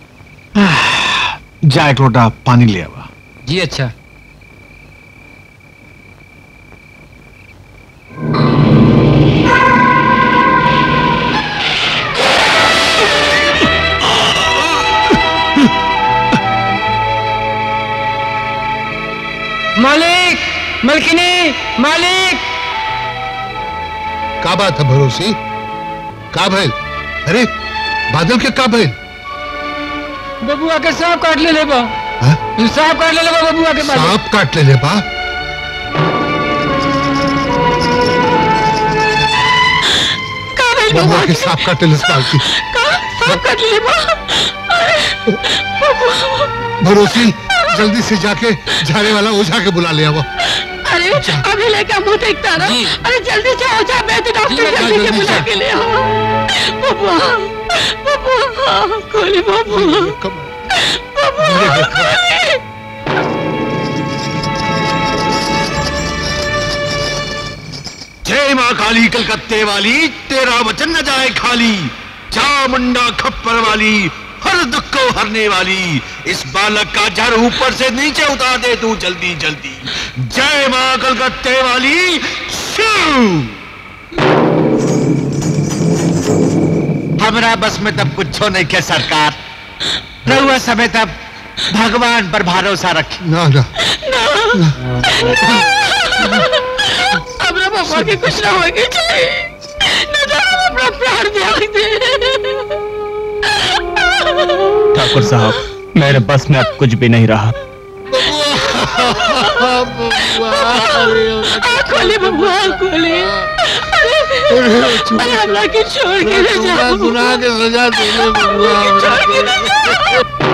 जा एक लोटा पानी ले आवा जी अच्छा मालिक मलकिनी मालिक का बात है भरोसी का भइल अरे बादल के का भइल बबुआ के सांप काट ले ले बा सांप काट ले ले बा बबुआ के मालिक सांप काट ले ले बा बबुआ के सांप काट ले पालकी सांप काट ले बा भरोसी जल्दी से जाके झाड़े वाला ओझा के बुला ले आओ अरे अभी लेकर मुंह देखता ना अरे जल्दी से हो जा मैं तो डॉक्टर जा, जल्दी के जल्दी बुला जा। के ले आओ बबुआ बबुआ खोले बबुआ बबुआ खोले जय माँ काली कलकत्ते वाली तेरा वचन न जाए खाली जा मुंडा खप्पर वाली हर दुख को हरने वाली इस बालक का जर ऊपर से नीचे उतार दे तू जल्दी जल्दी जय माँ कलकत्ते वाली शिव हमरा बस में तब कुछ नहीं के सरकार रहुआ समय तब भगवान पर भरोसा रखी ना ना हमरा बबुआ के कुछ ना होगी चाहिए न तो हम अपना प्राण त्याग दे ठाकुर साहब मेरे बस में अब कुछ भी नहीं रहा खोले बबुआ खोले अरे अरे हमरा के छोड़ के ले जाओ गुनाह के सजा दे ले बबुआ हमरा छोड़ के ले जाओ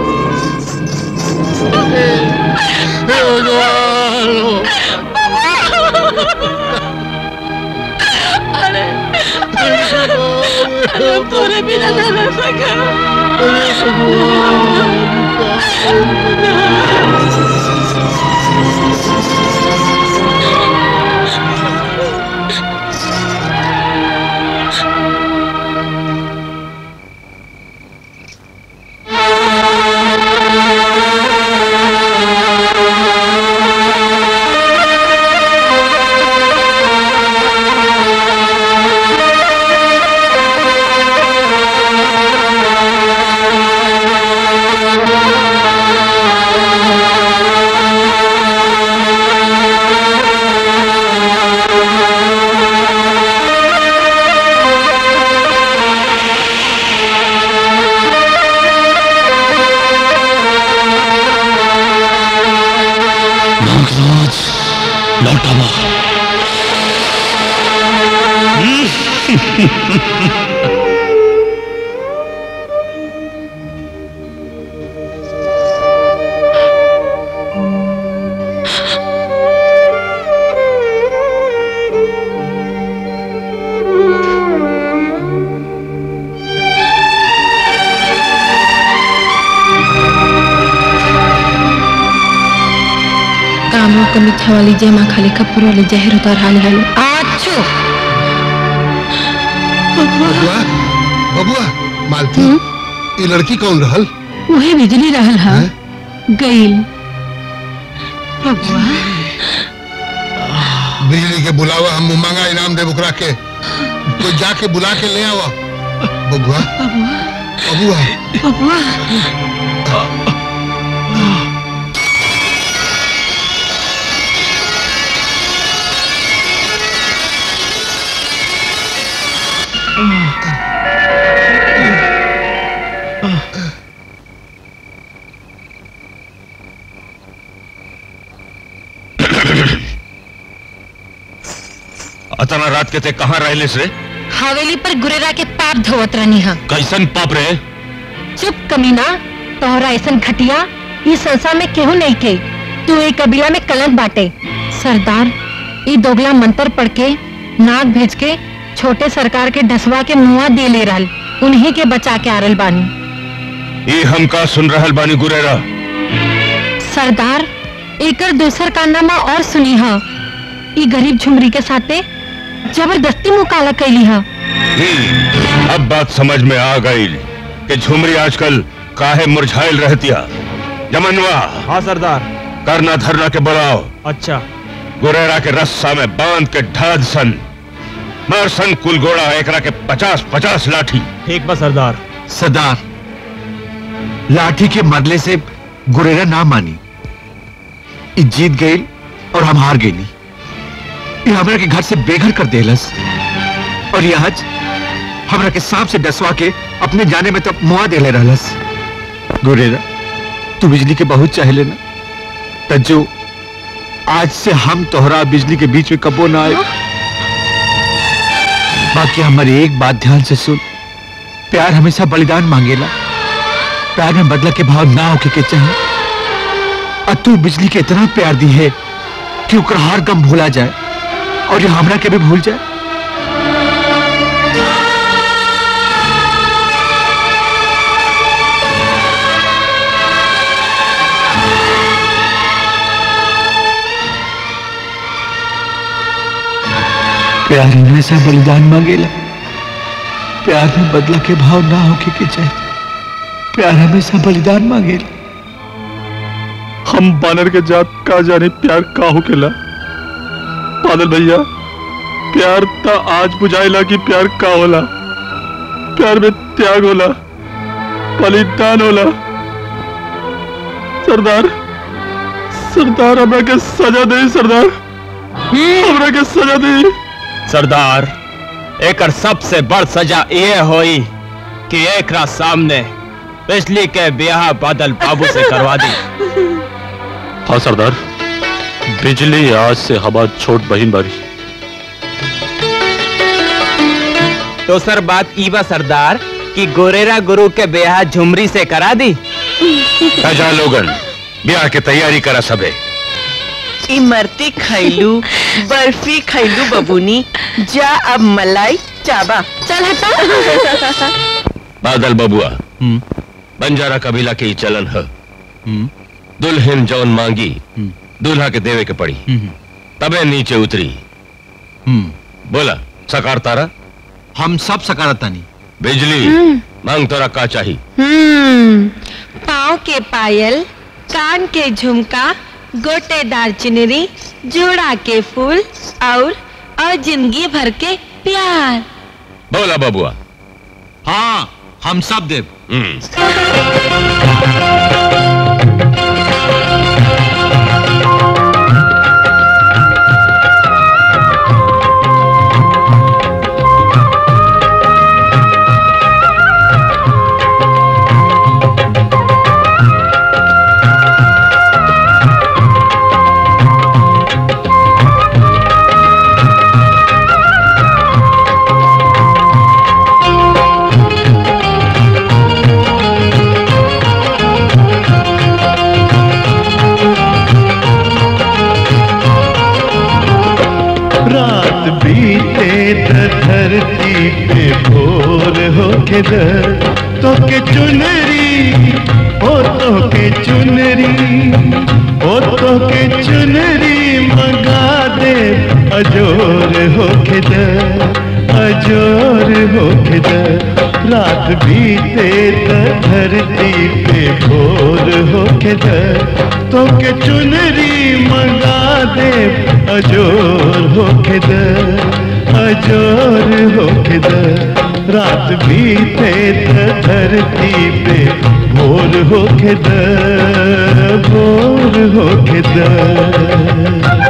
हे भगवान अरे अरे तोरे बिना ना रह सका नागराज लौटावा कामों को मीठा वाली जमा खाली कपूर वाली जहर उतार हानि हानि आछो बबुआ बबुआ मालती ये लड़की कौन रहल उहे बिजली रहल हा गईल बबुआ बिजली के बुलावा हम मांगा इनाम दे बुकरा के कोई जाके बुला के ले आवा बबुआ बबुआ बबुआ अतना रात के ते कहाँ रहलिस रे हवेली पर गुरेरा के पाप धोवत रहनी हा कैसन पाप रे चुप कमीना तोहरा ऐसन घटिया इस संसार में केहू नहीं के तू एक कबीला में कलंक बाटे सरदार ई दोगला मंत्र पढ़ के नाग भेज के छोटे सरकार के ढसवा के मुआ दे ले रहल उन्हीं के बचा के आरल बानी ये हम का सुन रहल बानी गुरेरा सरदार एकर दूसर कारनामा और सुनी हा ई गरीब झुमरी के साथे जबरदस्ती मुकाला कैली हा हम्म, अब बात समझ में आ गई कि झुमरी आजकल काहे मुरझाइल रहतिया जमनवा हाँ सरदार करना धरना के बुलाओ अच्छा गुरेरा के रस्सा में बांध के ढाद सन मार सन कुल गोड़ा एकरा के पचास पचास लाठी ठीक बा सरदार सरदार लाठी के मरले से गुरेरा ना मानी ई जीत गई और हम हार गई ये हमरा के घर से बेघर कर देलस और ये आज हमरा के सांप से डसवा के अपने जाने में तो मुआ देले रहलस गुरेरा तू बिजली के बहुत चाहे लेना तज्जो आज से हम तोहरा बिजली के बीच में कबो ना आए बाकी हमारी एक बात ध्यान से सुन प्यार हमेशा बलिदान मांगेला प्यार में बदला के भाव ना होके के चाहे और तू बिजली के इतना प्यार दी है कि ओकर हर गम भूला जाए और ये हमरा के भी भूल जाए प्यार हमेशा बलिदान मांगेला प्यार में बदला के भाव ना होके के चाहे प्यार हमेशा बलिदान मांगेला हम बानर के जात का जाने प्यार का होकेला बादल भैया प्यार त आज बुझाइला कि प्यार का होला प्यार में त्याग होला बलिदान होला सरदार सरदार हमरा के सजा दे सरदार हमरा के सजा दे सरदार एकर सबसे बड़ सजा ये होई कि एकरा सामने बिजली के ब्याह बादल बाबू से करवा दी हाँ सरदार बिजली आज से हवा छोट बहिन बारी तो सर बात ई बा सरदार कि गोरेरा गुरु के ब्याह झुमरी से करा दी जा लोगन ब्याह की तैयारी करा सबे इमरती खैलू बर्फी खैलू बबूनी जा अब मलाई चाबा चल हटा बादल बबुआ बंजारा कबीला के ही चलन है दुल्हन जौन मांगी दूल्हा के देवे के पड़ी तबे नीचे उतरी बोला सकार तारा हम सब सकारता नहीं बिजली मांग तोरा का चाहिए हम्म पाँव के पायल कान के झुमका गोटेदार चुनरी जोड़ा के फूल और और जिंदगी भर के प्यार बोला बबुआ हाँ हम सब देव रात बीते त धरती पे भोर हो के दर तो के चुनरी ओ तो के चुनरी ओ तो के चुनरी मंगा दे अजोर हो के दर अजोर हो के दर रात बीते त धरती पे भोर हो के दर तो के चुनरी मंगा दे अजोर हो के दर अजोर हो के दर रात बीते त धरती पे भोर हो के दर भोर हो के दर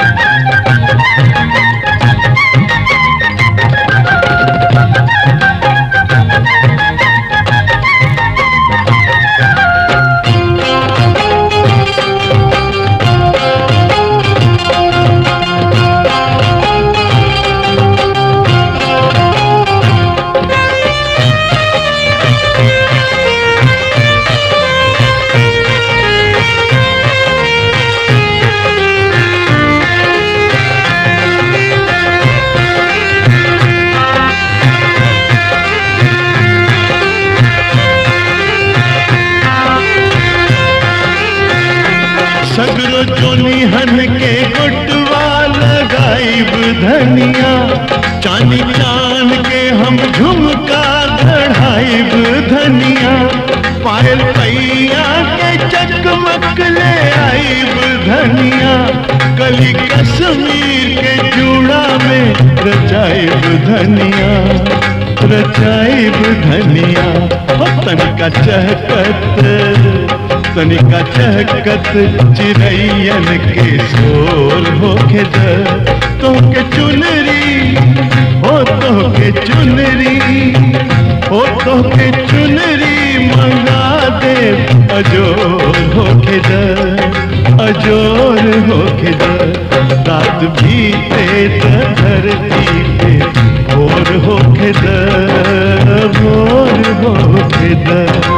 सगरो जोनी हन के गुटवा लगाइब धनिया चांदी चांद के हम झुमका गढ़ाइब धनिया पायल पैया के चकमक ले आइब धनिया कली कश्मीर के चूड़ा में रचाइब धनिया रचाइब धनिया हो तनिका चहकत तनिका चहकत चिड़ैयन के शोर होके द तो के चुनरी हो तो के चुनरी हो तो के चुनरी मंगा दे अजोर होके द अजोर होके द रात बीते त धरती पे भोर होके द भोर होके द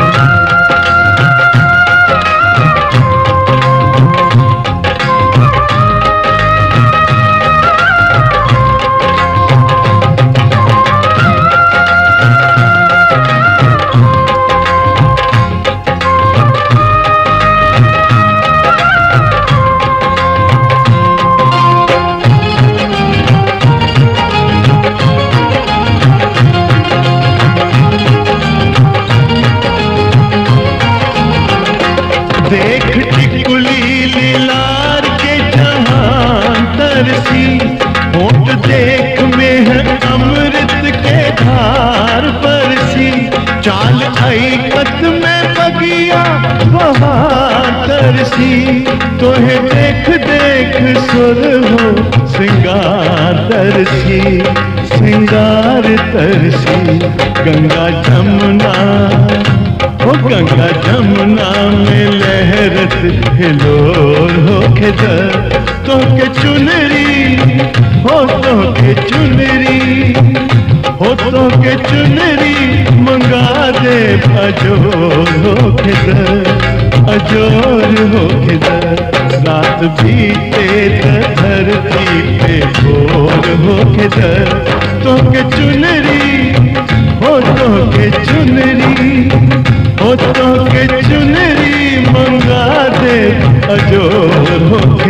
देख टिकुली लीलार के जहां तरसी होठ देख में है अमृत के धार बरसी चाल ऐकत में बगिया बहार तरसी तोहे देख देख सुर हो सिंगार तरसी सिंगार तरसी गंगा जमुना हो गंगा जमुना में लहरत हिलोर हो के तो के चुनरी हो तो के चुनरी हो तो के चुनरी मंगा दे अजोर हो के अजोर हो के रात बीते त धरती पे भोर हो के तो के चुनरी हो तो के चुनरी हो तो के चुनरी मंगा दे अजोर हो के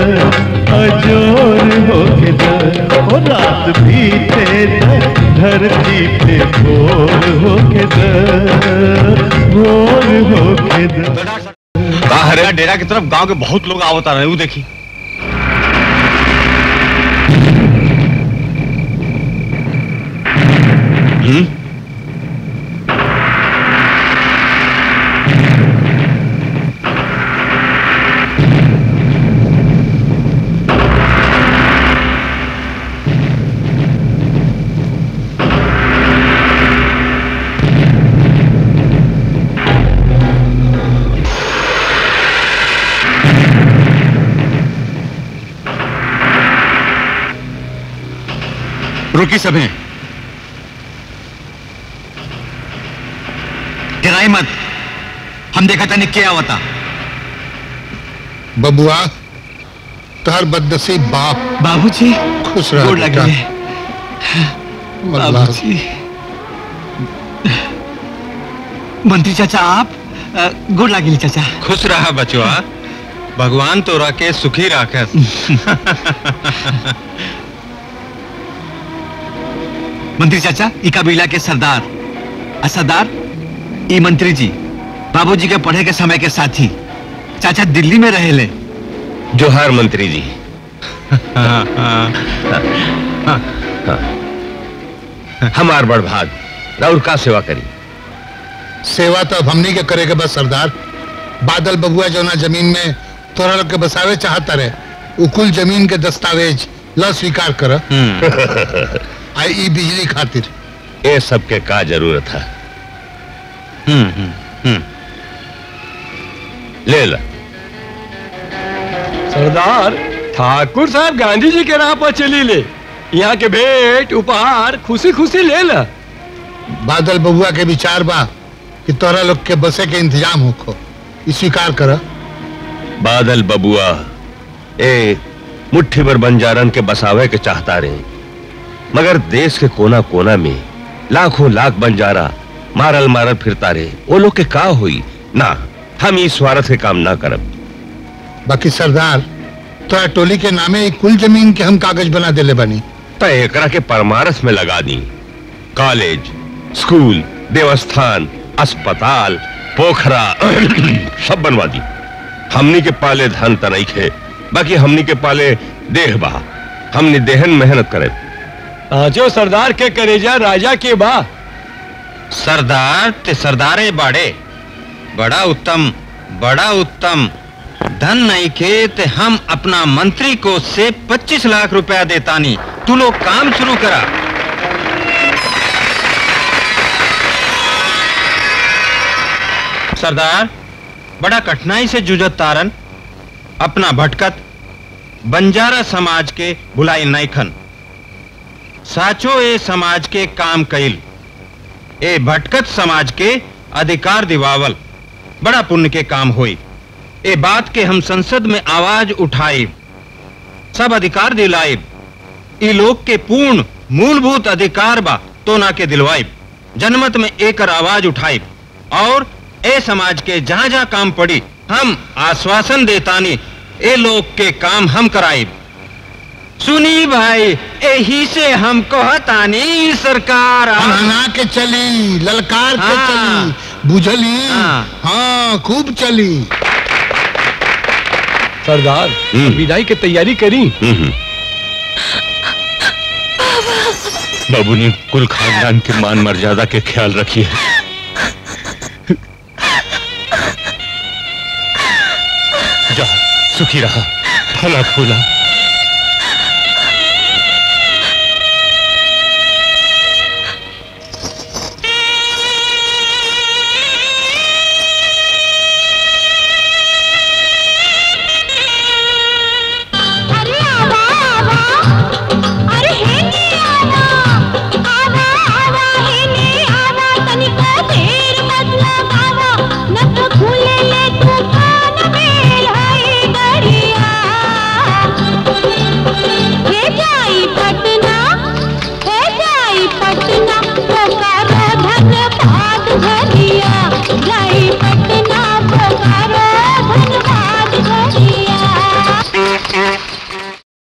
अजोर हो के हो रात बीते त धरती पे भोर हो के भोर हो के हरिया डेरा की तरफ गांव के बहुत लोग आवता रहे वो देखी हम्म रुकी सभी डराई मत हम देखा था क्या होता बबुआ तहर बदनसीब बाप बाबूजी खुश रह गोड़ लगे मल्लाह। बाबूजी मंत्री चाचा आप अ, गोड़ लागिल चाचा खुश रहा बचवा भगवान तो रखे सुखी राखस मंत्री चाचा ई कबीला के सरदार आ सरदार ई मंत्री जी बाबूजी के पढ़े के समय के साथी चाचा दिल्ली में रहेले जोहार मंत्री जी हमार बड़ भाग राउर का सेवा करी सेवा तो अब हमनी के करे के बस सरदार बादल बबुआ जो ना जमीन में तोरा लोग के बसावे चाहता रहे उ कुल जमीन के दस्तावेज ल स्वीकार कर आई ई बिजली खातिर ये सब के का जरूरत है ले ला सरदार ठाकुर साहब गांधी जी के राह पर चली ले यहाँ के भेंट उपहार खुशी खुशी ले ला बादल बबुआ के विचार बा कि तोरा लोग के बसे के इंतजाम होखो ई स्वीकार कर बादल बबुआ ए मुट्ठी भर बंजारन के बसावे के चाहता रहे मगर देश के कोना कोना में लाखों लाख बंजारा मारल मारल फिरता रहे वो लोग के का हुई ना हम इस स्वार्थ के काम ना करब बाकी सरदार तोरा टोली के नामे ई कुल जमीन के हम कागज बना देले बनी तो एकरा के परमारस में लगा दी कॉलेज स्कूल देवस्थान अस्पताल पोखरा सब बनवा दी हमनी के पाले धन त नहीं खे बाकी हमनी के पाले देह बा हमनी देहन मेहनत करे पांचों सरदार के करेजा राजा के बा सरदार ते सरदारे बाड़े बड़ा उत्तम बड़ा उत्तम धन नहीं के ते हम अपना मंत्री को से 25 लाख रुपया देतानी तू लोग काम शुरू करा सरदार बड़ा कठिनाई से जुझत तारन अपना भटकत बंजारा समाज के बुलाई नैखन साचो ए समाज के काम कइल ए भटकत समाज के अधिकार दिवावल बड़ा पुण्य के काम होई ए बात के हम संसद में आवाज उठाई सब अधिकार दिलाइब ई लोग के पूर्ण मूलभूत अधिकार बा तो ना के दिलवाइब जनमत में एकर आवाज उठाइब और ए समाज के जहां जहां काम पड़ी हम आश्वासन देतानी ए लोग के काम हम कराइब सुनी भाई यही से हम कहतानी ई सरकार हना के चली ललकार के चली बुझली हाँ खूब चली सरदार विदाई की तैयारी करी बाबू ने कुल खानदान के मान मर्यादा के ख्याल रखी है जा सुखी रहा फला फूला